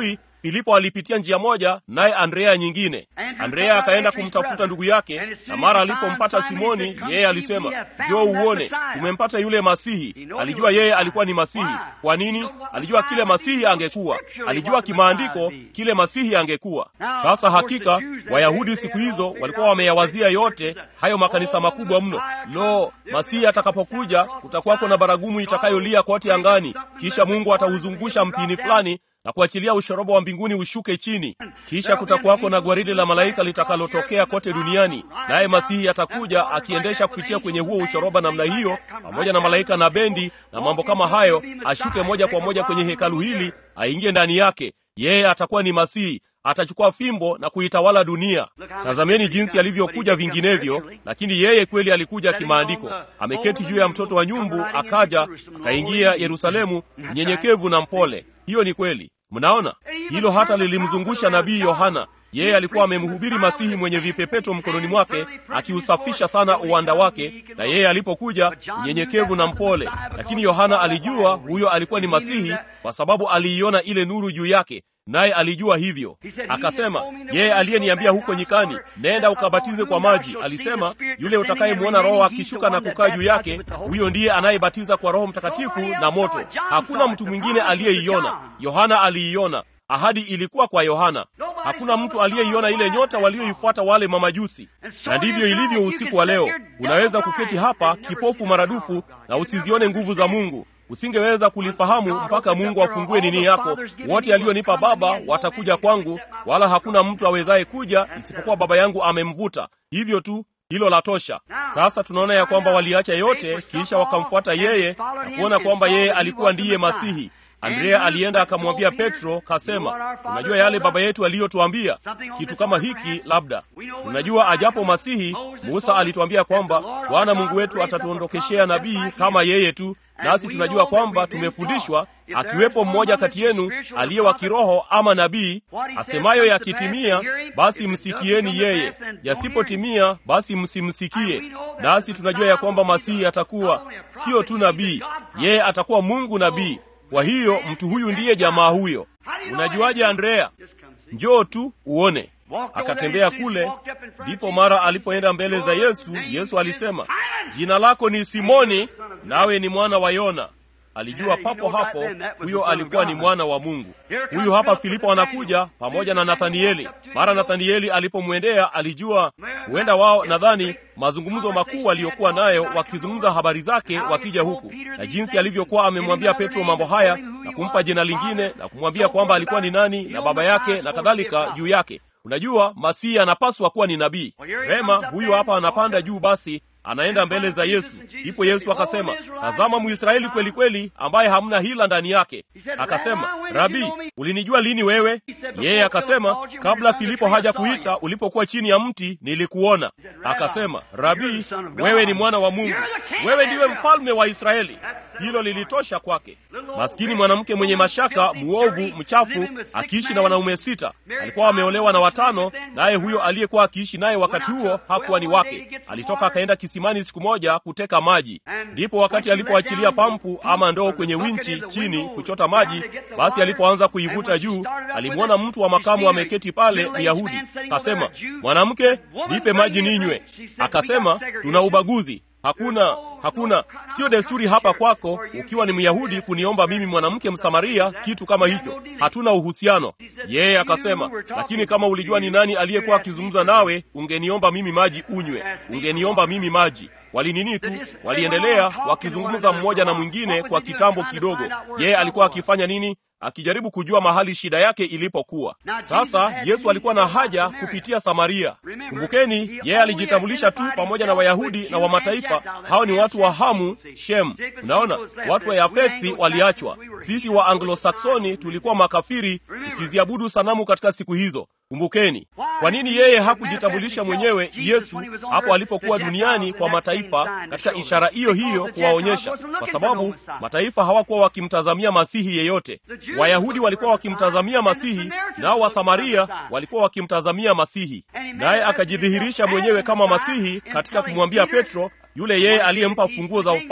filipo alipitia njia moja naye andrea nyingine andrea akaenda kumtafuta ndugu yake na mara alipompata simoni yeye alisema njoo uone tumempata yule masihi alijua yeye alikuwa ni masihi kwa nini alijua kile masihi angekuwa alijua kimaandiko kile masihi angekuwa sasa hakika wayahudi siku hizo walikuwa wameyawazia yote hayo makanisa makubwa mno lo masihi atakapokuja kutakuwako na baragumu itakayolia kote angani kisha mungu atauzungusha mpini fulani na kuachilia ushorobo wa mbinguni ushuke chini kisha kutakuwako na gwaridi la malaika litakalotokea kote duniani naye masihi atakuja akiendesha kupitia kwenye huo ushoroba namna hiyo pamoja na malaika na bendi na mambo kama hayo ashuke moja kwa moja kwenye hekalu hili aingie ndani yake yeye atakuwa ni masihi atachukua fimbo na kuitawala dunia tazameni jinsi alivyokuja vinginevyo lakini yeye kweli alikuja kimaandiko ameketi juu ya mtoto wa nyumbu akaja akaingia yerusalemu mnyenyekevu na mpole hiyo ni kweli mnaona hilo hata lilimzungusha nabii yohana yeye alikuwa amemhubiri masihi mwenye vipepeto mkononi mwake akiusafisha sana uwanda wake na yeye alipokuja mnyenyekevu na mpole lakini yohana alijua huyo alikuwa ni masihi kwa sababu aliiona ile nuru juu yake naye alijua hivyo akasema yeye aliyeniambia huko nyikani nenda ukabatize kwa maji alisema yule utakayemwona roho akishuka na kukaa juu yake huyo ndiye anayebatiza kwa roho mtakatifu na moto hakuna mtu mwingine aliyeiona yohana aliiona ahadi ilikuwa kwa yohana hakuna mtu aliyeiona ile nyota walioifuata wale mamajusi na ndivyo ilivyo usiku wa leo unaweza kuketi hapa kipofu maradufu na usizione nguvu za mungu usingeweza kulifahamu mpaka mungu afungue nini yako wote aliyonipa baba watakuja kwangu wala hakuna mtu awezaye kuja isipokuwa baba yangu amemvuta hivyo tu hilo la tosha sasa tunaona ya kwamba waliacha yote kisha wakamfuata yeye na kuona kwamba yeye alikuwa ndiye masihi andrea alienda akamwambia petro kasema unajua yale baba yetu aliyotuambia kitu kama hiki labda tunajua ajapo masihi musa alituambia kwamba bwana mungu wetu atatuondokeshea nabii kama yeye tu nasi tunajua kwamba tumefundishwa akiwepo mmoja kati yenu aliye wa kiroho ama nabii asemayo yakitimia basi msikieni yeye yasipotimia basi msimsikie nasi tunajua ya kwamba masihi atakuwa sio tu nabii yeye atakuwa mungu nabii kwa hiyo mtu huyu ndiye jamaa huyo unajuaje andrea njoo tu uone akatembea kule ndipo mara alipoenda mbele za yesu yesu alisema jina lako ni simoni nawe ni mwana wa yona alijua papo hapo huyo alikuwa ni mwana wa mungu huyu hapa filipo anakuja pamoja na nathanieli mara nathanieli alipomwendea alijua huenda wao nadhani mazungumzo makuu aliyokuwa nayo wakizungumza habari zake wakija huku na jinsi alivyokuwa amemwambia petro mambo haya na kumpa jina lingine na kumwambia kwamba alikuwa ni nani na baba yake na kadhalika juu yake unajua masihi anapaswa kuwa ni nabii vema huyu hapa anapanda juu basi anaenda mbele za yesu ndipo yesu akasema tazama mwisraeli kweli kweli ambaye hamna hila ndani yake akasema rabii ulinijua lini wewe yeye akasema kabla filipo haja kuita ulipokuwa chini ya mti nilikuona akasema rabii wewe ni mwana wa mungu wewe ndiwe mfalme wa israeli hilo lilitosha kwake maskini mwanamke mwenye mashaka muovu mchafu akiishi na wanaume sita alikuwa ameolewa na watano naye huyo aliyekuwa akiishi naye wakati huo hakuwa ni wake alitoka akaenda kisimani siku moja kuteka maji ndipo wakati alipoachilia pampu ama ndoo kwenye winchi chini kuchota maji basi alipoanza kuivuta juu alimwona mtu wa makamu ameketi pale myahudi akasema mwanamke nipe maji ninywe akasema tuna ubaguzi hakuna hakuna sio desturi hapa kwako ukiwa ni myahudi kuniomba mimi mwanamke msamaria kitu kama hicho hatuna uhusiano yeye akasema lakini kama ulijua ni nani aliyekuwa akizungumza nawe ungeniomba mimi maji unywe ungeniomba mimi maji walinini tu waliendelea wakizungumza mmoja na mwingine kwa kitambo kidogo yeye alikuwa akifanya nini akijaribu kujua mahali shida yake ilipokuwa sasa yesu alikuwa na haja kupitia samaria kumbukeni yeye alijitambulisha tu pamoja na wayahudi na wa mataifa hao ni watu wa hamu shem unaona watu wa yafethi waliachwa sisi wa anglosaksoni tulikuwa makafiri tukiziabudu sanamu katika siku hizo kumbukeni kwa nini yeye hakujitambulisha mwenyewe yesu hapo alipokuwa duniani kwa mataifa katika ishara hiyo hiyo kuwaonyesha kwa sababu mataifa hawakuwa wakimtazamia masihi yeyote wayahudi walikuwa wakimtazamia masihi nao wasamaria walikuwa wakimtazamia masihi naye akajidhihirisha mwenyewe kama masihi katika kumwambia petro yule yeye aliyempa funguo za ufalme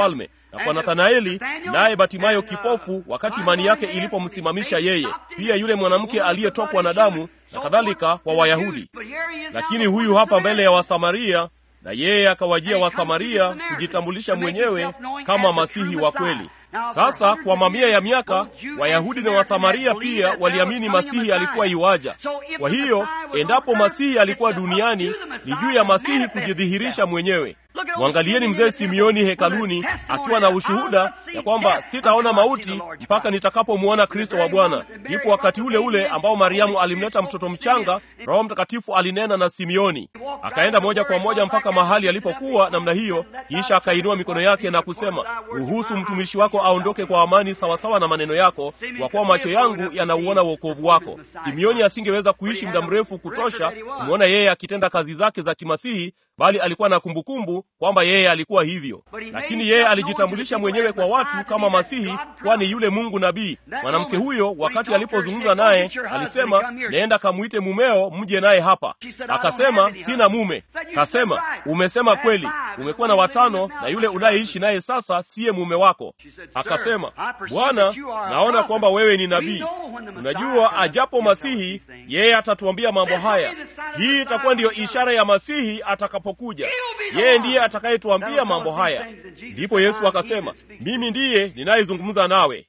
na kwa Nathanaeli naye Batimayo kipofu, wakati imani yake ilipomsimamisha yeye, pia yule mwanamke aliyetokwa na damu na kadhalika kwa Wayahudi. Lakini huyu hapa mbele ya Wasamaria, na yeye akawajia Wasamaria kujitambulisha mwenyewe kama masihi wa kweli. Sasa kwa mamia ya miaka Wayahudi na Wasamaria pia waliamini Masihi alikuwa iwaja. Kwa hiyo endapo Masihi alikuwa duniani, ni juu ya Masihi kujidhihirisha mwenyewe. Mwangalieni mzee Simioni hekaluni akiwa na ushuhuda ya kwamba sitaona mauti mpaka nitakapomwona Kristo wa Bwana. Ipo wakati ule ule ambao Mariamu alimleta mtoto mchanga, Roho Mtakatifu alinena na Simioni, akaenda moja kwa moja mpaka mahali alipokuwa namna hiyo, kisha akainua mikono yake na kusema, ruhusu mtumishi wako aondoke kwa amani, sawasawa na maneno yako, kwa kuwa macho yangu yanauona wokovu wako. Simioni asingeweza kuishi muda mrefu kutosha kumwona yeye akitenda kazi zake za kimasihi, bali alikuwa na kumbukumbu kwamba yeye alikuwa hivyo, lakini yeye alijitambulisha mwenyewe kwa watu kama Masihi, kwani yule Mungu nabii. Mwanamke huyo wakati alipozungumza naye alisema, nenda kamwite mumeo mje naye hapa. Akasema, sina mume. Kasema, umesema kweli, umekuwa na watano na yule unayeishi naye sasa siye mume wako. Akasema, Bwana, naona kwamba wewe ni nabii. Unajua, ajapo Masihi yeye atatuambia mambo haya. Hii itakuwa ndiyo ishara ya Masihi atakapokuja. Yeye ndiye atakayetuambia mambo haya. Ndipo Yesu akasema, mimi ndiye ninayezungumza nawe.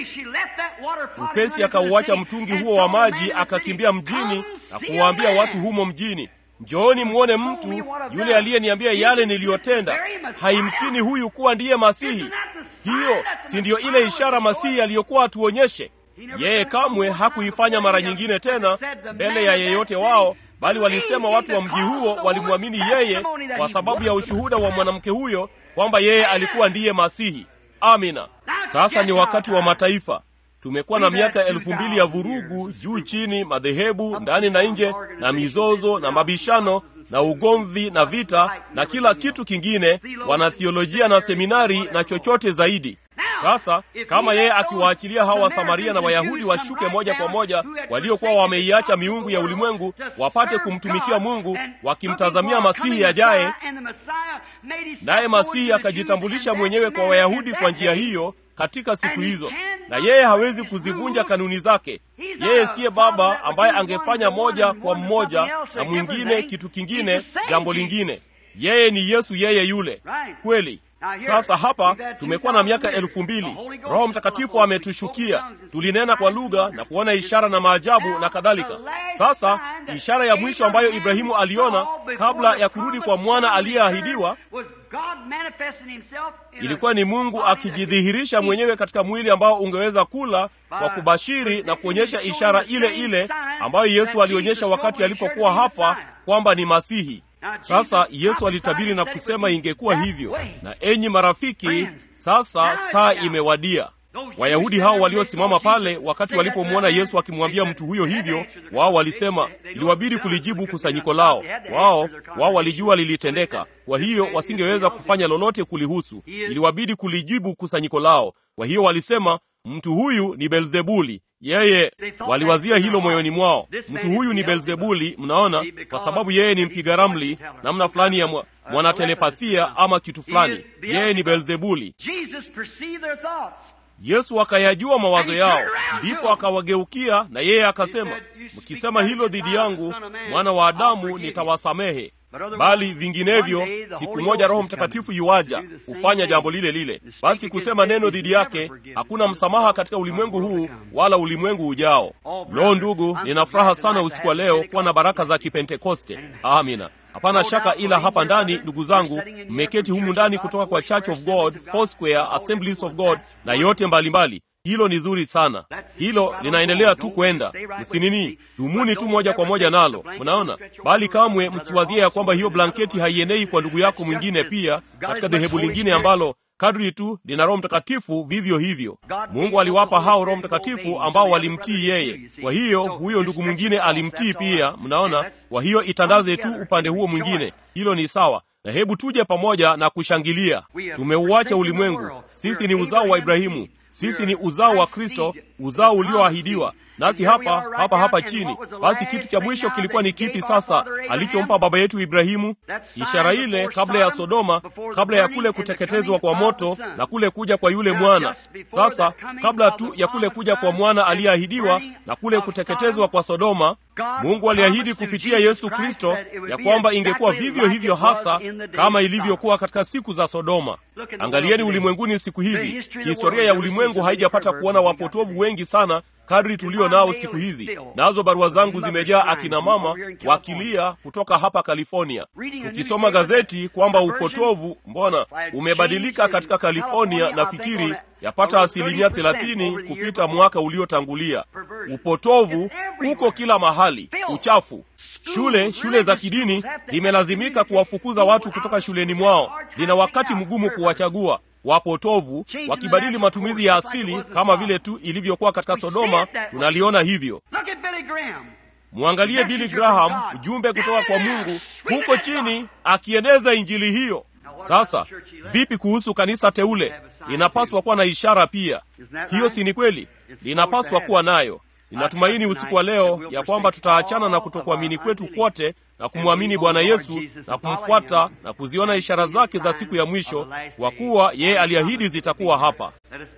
Upesi akauacha mtungi huo wa maji, akakimbia mjini na kuwaambia watu humo mjini, njooni mwone mtu yule aliyeniambia yale niliyotenda. Haimkini huyu kuwa ndiye Masihi. Hiyo si ndiyo ile ishara Masihi aliyokuwa atuonyeshe? Yeye kamwe hakuifanya mara nyingine tena mbele ya yeyote wao bali walisema watu wa mji huo walimwamini yeye kwa sababu ya ushuhuda wa mwanamke huyo kwamba yeye alikuwa ndiye Masihi. Amina. Sasa ni wakati wa mataifa. Tumekuwa na miaka elfu mbili ya vurugu juu chini, madhehebu ndani na nje, na mizozo na mabishano na ugomvi na vita na kila kitu kingine, wanathiolojia na seminari na chochote zaidi. Sasa kama yeye akiwaachilia hawa Wasamaria na Wayahudi washuke moja kwa moja, waliokuwa wameiacha miungu ya ulimwengu, wapate kumtumikia Mungu wakimtazamia Masihi ajaye, naye Masihi akajitambulisha mwenyewe kwa Wayahudi kwa njia hiyo katika siku hizo, na yeye hawezi kuzivunja kanuni zake. Yeye siye baba ambaye angefanya moja kwa mmoja na mwingine kitu kingine, jambo lingine. Yeye ni Yesu, yeye yule kweli. Sasa hapa tumekuwa na miaka elfu mbili. Roho Mtakatifu ametushukia, tulinena kwa lugha na kuona ishara na maajabu na kadhalika. Sasa ishara ya mwisho ambayo Ibrahimu aliona kabla ya kurudi kwa mwana aliyeahidiwa ilikuwa ni Mungu akijidhihirisha mwenyewe katika mwili ambao ungeweza kula kwa kubashiri na kuonyesha ishara ile ile ambayo Yesu alionyesha wakati alipokuwa hapa kwamba ni Masihi. Sasa Yesu alitabiri na kusema ingekuwa hivyo. Na enyi marafiki, sasa saa imewadia. Wayahudi hao waliosimama pale wakati walipomwona Yesu akimwambia mtu huyo hivyo, wao walisema iliwabidi kulijibu kusanyiko lao. Wao wao walijua lilitendeka, kwa hiyo wasingeweza kufanya lolote kulihusu. Iliwabidi kulijibu kusanyiko lao. Kwa hiyo walisema mtu huyu ni Belzebuli. Yeye waliwazia hilo moyoni mwao, mtu huyu ni Belzebuli. Mnaona, kwa sababu yeye ni mpiga ramli, namna fulani ya mwanatelepathia ama kitu fulani. Yeye ni Belzebuli. Yesu akayajua mawazo yao, ndipo akawageukia na yeye akasema, mkisema hilo dhidi yangu, mwana wa Adamu, nitawasamehe bali vinginevyo siku moja Roho Mtakatifu yuaja hufanya jambo lile lile. Basi kusema neno dhidi yake, hakuna msamaha katika ulimwengu huu wala ulimwengu ujao. Lo, ndugu, nina furaha sana usiku wa leo kuwa na baraka za Kipentekoste. Amina. Hapana shaka, ila hapa ndani, ndugu zangu, mmeketi humu ndani kutoka kwa Church of God, Foursquare, Assemblies of God na yote mbalimbali mbali. Hilo ni zuri sana, hilo linaendelea tu kwenda. Msinini, dumuni tu moja kwa moja nalo, mnaona. Bali kamwe msiwazie ya kwamba hiyo blanketi haienei kwa ndugu yako mwingine pia katika dhehebu lingine ambalo kadri tu lina Roho Mtakatifu vivyo hivyo. Mungu aliwapa hao Roho Mtakatifu ambao walimtii yeye. Kwa hiyo huyo ndugu mwingine alimtii pia, mnaona. Kwa hiyo itandaze tu upande huo mwingine, hilo ni sawa na hebu tuje pamoja na kushangilia. Tumeuacha ulimwengu, sisi ni uzao wa Ibrahimu, sisi ni uzao wa Kristo, uzao ulioahidiwa nasi hapa hapa hapa chini basi kitu cha mwisho kilikuwa ni kipi sasa alichompa baba yetu ibrahimu ishara ile kabla ya sodoma kabla ya kule kuteketezwa kwa moto na kule kuja kwa yule mwana sasa kabla tu ya kule kuja kwa mwana aliyeahidiwa na kule kuteketezwa kwa sodoma mungu aliahidi kupitia yesu kristo ya kwamba ingekuwa vivyo hivyo hasa kama ilivyokuwa katika siku za sodoma angalieni ulimwenguni siku hizi kihistoria ya ulimwengu haijapata kuona wapotovu wengi sana kadri tulio nao siku hizi nazo barua zangu zimejaa akina mama wakilia kutoka hapa california tukisoma gazeti kwamba upotovu mbona umebadilika katika california nafikiri yapata asilimia thelathini kupita mwaka uliotangulia upotovu uko kila mahali uchafu shule shule za kidini zimelazimika kuwafukuza watu kutoka shuleni mwao zina wakati mgumu kuwachagua wapotovu wakibadili matumizi ya asili kama vile tu ilivyokuwa katika sodoma tunaliona hivyo mwangalie bili graham mjumbe kutoka kwa mungu huko chini akieneza injili hiyo sasa vipi kuhusu kanisa teule linapaswa kuwa na ishara pia hiyo si ni kweli linapaswa kuwa nayo ninatumaini usiku wa leo ya kwamba tutaachana na kutokuamini kwetu kwote na kumwamini bwana yesu na kumfuata na kuziona ishara zake za siku ya mwisho kwa kuwa yeye aliahidi zitakuwa hapa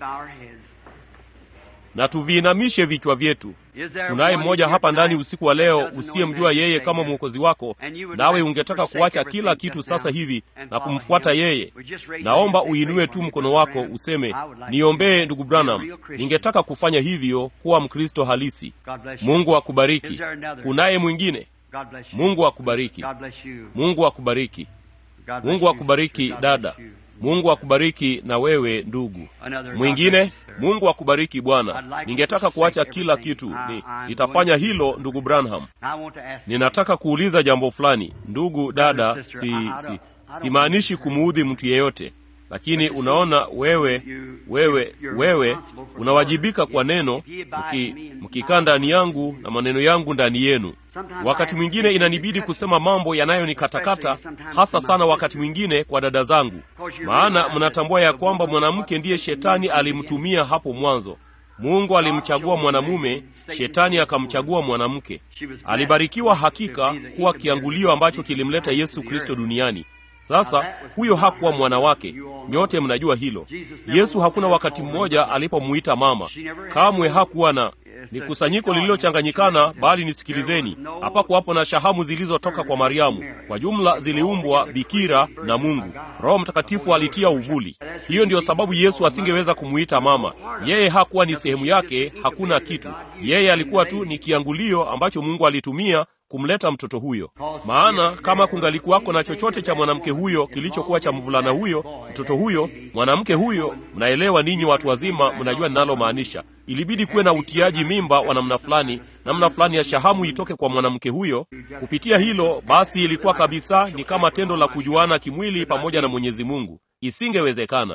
na tuviinamishe vichwa vyetu kunaye mmoja hapa ndani usiku wa leo usiyemjua yeye kama mwokozi wako nawe ungetaka kuacha kila kitu sasa hivi na kumfuata yeye naomba uinue tu mkono wako useme niombee ndugu branham ningetaka kufanya hivyo kuwa mkristo halisi mungu akubariki kunaye mwingine mungu akubariki mungu akubariki mungu akubariki dada mungu akubariki na wewe ndugu mwingine mungu akubariki bwana ningetaka kuacha kila kitu ni, nitafanya hilo ndugu branham ninataka kuuliza jambo fulani ndugu dada si, si, simaanishi kumuudhi mtu yeyote lakini unaona wewe wewe wewe unawajibika kwa neno mki, mkikaa ndani yangu na maneno yangu ndani yenu wakati mwingine inanibidi kusema mambo yanayonikatakata hasa sana wakati mwingine kwa dada zangu maana mnatambua ya kwamba mwanamke ndiye shetani alimtumia hapo mwanzo mungu alimchagua mwanamume shetani akamchagua mwanamke alibarikiwa hakika kuwa kiangulio ambacho kilimleta yesu kristo duniani sasa huyo hakuwa mwana wake nyote mnajua hilo yesu hakuna wakati mmoja alipomuita mama kamwe hakuwa na ni kusanyiko lililochanganyikana bali nisikilizeni hapakuwapo na shahamu zilizotoka kwa mariamu kwa jumla ziliumbwa bikira na mungu roho mtakatifu alitia uvuli hiyo ndiyo sababu yesu asingeweza kumuita mama yeye hakuwa ni sehemu yake hakuna kitu yeye alikuwa tu ni kiangulio ambacho mungu alitumia kumleta mtoto huyo maana kama kungalikuwako na chochote cha mwanamke huyo kilichokuwa cha mvulana huyo mtoto huyo mwanamke huyo mnaelewa ninyi watu wazima mnajua ninalomaanisha ilibidi kuwe na utiaji mimba wa namna fulani namna fulani ya shahamu itoke kwa mwanamke huyo kupitia hilo basi ilikuwa kabisa ni kama tendo la kujuana kimwili pamoja na mwenyezi mungu isingewezekana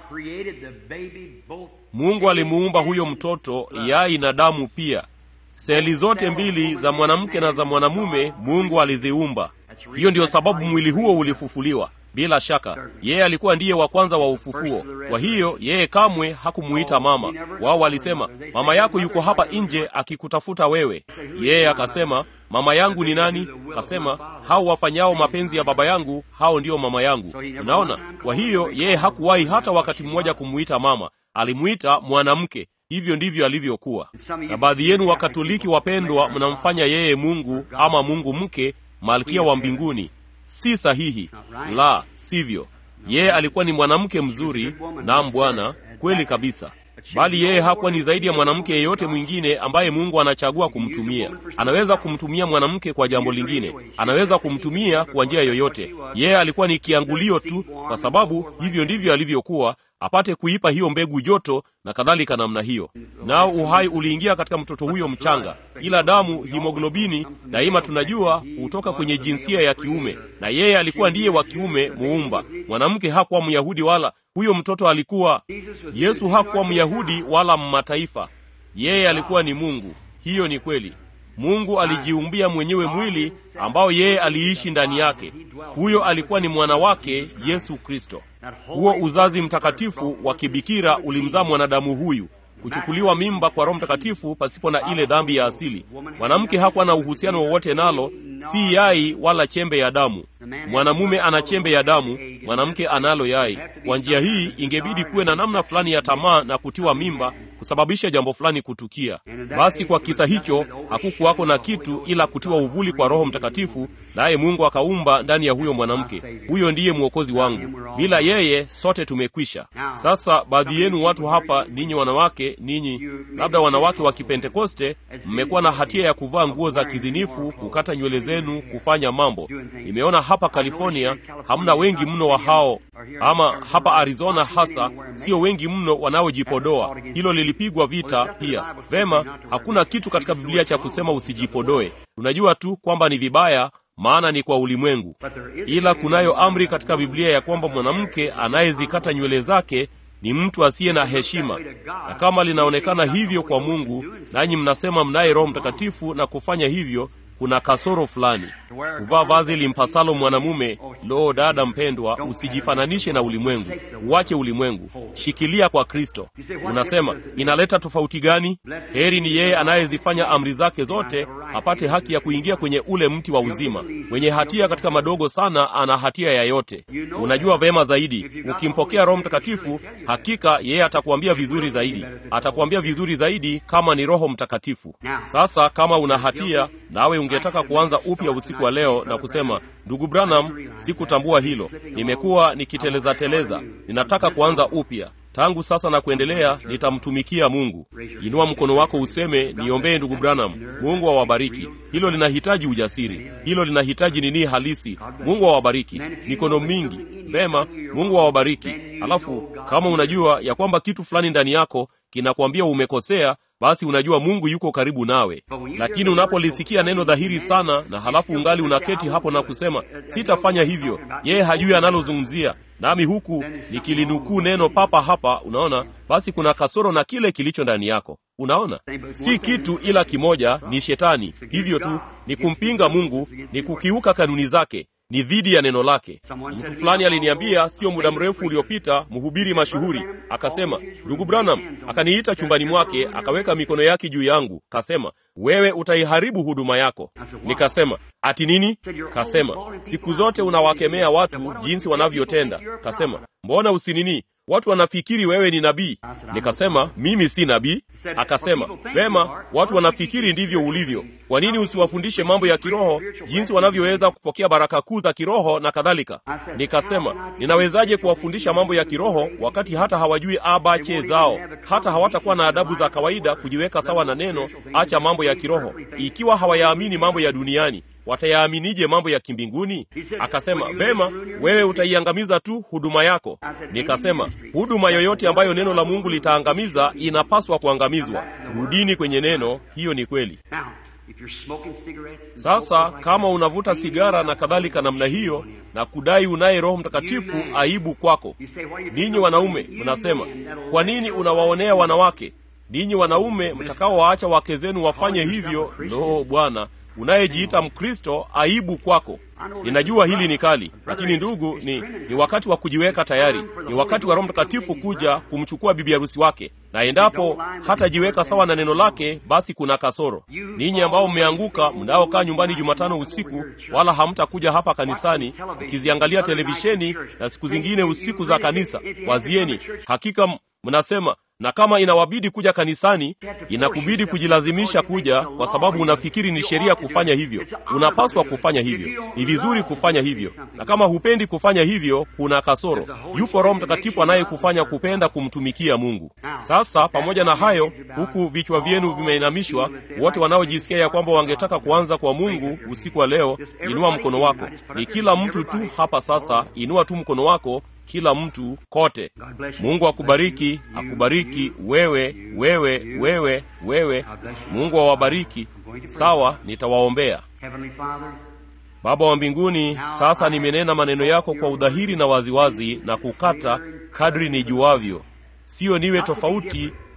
mungu alimuumba huyo mtoto yai na damu pia seli zote mbili za mwanamke na za mwanamume mungu aliziumba hiyo ndiyo sababu mwili huo ulifufuliwa bila shaka yeye alikuwa ndiye wa kwanza wa ufufuo kwa hiyo yeye kamwe hakumuita mama wao walisema mama yako yuko hapa nje akikutafuta wewe yeye akasema mama yangu ni nani akasema hao wafanyao mapenzi ya baba yangu hao ndiyo mama yangu unaona kwa hiyo yeye hakuwahi hata wakati mmoja kumuita mama alimuita mwanamke hivyo ndivyo alivyokuwa na baadhi yenu wakatoliki wapendwa mnamfanya yeye mungu ama mungu mke malkia wa mbinguni si sahihi la sivyo yeye alikuwa ni mwanamke mzuri nam bwana kweli kabisa bali yeye hakuwa ni zaidi ya mwanamke yeyote mwingine ambaye mungu anachagua kumtumia anaweza kumtumia mwanamke kwa jambo lingine anaweza kumtumia kwa njia yoyote yeye alikuwa ni kiangulio tu kwa sababu hivyo ndivyo alivyokuwa apate kuipa hiyo mbegu joto na kadhalika namna hiyo nao uhai uliingia katika mtoto huyo mchanga ila damu himoglobini daima tunajua hutoka kwenye jinsia ya kiume na yeye alikuwa ndiye wa kiume muumba mwanamke hakuwa myahudi wala huyo mtoto alikuwa yesu hakuwa myahudi wala mmataifa yeye alikuwa ni mungu hiyo ni kweli mungu alijiumbia mwenyewe mwili ambao yeye aliishi ndani yake huyo alikuwa ni mwana wake yesu kristo huo uzazi mtakatifu wa kibikira ulimzaa mwanadamu huyu kuchukuliwa mimba kwa roho mtakatifu pasipo na ile dhambi ya asili mwanamke hakuwa na uhusiano wowote nalo si yai wala chembe ya damu mwanamume ana chembe ya damu mwanamke analo yai kwa njia hii ingebidi kuwe na namna fulani ya tamaa na kutiwa mimba kusababisha jambo fulani kutukia basi kwa kisa hicho hakukuwako na kitu ila kutiwa uvuli kwa roho mtakatifu naye mungu akaumba ndani ya huyo mwanamke huyo ndiye mwokozi wangu bila yeye sote tumekwisha sasa baadhi yenu watu hapa ninyi wanawake ninyi labda wanawake wa kipentekoste mmekuwa na hatia ya kuvaa nguo za kizinifu kukata nywele zenu kufanya mambo nimeona hapa california hamna wengi mno wa hao ama hapa arizona hasa sio wengi mno wanaojipodoa hilo lilipigwa vita pia vema hakuna kitu katika biblia cha kusema usijipodoe tunajua tu kwamba ni vibaya maana ni kwa ulimwengu ila kunayo amri katika biblia ya kwamba mwanamke anayezikata nywele zake ni mtu asiye na heshima na kama linaonekana hivyo kwa mungu nanyi mnasema mnaye roho mtakatifu na kufanya hivyo kuna kasoro fulani kuvaa vazi limpasalo mwanamume loo dada mpendwa usijifananishe na ulimwengu uache ulimwengu shikilia kwa kristo unasema inaleta tofauti gani heri ni yeye anayezifanya amri zake zote apate haki ya kuingia kwenye ule mti wa uzima mwenye hatia katika madogo sana ana hatia ya yote unajua vema zaidi ukimpokea roho mtakatifu hakika yeye atakuambia vizuri zaidi atakuambia vizuri zaidi kama ni roho mtakatifu sasa kama una hatia nawe ungetaka kuanza upya usiku wa leo na kusema ndugu branham sikutambua hilo nimekuwa nikiteleza teleza ninataka kuanza upya tangu sasa na kuendelea nitamtumikia mungu inua mkono wako useme niombee ndugu branham mungu awabariki hilo linahitaji ujasiri hilo linahitaji nini halisi mungu awabariki mikono mingi vema mungu awabariki alafu kama unajua ya kwamba kitu fulani ndani yako kinakwambia umekosea basi unajua mungu yuko karibu nawe lakini unapolisikia neno dhahiri sana na halafu ungali unaketi hapo na kusema sitafanya hivyo yeye hajui analozungumzia nami huku nikilinukuu neno papa hapa unaona basi kuna kasoro na kile kilicho ndani yako unaona si kitu ila kimoja ni shetani hivyo tu ni kumpinga mungu ni kukiuka kanuni zake ni dhidi ya neno lake mtu fulani aliniambia sio muda mrefu uliopita mhubiri mashuhuri akasema ndugu branham akaniita chumbani mwake akaweka mikono yake juu yangu kasema wewe utaiharibu huduma yako nikasema ati nini kasema siku zote unawakemea watu jinsi wanavyotenda kasema mbona usinini watu wanafikiri wewe ni nabii nikasema mimi si nabii akasema vema watu wanafikiri ndivyo ulivyo kwa nini usiwafundishe mambo ya kiroho jinsi wanavyoweza kupokea baraka kuu za kiroho na kadhalika nikasema ninawezaje kuwafundisha mambo ya kiroho wakati hata hawajui abache zao hata hawatakuwa na adabu za kawaida kujiweka sawa na neno acha mambo ya kiroho ikiwa hawayaamini mambo ya duniani watayaaminije mambo ya kimbinguni akasema vema wewe utaiangamiza tu huduma yako nikasema huduma yoyote ambayo neno la mungu litaangamiza inapaswa kuangamizwa rudini kwenye neno hiyo ni kweli sasa kama unavuta sigara na kadhalika namna hiyo na kudai unaye roho mtakatifu aibu kwako ninyi wanaume mnasema kwa nini unawaonea wanawake ninyi wanaume mtakaowaacha wake zenu wafanye hivyo loo bwana unayejiita mkristo aibu kwako ninajua hili ni kali lakini ndugu ni, ni wakati wa kujiweka tayari ni wakati wa roho mtakatifu kuja kumchukua bibi harusi wake na endapo hatajiweka sawa na neno lake basi kuna kasoro ninyi ambao mmeanguka mnaokaa nyumbani jumatano usiku wala hamtakuja hapa kanisani mkiziangalia televisheni na siku zingine usiku za kanisa wazieni hakika mnasema na kama inawabidi kuja kanisani inakubidi kujilazimisha kuja kwa sababu unafikiri ni sheria kufanya hivyo unapaswa kufanya hivyo ni vizuri kufanya hivyo na kama hupendi kufanya hivyo kuna kasoro yupo roho mtakatifu anayekufanya kupenda kumtumikia mungu sasa pamoja na hayo huku vichwa vyenu vimeinamishwa wote wanaojisikia ya kwamba wangetaka kuanza kwa mungu usiku wa leo inua mkono wako ni kila mtu tu hapa sasa inua tu mkono wako kila mtu kote mungu akubariki akubariki wewe wewe wewe wewe mungu awabariki sawa nitawaombea baba wa mbinguni sasa nimenena maneno yako kwa udhahiri na waziwazi na kukata kadri nijuavyo siyo niwe tofauti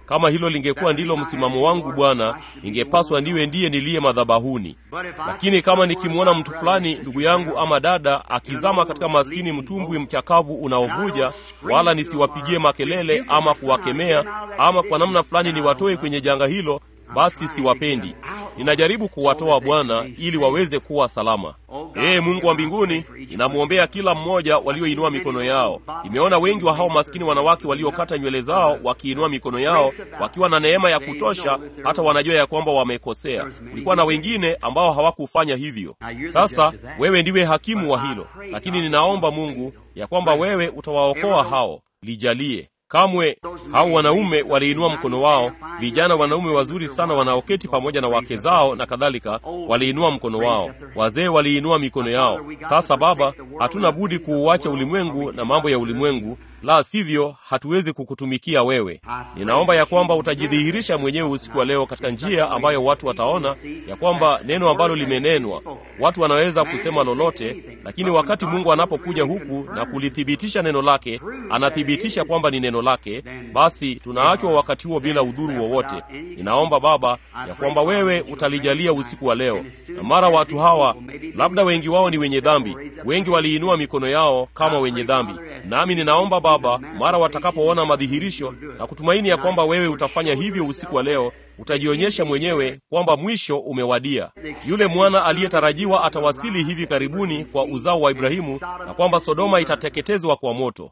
kama hilo lingekuwa ndilo msimamo wangu bwana ningepaswa ndiwe ndiye niliye madhabahuni lakini kama nikimwona mtu fulani ndugu yangu ama dada akizama katika maskini mtumbwi mchakavu unaovuja wala nisiwapigie makelele ama kuwakemea ama kwa namna fulani niwatoe kwenye janga hilo basi siwapendi ninajaribu kuwatoa bwana ili waweze kuwa salama ee mungu wa mbinguni ninamwombea kila mmoja walioinua mikono yao nimeona wengi wa hao maskini wanawake waliokata nywele zao wakiinua mikono yao wakiwa na neema ya kutosha hata wanajua ya kwamba wamekosea kulikuwa na wengine ambao hawakufanya hivyo sasa wewe ndiwe hakimu wa hilo lakini ninaomba mungu ya kwamba wewe utawaokoa hao lijalie kamwe hao wanaume waliinua mkono wao vijana wanaume wazuri sana wanaoketi pamoja na wake zao na kadhalika waliinua mkono wao wazee waliinua mikono yao sasa baba hatuna budi kuuacha ulimwengu na mambo ya ulimwengu la sivyo hatuwezi kukutumikia wewe ninaomba ya kwamba utajidhihirisha mwenyewe usiku wa leo katika njia ambayo watu wataona ya kwamba neno ambalo limenenwa watu wanaweza kusema lolote lakini wakati mungu anapokuja huku na kulithibitisha neno lake anathibitisha kwamba ni neno lake basi tunaachwa wakati huo bila udhuru wowote ninaomba baba ya kwamba wewe utalijalia usiku wa leo na mara watu hawa labda wengi wao ni wenye dhambi wengi waliinua mikono yao kama wenye dhambi nami ninaomba baba mara watakapoona madhihirisho na kutumaini ya kwamba wewe utafanya hivyo usiku wa leo utajionyesha mwenyewe kwamba mwisho umewadia yule mwana aliyetarajiwa atawasili hivi karibuni kwa uzao wa ibrahimu na kwamba sodoma itateketezwa kwa moto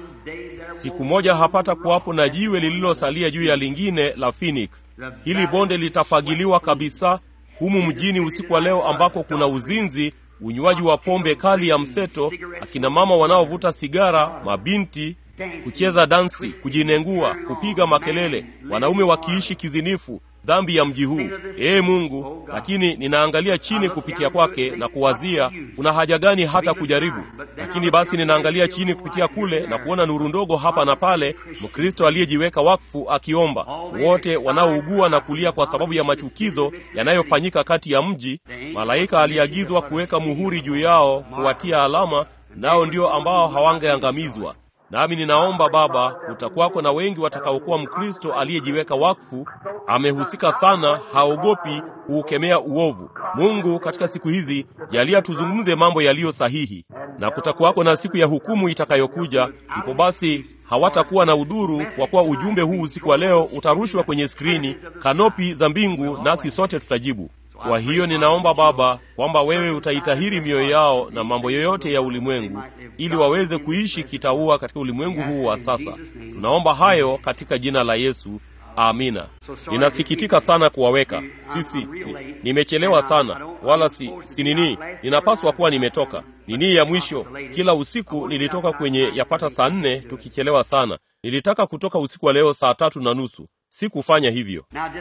siku moja hapata kuwapo na jiwe lililosalia juu ya lingine la phoenix hili bonde litafagiliwa kabisa humu mjini usiku wa leo ambako kuna uzinzi unywaji wa pombe kali ya mseto akina mama wanaovuta sigara mabinti kucheza dansi kujinengua kupiga makelele wanaume wakiishi kizinifu dhambi ya mji huu ee mungu lakini ninaangalia chini kupitia kwake na kuwazia kuna haja gani hata kujaribu lakini basi ninaangalia chini kupitia kule na kuona nuru ndogo hapa na pale mkristo aliyejiweka wakfu akiomba wote wanaougua na kulia kwa sababu ya machukizo yanayofanyika kati ya mji malaika aliagizwa kuweka muhuri juu yao kuwatia alama nao ndio ambao hawangeangamizwa nami ninaomba baba kutakwako na wengi watakaokuwa mkristo aliyejiweka wakfu amehusika sana haogopi kuukemea uovu mungu katika siku hizi jalia tuzungumze mambo yaliyo sahihi na kutakuwako na siku ya hukumu itakayokuja ipo basi hawatakuwa na udhuru kwa kuwa ujumbe huu usiku wa leo utarushwa kwenye skrini kanopi za mbingu nasi sote tutajibu kwa hiyo ninaomba baba kwamba wewe utaitahiri mioyo yao na mambo yoyote ya ulimwengu ili waweze kuishi kitaua katika ulimwengu huu wa sasa tunaomba hayo katika jina la yesu amina ninasikitika sana kuwaweka sisi ni, nimechelewa sana wala si, si nini ninapaswa kuwa nimetoka nini ya mwisho kila usiku nilitoka kwenye yapata saa nne tukichelewa sana nilitaka kutoka usiku wa leo saa tatu na nusu sikufanya hivyo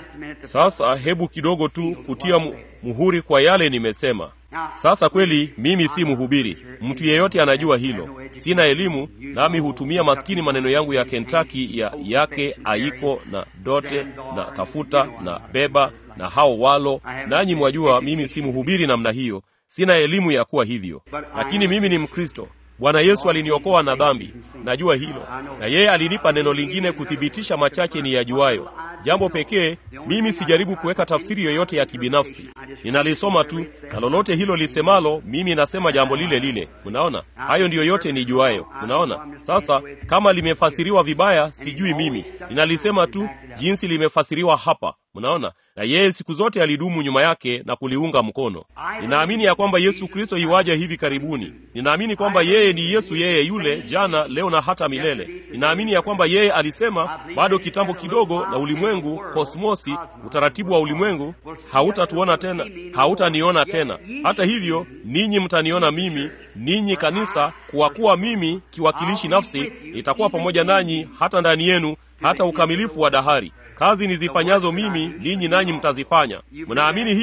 sasa hebu kidogo tu kutia mu, muhuri kwa yale nimesema sasa kweli mimi si mhubiri mtu yeyote anajua hilo sina elimu nami hutumia maskini maneno yangu ya kentaki ya yake aiko na dote na tafuta na beba na hao walo nanyi mwajua mimi si mhubiri namna hiyo sina elimu ya kuwa hivyo lakini mimi ni mkristo bwana yesu aliniokoa na dhambi najua hilo na yeye alinipa neno lingine kuthibitisha machache ni yajuayo jambo pekee mimi sijaribu kuweka tafsiri yoyote ya kibinafsi ninalisoma tu na lolote hilo lisemalo mimi nasema jambo lile lile unaona hayo ndiyo yote nijuayo unaona sasa kama limefasiriwa vibaya sijui mimi ninalisema tu jinsi limefasiriwa hapa mnaona na yeye siku zote alidumu nyuma yake na kuliunga mkono ninaamini ya kwamba yesu kristo iwaja hivi karibuni ninaamini kwamba yeye ni yesu yeye yule jana leo na hata milele ninaamini ya kwamba yeye alisema bado kitambo kidogo na ulimwengu kosmosi utaratibu wa ulimwengu hautatuona tena hautaniona tena hata hivyo ninyi mtaniona mimi ninyi kanisa kwa kuwa mimi kiwakilishi nafsi nitakuwa pamoja nanyi hata ndani yenu hata ukamilifu wa dahari kazi nizifanyazo mimi ninyi nanyi mtazifanya mnaamini hilo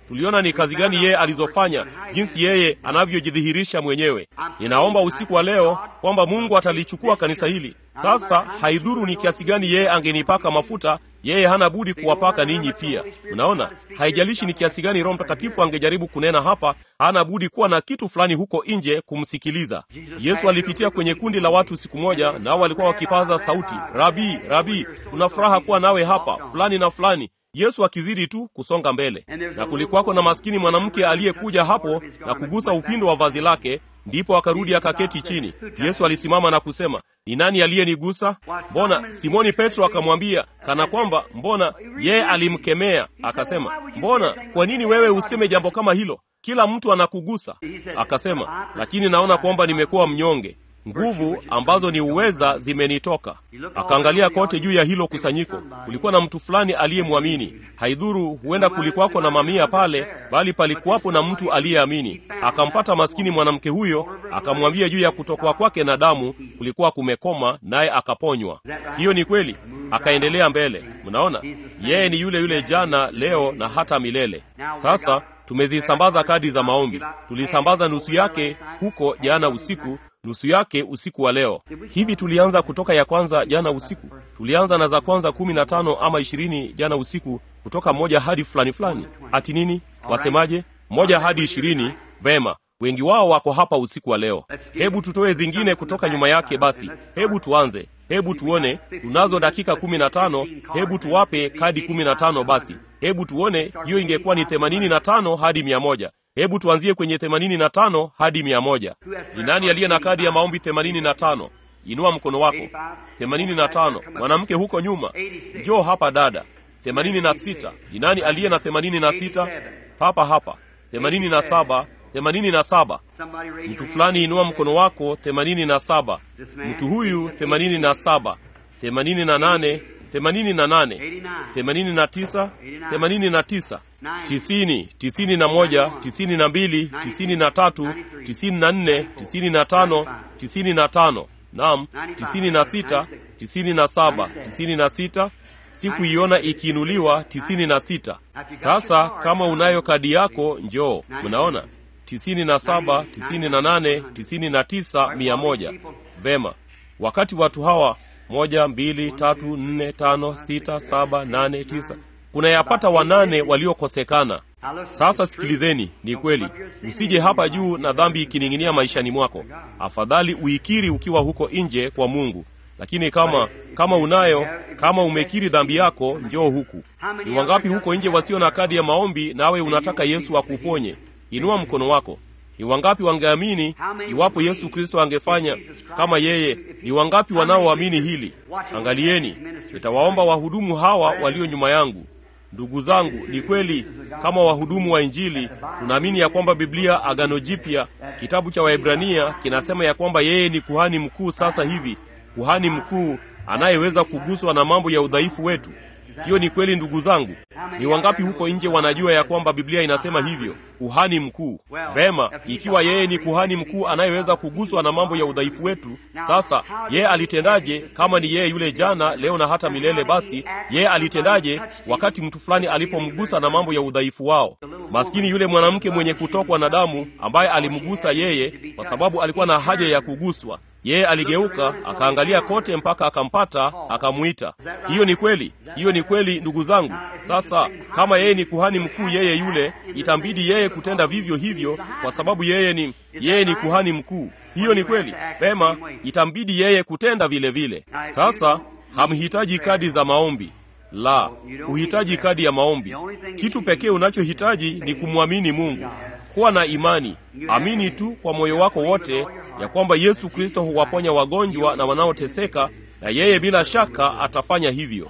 tuliona ni kazi gani yeye alizofanya, jinsi yeye anavyojidhihirisha mwenyewe. Ninaomba usiku wa leo kwamba Mungu atalichukua kanisa hili sasa. Haidhuru ni kiasi gani yeye angenipaka mafuta, yeye hana budi kuwapaka ninyi pia. Unaona, haijalishi ni kiasi gani Roho Mtakatifu angejaribu kunena hapa, hana budi kuwa na kitu fulani huko nje kumsikiliza. Yesu alipitia kwenye kundi la watu siku moja, nao walikuwa wakipaza sauti, Rabi, Rabi, tuna furaha kuwa nawe hapa, fulani na fulani Yesu akizidi tu kusonga mbele, na kulikuwako na maskini mwanamke aliyekuja hapo na kugusa upindo wa vazi lake, ndipo akarudi akaketi chini. Yesu alisimama na kusema, ni nani aliyenigusa? Mbona Simoni Petro akamwambia kana kwamba, mbona yeye alimkemea akasema, mbona, kwa nini wewe useme jambo kama hilo? Kila mtu anakugusa. Akasema, lakini naona kwamba nimekuwa mnyonge nguvu ambazo ni uweza zimenitoka. Akaangalia kote juu ya hilo kusanyiko, kulikuwa na mtu fulani aliyemwamini. Haidhuru, huenda kulikuwako na mamia pale, bali palikuwapo na mtu aliyeamini. Akampata maskini mwanamke huyo, akamwambia juu ya kutokwa kwake na damu kulikuwa kumekoma, naye akaponywa. Hiyo ni kweli. Akaendelea mbele. Mnaona, yeye ni yule yule jana, leo na hata milele. Sasa tumezisambaza kadi za maombi. Tulisambaza nusu yake huko jana usiku nusu yake usiku wa leo. Hivi tulianza kutoka ya kwanza jana usiku, tulianza na za kwanza kumi na tano ama ishirini jana usiku, kutoka moja hadi fulani fulani. Ati nini wasemaje? Moja hadi ishirini. Vema, wengi wao wako hapa usiku wa leo. Hebu tutoe zingine kutoka nyuma yake. Basi hebu tuanze, hebu tuone. Tunazo dakika kumi na tano. Hebu tuwape kadi kumi na tano. Basi hebu tuone, hiyo ingekuwa ni themanini na tano hadi mia moja. Hebu tuanzie kwenye themanini na tano hadi mia moja. Ni nani aliye na kadi ya maombi themanini na tano? Inua mkono wako. themanini na tano. Mwanamke huko nyuma, njoo hapa dada. themanini na sita. Ni nani aliye na themanini na sita? Hapa hapa. themanini na saba. themanini na saba. Mtu fulani inua mkono wako. themanini na saba. Mtu huyu themanini na saba. themanini na nane. themanini na nane. themanini na tisa. themanini na tisa tisini, tisini na moja, tisini na mbili, tisini na tatu, tisini na nne, tisini na tano, tisini na tano. Naam, tisini na sita, tisini na saba, tisini na sita. Sikuiona ikiinuliwa tisini na sita. Sasa kama unayo kadi yako njoo. Mnaona tisini na saba, tisini na nane, tisini na tisa, mia moja. Vema, wakati watu hawa moja, mbili, tatu, nne, tano, sita, saba, nane, tisa kuna yapata wanane waliokosekana. Sasa sikilizeni, ni kweli, usije hapa juu na dhambi ikining'inia maishani mwako. Afadhali uikiri ukiwa huko nje kwa Mungu, lakini kama kama unayo, kama umekiri dhambi yako, njoo huku. Ni wangapi huko nje wasio na kadi ya maombi, nawe unataka Yesu akuponye? Inua mkono wako. Ni wangapi wangeamini iwapo Yesu Kristo angefanya kama yeye? Ni wangapi wanaoamini hili? Angalieni, nitawaomba wahudumu hawa walio nyuma yangu. Ndugu zangu, ni kweli kama wahudumu wa Injili tunaamini ya kwamba Biblia Agano Jipya, kitabu cha Waebrania kinasema ya kwamba yeye ni kuhani mkuu sasa hivi, kuhani mkuu anayeweza kuguswa na mambo ya udhaifu wetu. Hiyo ni kweli, ndugu zangu. Ni wangapi huko nje wanajua ya kwamba Biblia inasema hivyo, kuhani mkuu? Vema, ikiwa yeye ni kuhani mkuu anayeweza kuguswa na mambo ya udhaifu wetu, sasa yeye alitendaje? Kama ni yeye yule jana, leo na hata milele, basi yeye alitendaje wakati mtu fulani alipomgusa na mambo ya udhaifu wao? Maskini yule mwanamke mwenye kutokwa na damu ambaye alimgusa yeye, kwa sababu alikuwa na haja ya kuguswa yeye aligeuka akaangalia kote mpaka akampata, akamwita. Hiyo ni kweli, hiyo ni kweli, ndugu zangu. Sasa kama yeye ni kuhani mkuu, yeye yule, itambidi yeye kutenda vivyo hivyo, kwa sababu yeye ni yeye ni kuhani mkuu. Hiyo ni kweli, pema, itambidi yeye kutenda vile vile. Sasa hamhitaji kadi za maombi la, huhitaji kadi ya maombi. Kitu pekee unachohitaji ni kumwamini Mungu. Kuwa na imani, amini tu kwa moyo wako wote ya kwamba Yesu Kristo huwaponya wagonjwa na wanaoteseka, na yeye bila shaka atafanya hivyo.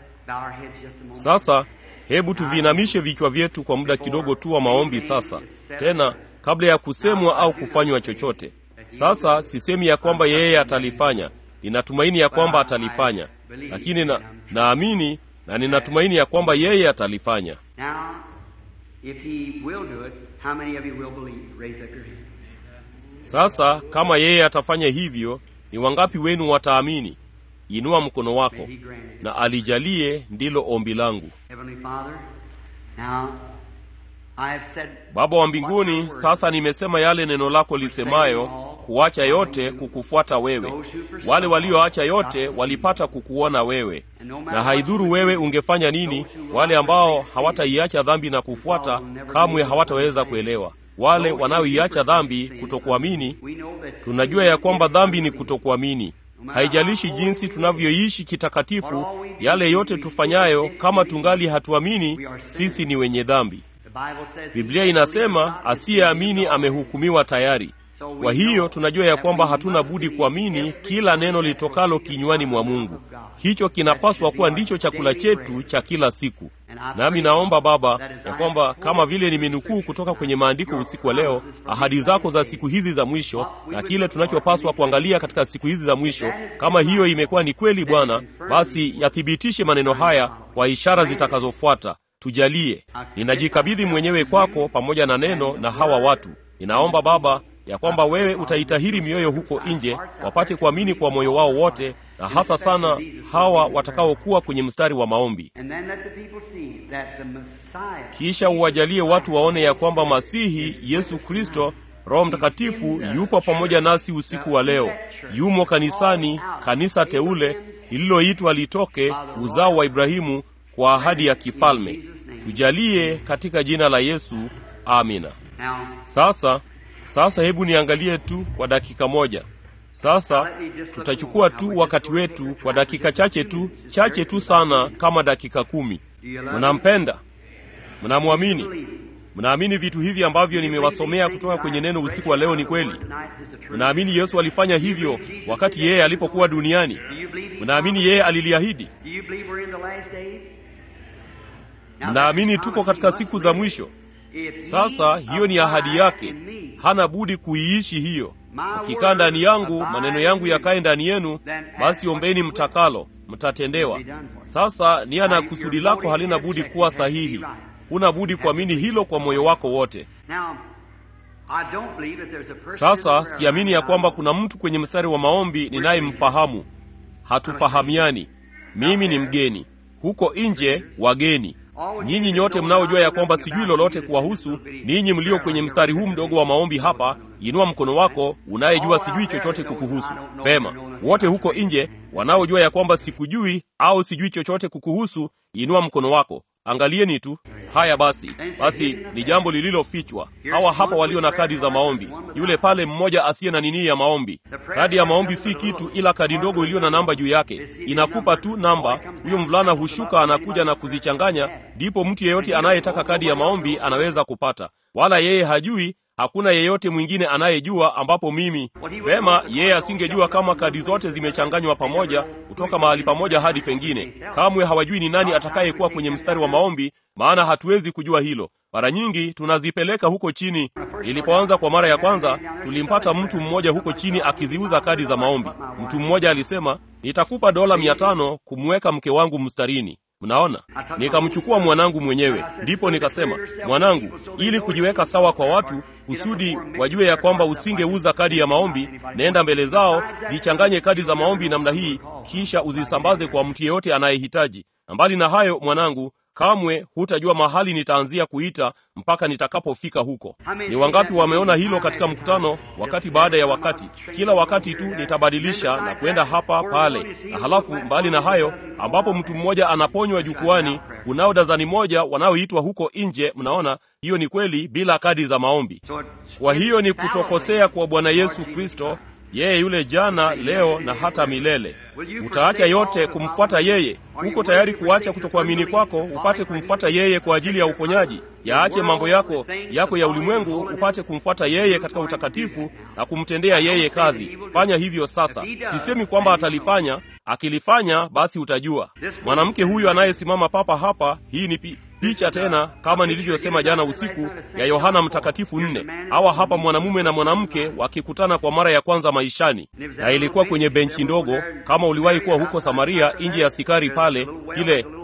Sasa hebu tuviinamishe vichwa vyetu kwa muda kidogo tu wa maombi sasa, tena kabla ya kusemwa au kufanywa chochote. Sasa sisemi ya kwamba yeye atalifanya, ninatumaini ya kwamba atalifanya, lakini na naamini na ninatumaini ya kwamba yeye atalifanya. Sasa kama yeye atafanya hivyo, ni wangapi wenu wataamini? Inua mkono wako na alijalie, ndilo ombi langu. Baba wa mbinguni, sasa nimesema yale neno lako lisemayo, kuacha yote kukufuata wewe. Wale walioacha yote walipata kukuona wewe, na haidhuru wewe ungefanya nini, wale ambao hawataiacha dhambi na kufuata kamwe hawataweza kuelewa. Wale wanaoiacha dhambi, kutokuamini, tunajua ya kwamba dhambi ni kutokuamini. Haijalishi jinsi tunavyoishi kitakatifu, yale yote tufanyayo, kama tungali hatuamini, sisi ni wenye dhambi. Biblia inasema asiyeamini amehukumiwa tayari. Kwa hiyo tunajua ya kwamba hatuna budi kuamini kila neno litokalo kinywani mwa Mungu. Hicho kinapaswa kuwa ndicho chakula chetu cha kila siku. Nami naomba Baba ya kwamba kama vile nimenukuu kutoka kwenye maandiko usiku wa leo, ahadi zako za siku hizi za mwisho na kile tunachopaswa kuangalia katika siku hizi za mwisho, kama hiyo imekuwa ni kweli, Bwana, basi yathibitishe maneno haya kwa ishara zitakazofuata. Tujalie. Ninajikabidhi mwenyewe kwako pamoja na neno na hawa watu. Ninaomba Baba ya kwamba wewe utaitahiri mioyo huko nje, wapate kuamini kwa moyo wao wote, na hasa sana hawa watakaokuwa kwenye mstari wa maombi. Kisha uwajalie watu waone ya kwamba Masihi Yesu Kristo, Roho Mtakatifu yupo pamoja nasi usiku wa leo, yumo kanisani, kanisa teule lililoitwa litoke uzao wa Ibrahimu kwa ahadi ya kifalme. Tujalie katika jina la Yesu, amina. Sasa sasa, hebu niangalie tu kwa dakika moja. Sasa tutachukua tu wakati wetu kwa dakika chache tu, chache tu sana, kama dakika kumi. Mnampenda? Mnamwamini? Mnaamini vitu hivi ambavyo nimewasomea kutoka kwenye neno usiku wa leo ni kweli? Mnaamini Yesu alifanya hivyo wakati yeye alipokuwa duniani? Mnaamini yeye aliliahidi? Mnaamini tuko katika siku za mwisho? Sasa hiyo ni ahadi yake, hana budi kuiishi hiyo. Ukikaa ndani yangu, maneno yangu yakae ndani yenu, basi ombeni mtakalo, mtatendewa. Sasa nia na kusudi lako halina budi kuwa sahihi. Huna budi kuamini hilo kwa moyo wako wote. Sasa siamini ya kwamba kuna mtu kwenye mstari wa maombi ninayemfahamu. Hatufahamiani. Mimi ni mgeni huko nje, wageni Nyinyi nyote mnaojua ya kwamba sijui lolote kuwahusu ninyi mlio kwenye mstari huu mdogo wa maombi hapa, inua mkono wako unayejua sijui chochote kukuhusu. Vema, wote huko nje wanaojua ya kwamba sikujui au sijui chochote kukuhusu, inua mkono wako. Angalieni tu. Haya basi, basi ni jambo lililofichwa. Hawa hapa walio na kadi za maombi, yule pale mmoja asiye na nini ya maombi. Kadi ya maombi si kitu ila kadi ndogo iliyo na namba juu yake, inakupa tu namba. Huyo mvulana hushuka, anakuja na kuzichanganya, ndipo mtu yeyote anayetaka kadi ya maombi anaweza kupata, wala yeye hajui hakuna yeyote mwingine anayejua, ambapo mimi vema, yeye asingejua kama kadi zote zimechanganywa pamoja kutoka mahali pamoja hadi pengine. Kamwe hawajui ni nani atakayekuwa kwenye mstari wa maombi, maana hatuwezi kujua hilo. Mara nyingi tunazipeleka huko chini. Nilipoanza kwa mara ya kwanza, tulimpata mtu mmoja huko chini akiziuza kadi za maombi. Mtu mmoja alisema, nitakupa dola mia tano kumweka mke wangu mstarini. Mnaona, nikamchukua mwanangu mwenyewe, ndipo nikasema, mwanangu, ili kujiweka sawa kwa watu, kusudi wajue ya kwamba usingeuza kadi ya maombi, nenda mbele zao, zichanganye kadi za maombi namna hii, kisha uzisambaze kwa mtu yeyote anayehitaji. Na mbali na hayo, mwanangu, kamwe hutajua mahali nitaanzia kuita mpaka nitakapofika huko. Ni wangapi wameona hilo katika mkutano, wakati baada ya wakati? Kila wakati tu nitabadilisha na kwenda hapa pale, na halafu mbali na hayo, ambapo mtu mmoja anaponywa jukwani, kunao dazani moja wanaoitwa huko nje. Mnaona, hiyo ni kweli, bila kadi za maombi. Kwa hiyo ni kutokosea kwa Bwana Yesu Kristo, yeye yule jana, leo na hata milele. Utaacha yote kumfuata yeye? Uko tayari kuacha kutokuamini kwako upate kumfuata yeye kwa ajili ya uponyaji? Yaache mambo yako yako ya ulimwengu upate kumfuata yeye katika utakatifu na kumtendea yeye kazi. Fanya hivyo sasa. Sisemi kwamba atalifanya. Akilifanya basi utajua. Mwanamke huyu anayesimama papa hapa, hii ni pi picha tena, kama nilivyosema jana usiku, ya Yohana Mtakatifu nne. Hawa hapa mwanamume na mwanamke wakikutana kwa mara ya kwanza maishani, na ilikuwa kwenye benchi ndogo. Kama uliwahi kuwa huko Samaria, nje ya Sikari pale, kile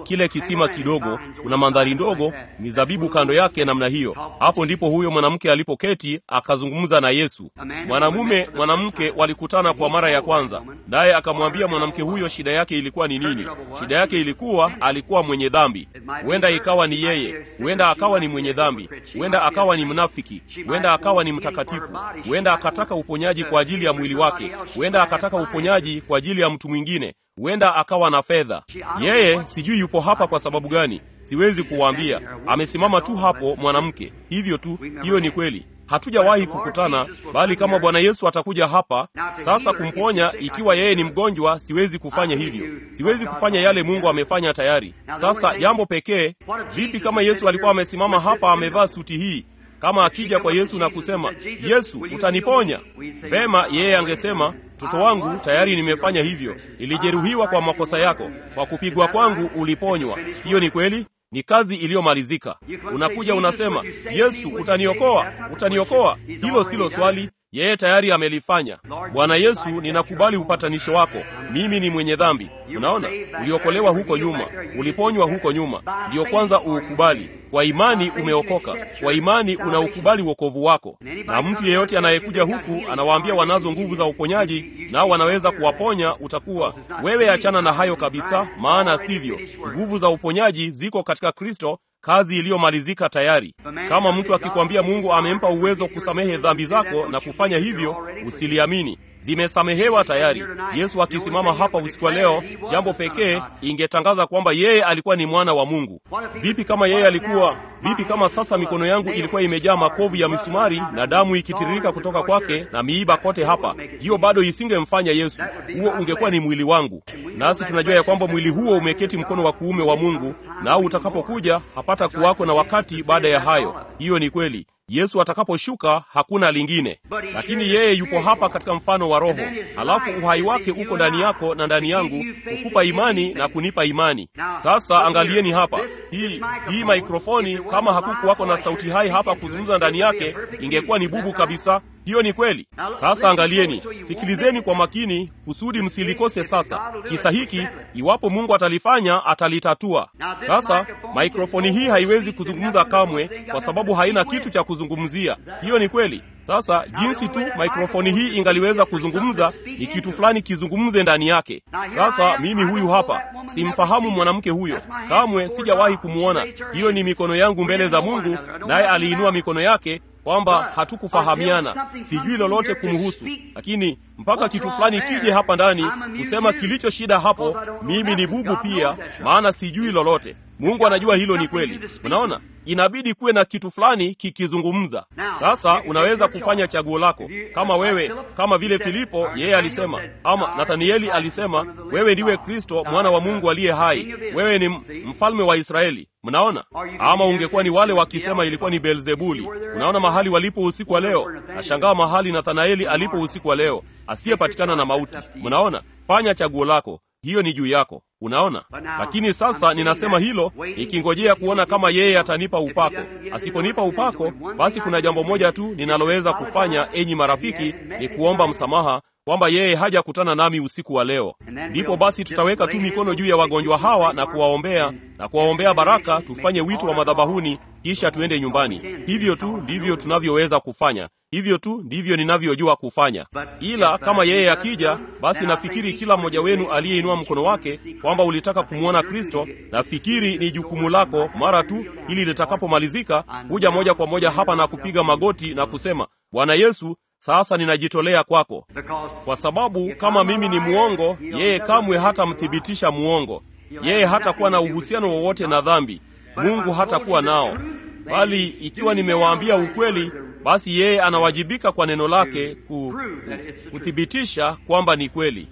kile kisima kidogo, kuna mandhari ndogo, mizabibu kando yake namna hiyo. Hapo ndipo huyo mwanamke alipoketi akazungumza na Yesu. Mwanamume mwanamke walikutana kwa mara ya kwanza, naye akamwambia mwanamke huyo shida yake ilikuwa ni nini. Shida yake ilikuwa alikuwa mwenye dhambi. Huenda ikawa ni yeye, huenda akawa ni mwenye dhambi, huenda akawa ni mnafiki, huenda akawa ni mtakatifu, huenda akataka uponyaji kwa ajili ya mwili wake, huenda akataka uponyaji kwa ajili ya mtu mwingine, huenda akawa na fedha. Yeye sijui yupo hapa kwa sababu gani, siwezi kuwaambia. Amesimama tu hapo mwanamke, hivyo tu. Hiyo ni kweli. Hatujawahi kukutana, bali kama Bwana Yesu atakuja hapa sasa kumponya, ikiwa yeye ni mgonjwa, siwezi kufanya hivyo. Siwezi kufanya yale Mungu amefanya tayari. Sasa jambo pekee, vipi kama Yesu alikuwa amesimama hapa amevaa suti hii kama akija kwa Yesu na kusema, Yesu, utaniponya? Vema, yeye angesema, mtoto wangu, tayari nimefanya hivyo. Nilijeruhiwa kwa makosa yako, kwa kupigwa kwangu uliponywa. Hiyo ni kweli, ni kazi iliyomalizika. Unakuja unasema, Yesu, utaniokoa, utaniokoa. Hilo silo swali, yeye tayari amelifanya. Bwana Yesu, ninakubali upatanisho wako. Mimi ni mwenye dhambi. Unaona, uliokolewa huko nyuma, uliponywa huko nyuma, ndiyo kwanza uukubali. Kwa imani umeokoka, kwa imani unaukubali wokovu wako. Na mtu yeyote anayekuja huku anawaambia wanazo nguvu za uponyaji, nao wanaweza kuwaponya, utakuwa wewe, achana na hayo kabisa, maana sivyo. Nguvu za uponyaji ziko katika Kristo, kazi iliyomalizika tayari. Kama mtu akikwambia Mungu amempa uwezo kusamehe dhambi zako na kufanya hivyo, usiliamini zimesamehewa tayari. Yesu akisimama hapa usiku wa leo, jambo pekee ingetangaza kwamba yeye alikuwa ni mwana wa Mungu. Vipi kama yeye alikuwa vipi? Kama sasa mikono yangu ilikuwa imejaa makovu ya misumari na damu ikitiririka kutoka kwake na miiba kote hapa, hiyo bado isingemfanya Yesu. Huo ungekuwa ni mwili wangu, nasi tunajua ya kwamba mwili huo umeketi mkono wa kuume wa Mungu, nao utakapokuja hapata kuwako na wakati baada ya hayo. Hiyo ni kweli. Yesu atakaposhuka hakuna lingine, lakini yeye yupo hapa katika mfano wa Roho, halafu uhai wake uko ndani yako na ndani yangu, kukupa imani na kunipa imani. Sasa angalieni hapa, hii hii maikrofoni, kama hakukuwako na sauti hai hapa kuzungumza ndani yake, ingekuwa ni bubu kabisa. Hiyo ni kweli. Sasa angalieni, sikilizeni kwa makini kusudi msilikose. Sasa kisa hiki, iwapo Mungu atalifanya, atalitatua. Sasa maikrofoni hii haiwezi kuzungumza kamwe, kwa sababu haina kitu cha kuzungumzia. Hiyo ni kweli. Sasa jinsi tu maikrofoni hii ingaliweza kuzungumza, ni kitu fulani kizungumze ndani yake. Sasa mimi huyu hapa, simfahamu mwanamke huyo, kamwe sijawahi kumwona. Hiyo ni mikono yangu mbele za Mungu, naye aliinua mikono yake kwamba hatukufahamiana, sijui lolote kumhusu, lakini mpaka kitu fulani kije hapa ndani kusema kilicho shida hapo, mimi ni bubu pia, maana sijui lolote. Mungu anajua hilo ni kweli. Unaona, inabidi kuwe na kitu fulani kikizungumza. Sasa unaweza kufanya chaguo lako, kama wewe, kama vile Filipo yeye alisema, ama Nathanieli alisema, wewe ndiwe Kristo mwana wa Mungu aliye hai, wewe ni mfalme wa Israeli. Mnaona, ama ungekuwa ni wale wakisema ilikuwa ni Beelzebuli. Unaona mahali walipo usiku wa leo. Nashangaa mahali Nathanaeli alipo usiku wa leo, asiyepatikana na mauti. Mnaona, fanya chaguo lako, hiyo ni juu yako. Unaona, lakini sasa ninasema hilo nikingojea kuona kama yeye atanipa upako. Asiponipa upako, basi kuna jambo moja tu ninaloweza kufanya, enyi marafiki, ni kuomba msamaha kwamba yeye hajakutana nami usiku wa leo. Ndipo basi tutaweka tu mikono juu ya wagonjwa hawa na kuwaombea na kuwaombea baraka, tufanye wito wa madhabahuni, kisha tuende nyumbani. Hivyo tu ndivyo tunavyoweza kufanya. Hivyo tu ndivyo ninavyojua kufanya. Ila kama yeye akija, basi nafikiri kila mmoja wenu aliyeinua mkono wake kwamba ulitaka kumwona Kristo, nafikiri ni jukumu lako mara tu ili litakapomalizika kuja moja kwa moja hapa na kupiga magoti na kusema, Bwana Yesu, sasa ninajitolea kwako, kwa sababu kama mimi ni mwongo, yeye kamwe hatamthibitisha mwongo. Yeye hatakuwa na uhusiano wowote na dhambi, Mungu hatakuwa nao. Bali ikiwa nimewaambia ukweli, basi yeye anawajibika kwa neno lake ku, kuthibitisha kwamba ni kweli.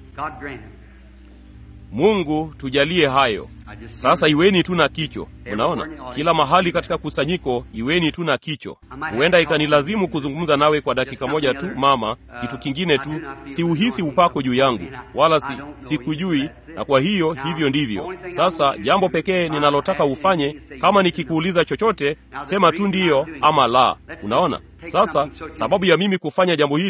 Mungu tujalie hayo. Sasa iweni tu na kicho. Unaona, kila mahali katika kusanyiko iweni tu na kicho. Huenda ikanilazimu kuzungumza nawe kwa dakika moja tu, mama. Kitu kingine tu, siuhisi upako juu yangu, wala si sikujui, na kwa hiyo hivyo ndivyo. Sasa jambo pekee ninalotaka ufanye, kama nikikuuliza chochote, sema tu ndiyo ama la. Unaona, sasa sababu ya mimi kufanya jambo hili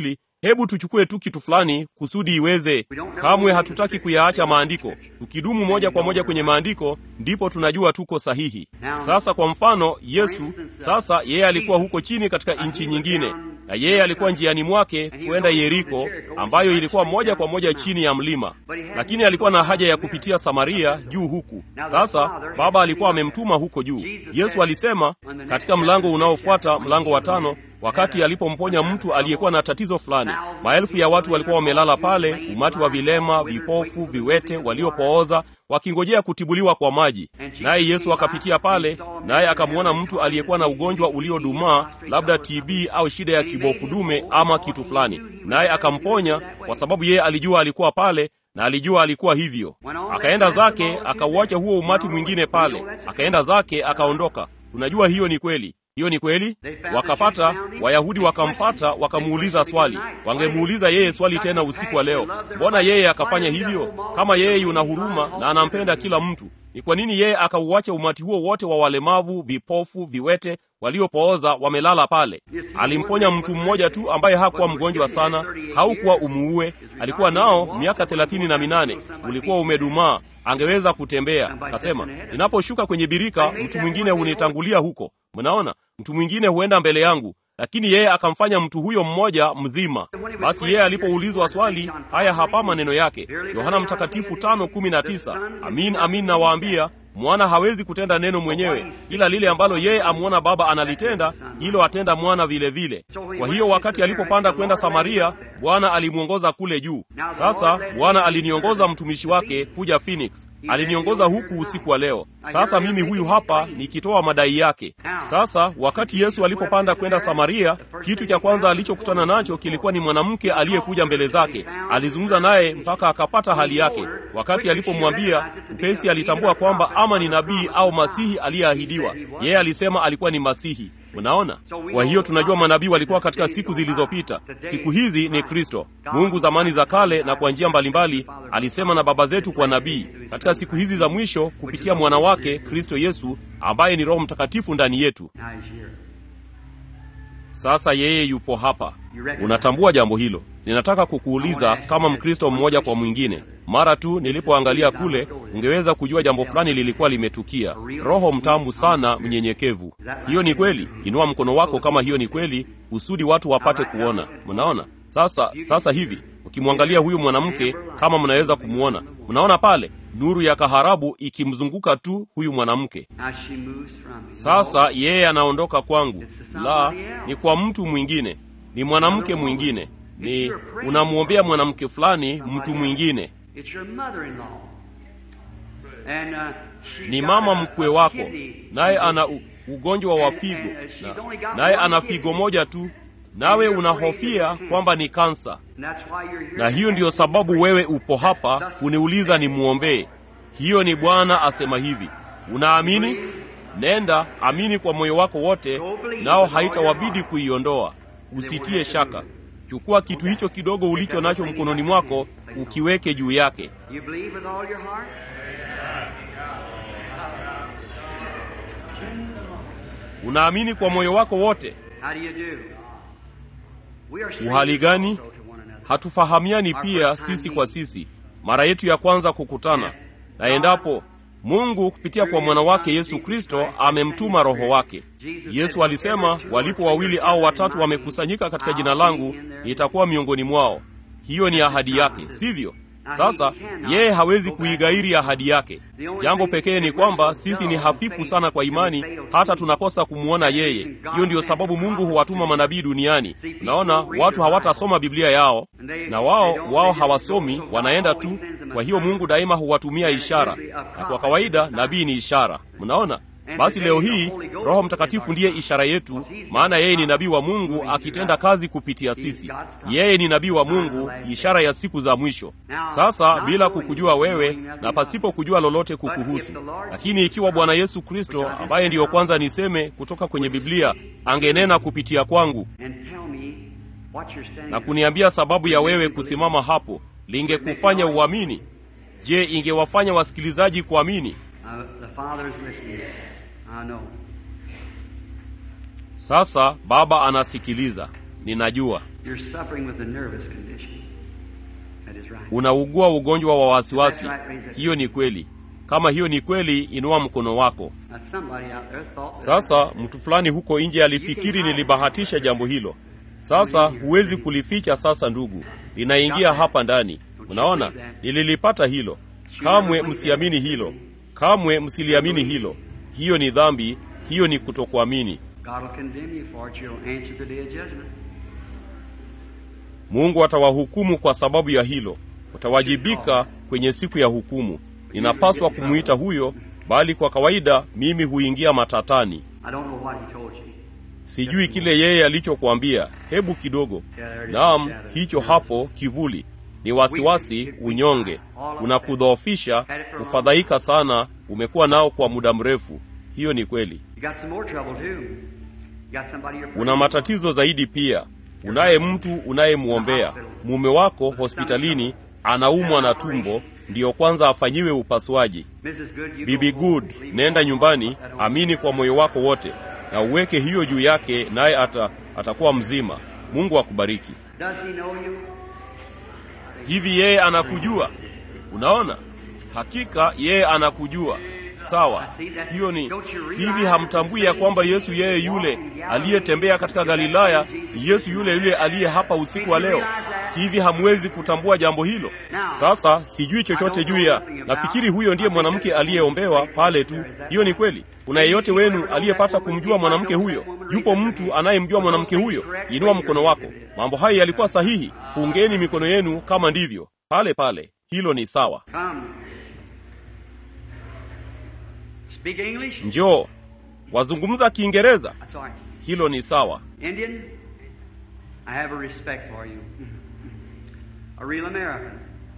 hebu tuchukue tu kitu fulani kusudi iweze. Kamwe hatutaki kuyaacha maandiko. Tukidumu moja kwa moja kwenye maandiko, ndipo tunajua tuko sahihi. Sasa kwa mfano, Yesu sasa, yeye alikuwa huko chini katika nchi nyingine, na yeye alikuwa njiani mwake kwenda Yeriko, ambayo ilikuwa moja kwa moja chini ya mlima, lakini alikuwa na haja ya kupitia Samaria juu huku. Sasa Baba alikuwa amemtuma huko juu. Yesu alisema katika mlango unaofuata, mlango wa tano, wakati alipomponya mtu aliyekuwa na tatizo fulani. Maelfu ya watu walikuwa wamelala pale, umati wa vilema, vipofu, viwete, waliopooza wakingojea kutibuliwa kwa maji. Naye Yesu akapitia pale, naye akamwona mtu aliyekuwa na ugonjwa uliodumaa, labda TB au shida ya kibofu dume ama kitu fulani, naye akamponya, kwa sababu yeye alijua alikuwa pale na alijua alikuwa hivyo. Akaenda zake akauacha huo umati mwingine pale, akaenda zake akaondoka. Unajua hiyo ni kweli. Hiyo ni kweli. Wakapata Wayahudi wakampata, wakamuuliza swali. Wangemuuliza yeye swali tena usiku wa leo, mbona yeye akafanya hivyo? Kama yeye yuna huruma na anampenda kila mtu, ni kwa nini yeye akauacha umati huo wote wa walemavu, vipofu, viwete, waliopooza wamelala pale? Alimponya mtu mmoja tu ambaye hakuwa mgonjwa sana, haukuwa umuue. Alikuwa nao miaka thelathini na minane, ulikuwa umedumaa, angeweza kutembea. Akasema, ninaposhuka kwenye birika, mtu mwingine hunitangulia huko. Mnaona, mtu mwingine huenda mbele yangu, lakini yeye akamfanya mtu huyo mmoja mzima. Basi yeye alipoulizwa swali, haya hapa maneno yake, Yohana Mtakatifu tano kumi na tisa amin amin nawaambia mwana hawezi kutenda neno mwenyewe, ila lile ambalo yeye amwona Baba analitenda, hilo atenda mwana vile vile. Kwa hiyo wakati alipopanda kwenda Samaria, Bwana alimwongoza kule juu. Sasa Bwana aliniongoza mtumishi wake kuja Phoenix, aliniongoza huku usiku wa leo. Sasa mimi huyu hapa nikitoa madai yake. Sasa wakati Yesu alipopanda kwenda Samaria, kitu cha kwanza alichokutana nacho kilikuwa ni mwanamke aliyekuja mbele zake. Alizungumza naye mpaka akapata hali yake. Wakati alipomwambia upesi, alitambua kwamba ama ni nabii au masihi aliyeahidiwa. Yeye alisema alikuwa ni masihi. Unaona, kwa hiyo tunajua manabii walikuwa katika siku zilizopita. Siku hizi ni Kristo. Mungu zamani za kale na kwa njia mbalimbali alisema na baba zetu kwa nabii. Katika siku hizi za mwisho kupitia mwana wake Kristo Yesu ambaye ni Roho Mtakatifu ndani yetu. Sasa yeye yupo hapa. Unatambua jambo hilo? Ninataka kukuuliza kama Mkristo mmoja kwa mwingine, mara tu nilipoangalia kule, ungeweza kujua jambo fulani lilikuwa limetukia. Roho mtamu sana, mnyenyekevu. Hiyo ni kweli? Inua mkono wako kama hiyo ni kweli, kusudi watu wapate kuona. Mnaona sasa? Sasa hivi ukimwangalia huyu mwanamke, kama mnaweza kumwona, mnaona pale nuru ya kaharabu ikimzunguka tu huyu mwanamke. Sasa yeye anaondoka kwangu, la ni kwa mtu mwingine, ni mwanamke mwingine, ni unamwombea mwanamke fulani, mtu mwingine ni mama mkwe wako, naye ana u, ugonjwa wa figo, na naye ana figo moja tu, nawe unahofia kwamba ni kansa, na hiyo ndiyo sababu wewe upo hapa kuniuliza nimwombee. Hiyo ni Bwana asema hivi. Unaamini? Nenda amini kwa moyo wako wote, nao haitawabidi kuiondoa. Usitie shaka. Chukua kitu hicho kidogo ulicho nacho mkononi mwako, ukiweke juu yake. Unaamini kwa moyo wako wote? Uhali gani? Hatufahamiani pia sisi kwa sisi, mara yetu ya kwanza kukutana. Na endapo Mungu kupitia kwa mwana wake Yesu Kristo amemtuma Roho wake. Yesu alisema, walipo wawili au watatu wamekusanyika katika jina langu, nitakuwa miongoni mwao. Hiyo ni ahadi yake, sivyo? Sasa yeye hawezi kuighairi ahadi yake. Jambo pekee ni kwamba sisi ni hafifu sana kwa imani, hata tunakosa kumwona yeye. Hiyo ndiyo sababu Mungu huwatuma manabii duniani. Unaona, watu hawatasoma Biblia yao, na wao wao hawasomi, wanaenda tu. Kwa hiyo Mungu daima huwatumia ishara, na kwa kawaida nabii ni ishara. Mnaona? Basi leo hii Roho Mtakatifu ndiye ishara yetu, maana yeye ni nabii wa Mungu akitenda kazi kupitia sisi. Yeye ni nabii wa Mungu, ishara ya siku za mwisho. Sasa bila kukujua wewe na pasipo kujua lolote kukuhusu, lakini ikiwa Bwana Yesu Kristo ambaye ndiyo kwanza niseme kutoka kwenye Biblia angenena kupitia kwangu na kuniambia sababu ya wewe kusimama hapo, lingekufanya uamini? Je, ingewafanya wasikilizaji kuamini? Sasa Baba anasikiliza, ninajua. You're suffering with a nervous condition. That is right. unaugua ugonjwa wa wasiwasi hiyo ni kweli kama hiyo ni kweli inua mkono wako Now somebody out there thought that sasa mtu fulani huko nje alifikiri nilibahatisha jambo hilo sasa huwezi kulificha sasa ndugu linaingia hapa ndani unaona nililipata hilo kamwe msiamini hilo kamwe msiliamini hilo hiyo ni dhambi hiyo ni kutokuamini God will condemn you for it. You'll answer the day of judgment. mungu atawahukumu kwa sababu ya hilo utawajibika kwenye siku ya hukumu ninapaswa kumwita huyo bali kwa kawaida mimi huingia matatani I don't know what he told you. sijui kile yeye alichokuambia hebu kidogo naam hicho hapo kivuli ni wasiwasi unyonge unakudhoofisha kufadhaika sana umekuwa nao kwa muda mrefu hiyo ni kweli You got some more trouble too. You got somebody you're una matatizo zaidi pia unaye mtu unayemwombea mume wako hospitalini anaumwa na tumbo ndiyo kwanza afanyiwe upasuaji Mrs. Good, you bibi go home, good believe nenda God, nyumbani let that old amini kwa moyo wako wote na uweke hiyo juu yake naye ata, atakuwa mzima mungu akubariki Does he know you? hivi yeye anakujua unaona hakika yeye anakujua sawa hiyo ni hivi hamtambui ya kwamba yesu yeye yule aliyetembea katika galilaya ni yesu yule yule aliye hapa usiku wa leo hivi hamwezi kutambua jambo hilo sasa sijui chochote juu ya nafikiri huyo ndiye mwanamke aliyeombewa pale tu hiyo ni kweli kuna yeyote wenu aliyepata kumjua mwanamke huyo yupo mtu anayemjua mwanamke huyo inua mkono wako mambo haya yalikuwa sahihi pungeni mikono yenu kama ndivyo pale pale hilo ni sawa Come. Speak English? njoo wazungumza kiingereza That's all right. hilo ni sawa Indian, I have a respect for you. A real American.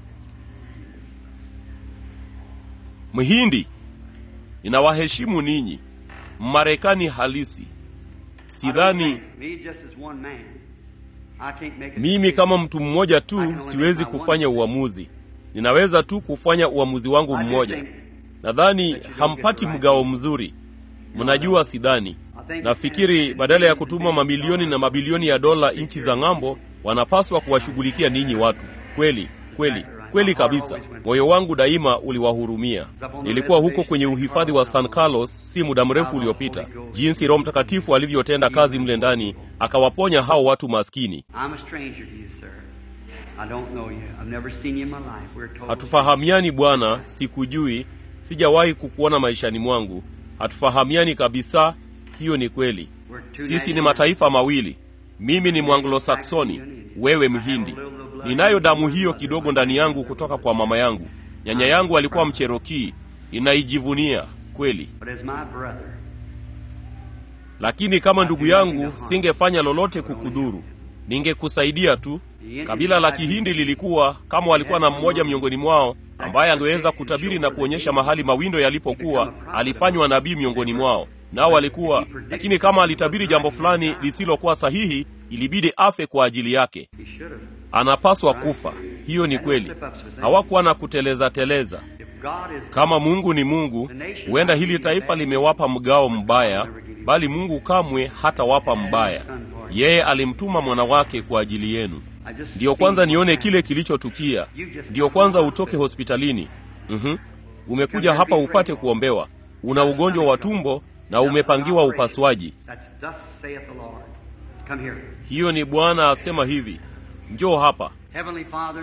mhindi ninawaheshimu ninyi mmarekani halisi sidhani Me just as one man. I can't make a mimi decision. kama mtu mmoja tu siwezi kufanya uamuzi ninaweza tu kufanya uamuzi wangu mmoja nadhani hampati mgao mzuri mnajua sidhani nafikiri badala ya kutuma mamilioni na mabilioni ya dola nchi za ng'ambo wanapaswa kuwashughulikia ninyi watu kweli kweli kweli kabisa moyo wangu daima uliwahurumia nilikuwa huko kwenye uhifadhi wa san carlos si muda mrefu uliopita jinsi roho mtakatifu alivyotenda kazi mle ndani akawaponya hao watu maskini I'm a stranger to you, sir. I don't know you. I've never seen you in my life. We're told. hatufahamiani bwana sikujui sijawahi kukuona maishani mwangu hatufahamiani kabisa hiyo ni kweli sisi ni mataifa mawili mimi ni mwanglosaksoni wewe mhindi ninayo damu hiyo kidogo ndani yangu kutoka kwa mama yangu nyanya yangu alikuwa mcherokii ninaijivunia kweli But as my brother, lakini kama ndugu yangu singefanya lolote kukudhuru ningekusaidia tu kabila la kihindi lilikuwa kama walikuwa na mmoja miongoni mwao ambaye angeweza kutabiri na kuonyesha mahali mawindo yalipokuwa alifanywa nabii miongoni mwao nao walikuwa lakini kama alitabiri jambo fulani lisilokuwa sahihi ilibidi afe kwa ajili yake he should have. anapaswa kufa hiyo ni kweli hawakuwa na kuteleza teleza If God is kama mungu ni mungu huenda hili taifa limewapa mgao mbaya bali mungu kamwe hatawapa mbaya yeye alimtuma mwana wake kwa ajili yenu I just ndiyo kwanza nione kile kilichotukia ndiyo kwanza utoke hospitalini mm umekuja hapa upate kuombewa una ugonjwa wa tumbo na umepangiwa upasuaji That's thus saith the Lord. Come here. hiyo ni bwana asema hivi njoo hapa Heavenly Father,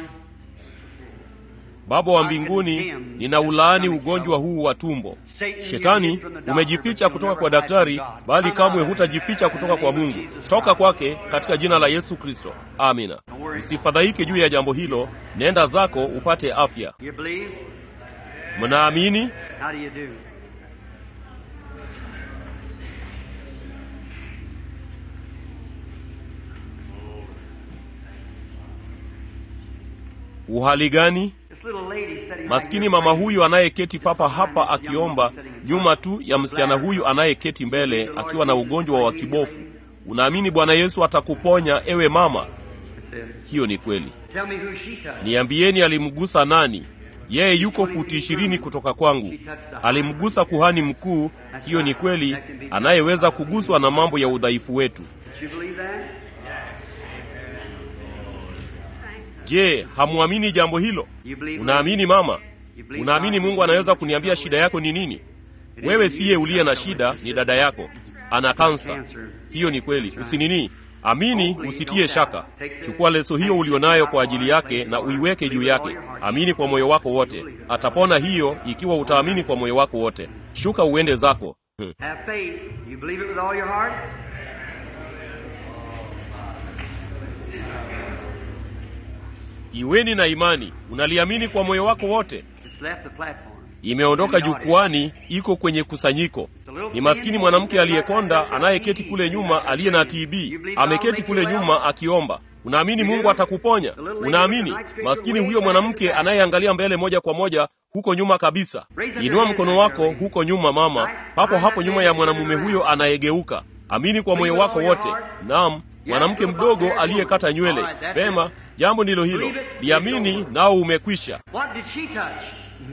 baba wa mbinguni ninaulaani ugonjwa huu wa tumbo shetani umejificha kutoka kwa daktari bali kamwe hutajificha kutoka kwa mungu toka kwake katika jina la yesu kristo amina usifadhaike juu ya jambo hilo nenda zako upate afya you believe? mnaamini How do you do? uhali gani This little lady sitting right maskini here mama praying. huyu anayeketi papa hapa akiomba nyuma tu ya msichana huyu anayeketi mbele akiwa na ugonjwa wa kibofu unaamini bwana yesu atakuponya ewe mama That's it. hiyo ni kweli Tell me who she touched. niambieni alimgusa nani yeye yuko futi ishirini kutoka kwangu alimgusa kuhani mkuu hiyo ni kweli anayeweza kuguswa na mambo ya udhaifu wetu Did you believe that? Je, hamwamini jambo hilo? You believe Unaamini mama? You believe Unaamini God? Mungu anaweza kuniambia shida yako ni nini? Wewe siye uliye na shida, ni dada yako ana kansa. Hiyo ni kweli, usinini. Amini, usitie shaka. Chukua leso hiyo ulionayo kwa ajili yake na uiweke juu yake. Amini kwa moyo wako wote, atapona hiyo, ikiwa utaamini kwa moyo wako wote. Shuka uende zako. Hmm. Have faith. You believe it with all your heart? Iweni na imani, unaliamini kwa moyo wako wote. It's left the platform. Imeondoka jukwani, iko kwenye kusanyiko. Ni maskini mwanamke aliyekonda anayeketi kule nyuma, aliye na TB, ameketi kule nyuma akiomba. Unaamini Mungu atakuponya? Unaamini? Maskini huyo mwanamke anayeangalia mbele moja kwa moja huko nyuma kabisa. Inua mkono wako huko nyuma, mama, papo hapo nyuma ya mwanamume huyo anayegeuka. Amini kwa moyo wako wote. Naam, mwanamke mdogo aliyekata nywele. Vema, jambo ndilo hilo. Liamini nao umekwisha. What did she touch?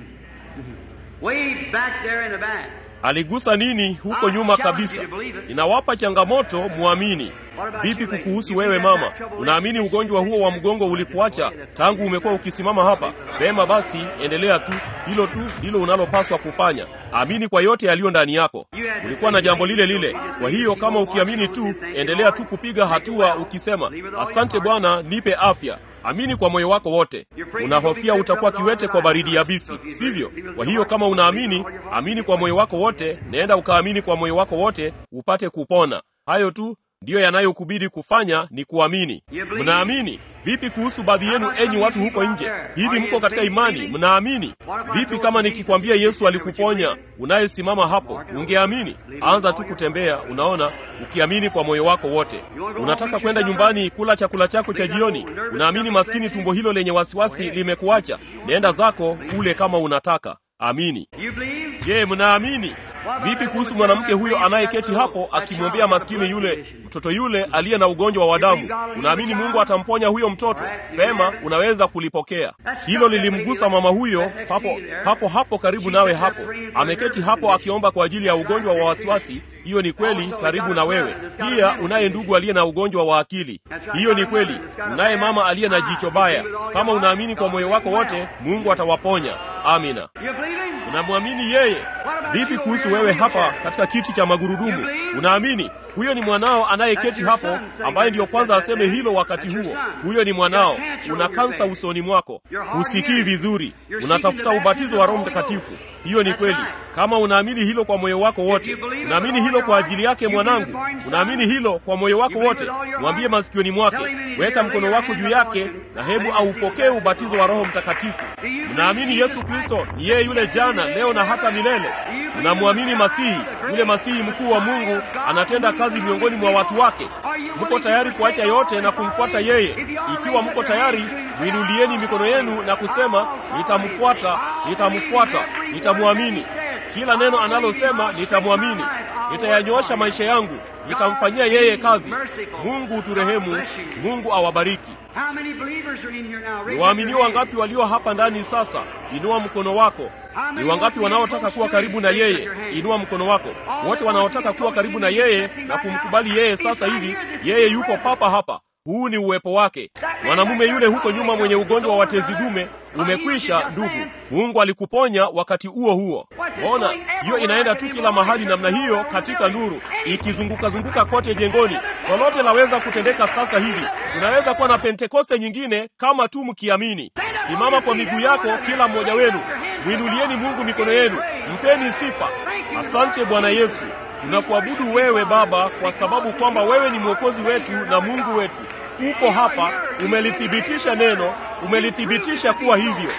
Way back there in the back. Aligusa nini huko nyuma kabisa? Ninawapa changamoto, muamini. Vipi kukuhusu wewe mama? Unaamini ugonjwa huo wa mgongo ulikuacha tangu umekuwa ukisimama hapa? Vema basi, endelea tu. Hilo tu ndilo unalopaswa kufanya. Amini kwa yote yaliyo ndani yako. Ulikuwa na jambo lile lile. Kwa hiyo kama ukiamini tu, endelea tu kupiga hatua ukisema, asante Bwana, nipe afya. Amini kwa moyo wako wote. Unahofia utakuwa kiwete kwa baridi yabisi, sivyo? Kwa hiyo kama unaamini, amini kwa moyo wako wote, nenda ukaamini kwa moyo wako wote upate kupona. Hayo tu ndiyo yanayokubidi kufanya ni kuamini. Mnaamini? Vipi kuhusu baadhi yenu, enyi watu huko nje? Hivi mko katika imani? Mnaamini? Vipi kama nikikwambia Yesu alikuponya, unayesimama hapo, ungeamini? Anza tu kutembea, unaona, ukiamini kwa moyo wako wote. Unataka kwenda nyumbani kula chakula chako cha jioni, unaamini maskini tumbo hilo lenye wasiwasi limekuacha, nenda zako ule kama unataka. Amini. You believe? Je, mnaamini? Vipi kuhusu mwanamke huyo anayeketi hapo akimwombea maskini yule mtoto yule aliye na ugonjwa wa damu? Unaamini Mungu atamponya huyo mtoto? Pema, unaweza kulipokea hilo. Lilimgusa mama huyo papo papo hapo karibu nawe hapo, ameketi hapo akiomba kwa ajili ya ugonjwa wa wasiwasi. Hiyo ni kweli, karibu na wewe pia. Unaye ndugu aliye na ugonjwa wa akili. Hiyo ni kweli. Unaye mama aliye na jicho baya. Kama unaamini kwa moyo wako wote, Mungu atawaponya. Amina. You believe him? Unamwamini yeye? Vipi kuhusu wewe hapa katika kiti cha magurudumu? Unaamini huyo ni mwanao anayeketi hapo, ambaye ndiyo kwanza aseme hilo wakati huo? Huyo ni mwanao. Una kansa usoni mwako, husikii vizuri, unatafuta ubatizo wa Roho Mtakatifu. Hiyo ni kweli. Kama unaamini hilo kwa moyo wako wote, unaamini hilo kwa ajili yake mwanangu, unaamini hilo kwa moyo wako wote, mwambie masikioni mwake, weka mkono wako juu yake na hebu aupokee ubatizo wa Roho Mtakatifu. Mnaamini Yesu Kristo ni yeye yule jana, leo na hata milele? Mnamwamini Masihi, yule Masihi mkuu wa Mungu anatenda kazi miongoni mwa watu wake? Mko tayari kuacha yote na kumfuata yeye? Ikiwa mko tayari, mwinulieni mikono yenu na kusema, nitamfuata, nitamfuata, nitamwamini. Kila neno analosema nitamwamini, nitayanyoosha maisha yangu, nitamfanyia yeye kazi. Mungu uturehemu, Mungu awabariki. How many believers are in here now? Raise Ni up waaminio your hand. wangapi walio hapa ndani sasa? Inua mkono wako. Ni wangapi wanaotaka kuwa karibu na yeye? Inua mkono wako. Wote wanaotaka kuwa karibu na yeye na kumkubali yeye sasa hivi, yeye yupo papa hapa. Huu ni uwepo wake. Mwanamume yule huko nyuma mwenye ugonjwa wa tezi dume umekwisha, ndugu. Mungu alikuponya wakati huo huo. Ona, hiyo inaenda tu kila mahali namna hiyo katika nuru, ikizunguka zunguka kote jengoni. Lolote laweza kutendeka sasa hivi. Tunaweza kuwa na Pentekoste nyingine kama tu mkiamini. Simama kwa miguu yako, kila mmoja wenu, mwinulieni Mungu mikono yenu, mpeni sifa. Asante Bwana Yesu, tunakuabudu wewe Baba, kwa sababu kwamba wewe ni mwokozi wetu na Mungu wetu. Upo hapa, umelithibitisha neno, umelithibitisha kuwa hivyo.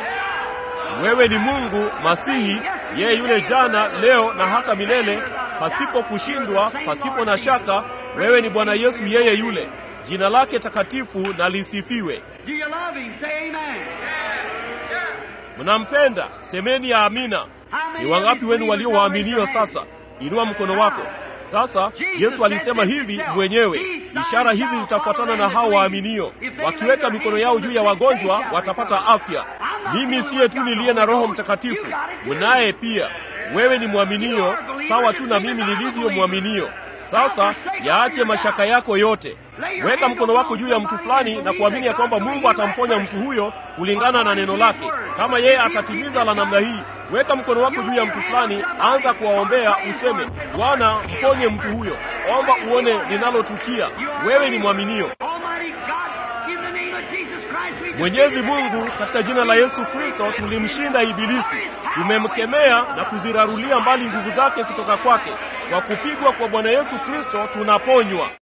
Wewe ni Mungu Masihi, yeye yule jana, leo na hata milele, pasipo kushindwa, pasipo na shaka. Wewe ni Bwana Yesu, yeye yule. Jina lake takatifu na lisifiwe. Do you love him? Say amen. Mnampenda? Semeni ya amina. Ni wangapi wenu walio waaminio sasa? Inua mkono wako. Sasa Yesu alisema hivi mwenyewe, ishara hizi zitafuatana na hao waaminio, wakiweka mikono yao juu ya wagonjwa watapata afya. Mimi siye tu niliye na Roho Mtakatifu, mnaye pia. Wewe ni mwaminio sawa tu na mimi nilivyo mwaminio. Sasa yaache mashaka yako yote, weka mkono wako juu ya mtu fulani na kuamini ya kwamba Mungu atamponya mtu huyo kulingana na neno lake. Kama yeye atatimiza la namna hii, weka mkono wako juu ya mtu fulani, anza kuwaombea, useme Bwana, mponye mtu huyo. Omba uone linalotukia. Wewe ni mwaminio. Mwenyezi Mungu, katika jina la Yesu Kristo tulimshinda Ibilisi, tumemkemea na kuzirarulia mbali nguvu zake kutoka kwake. Kwa kupigwa kwa Bwana Yesu Kristo tunaponywa.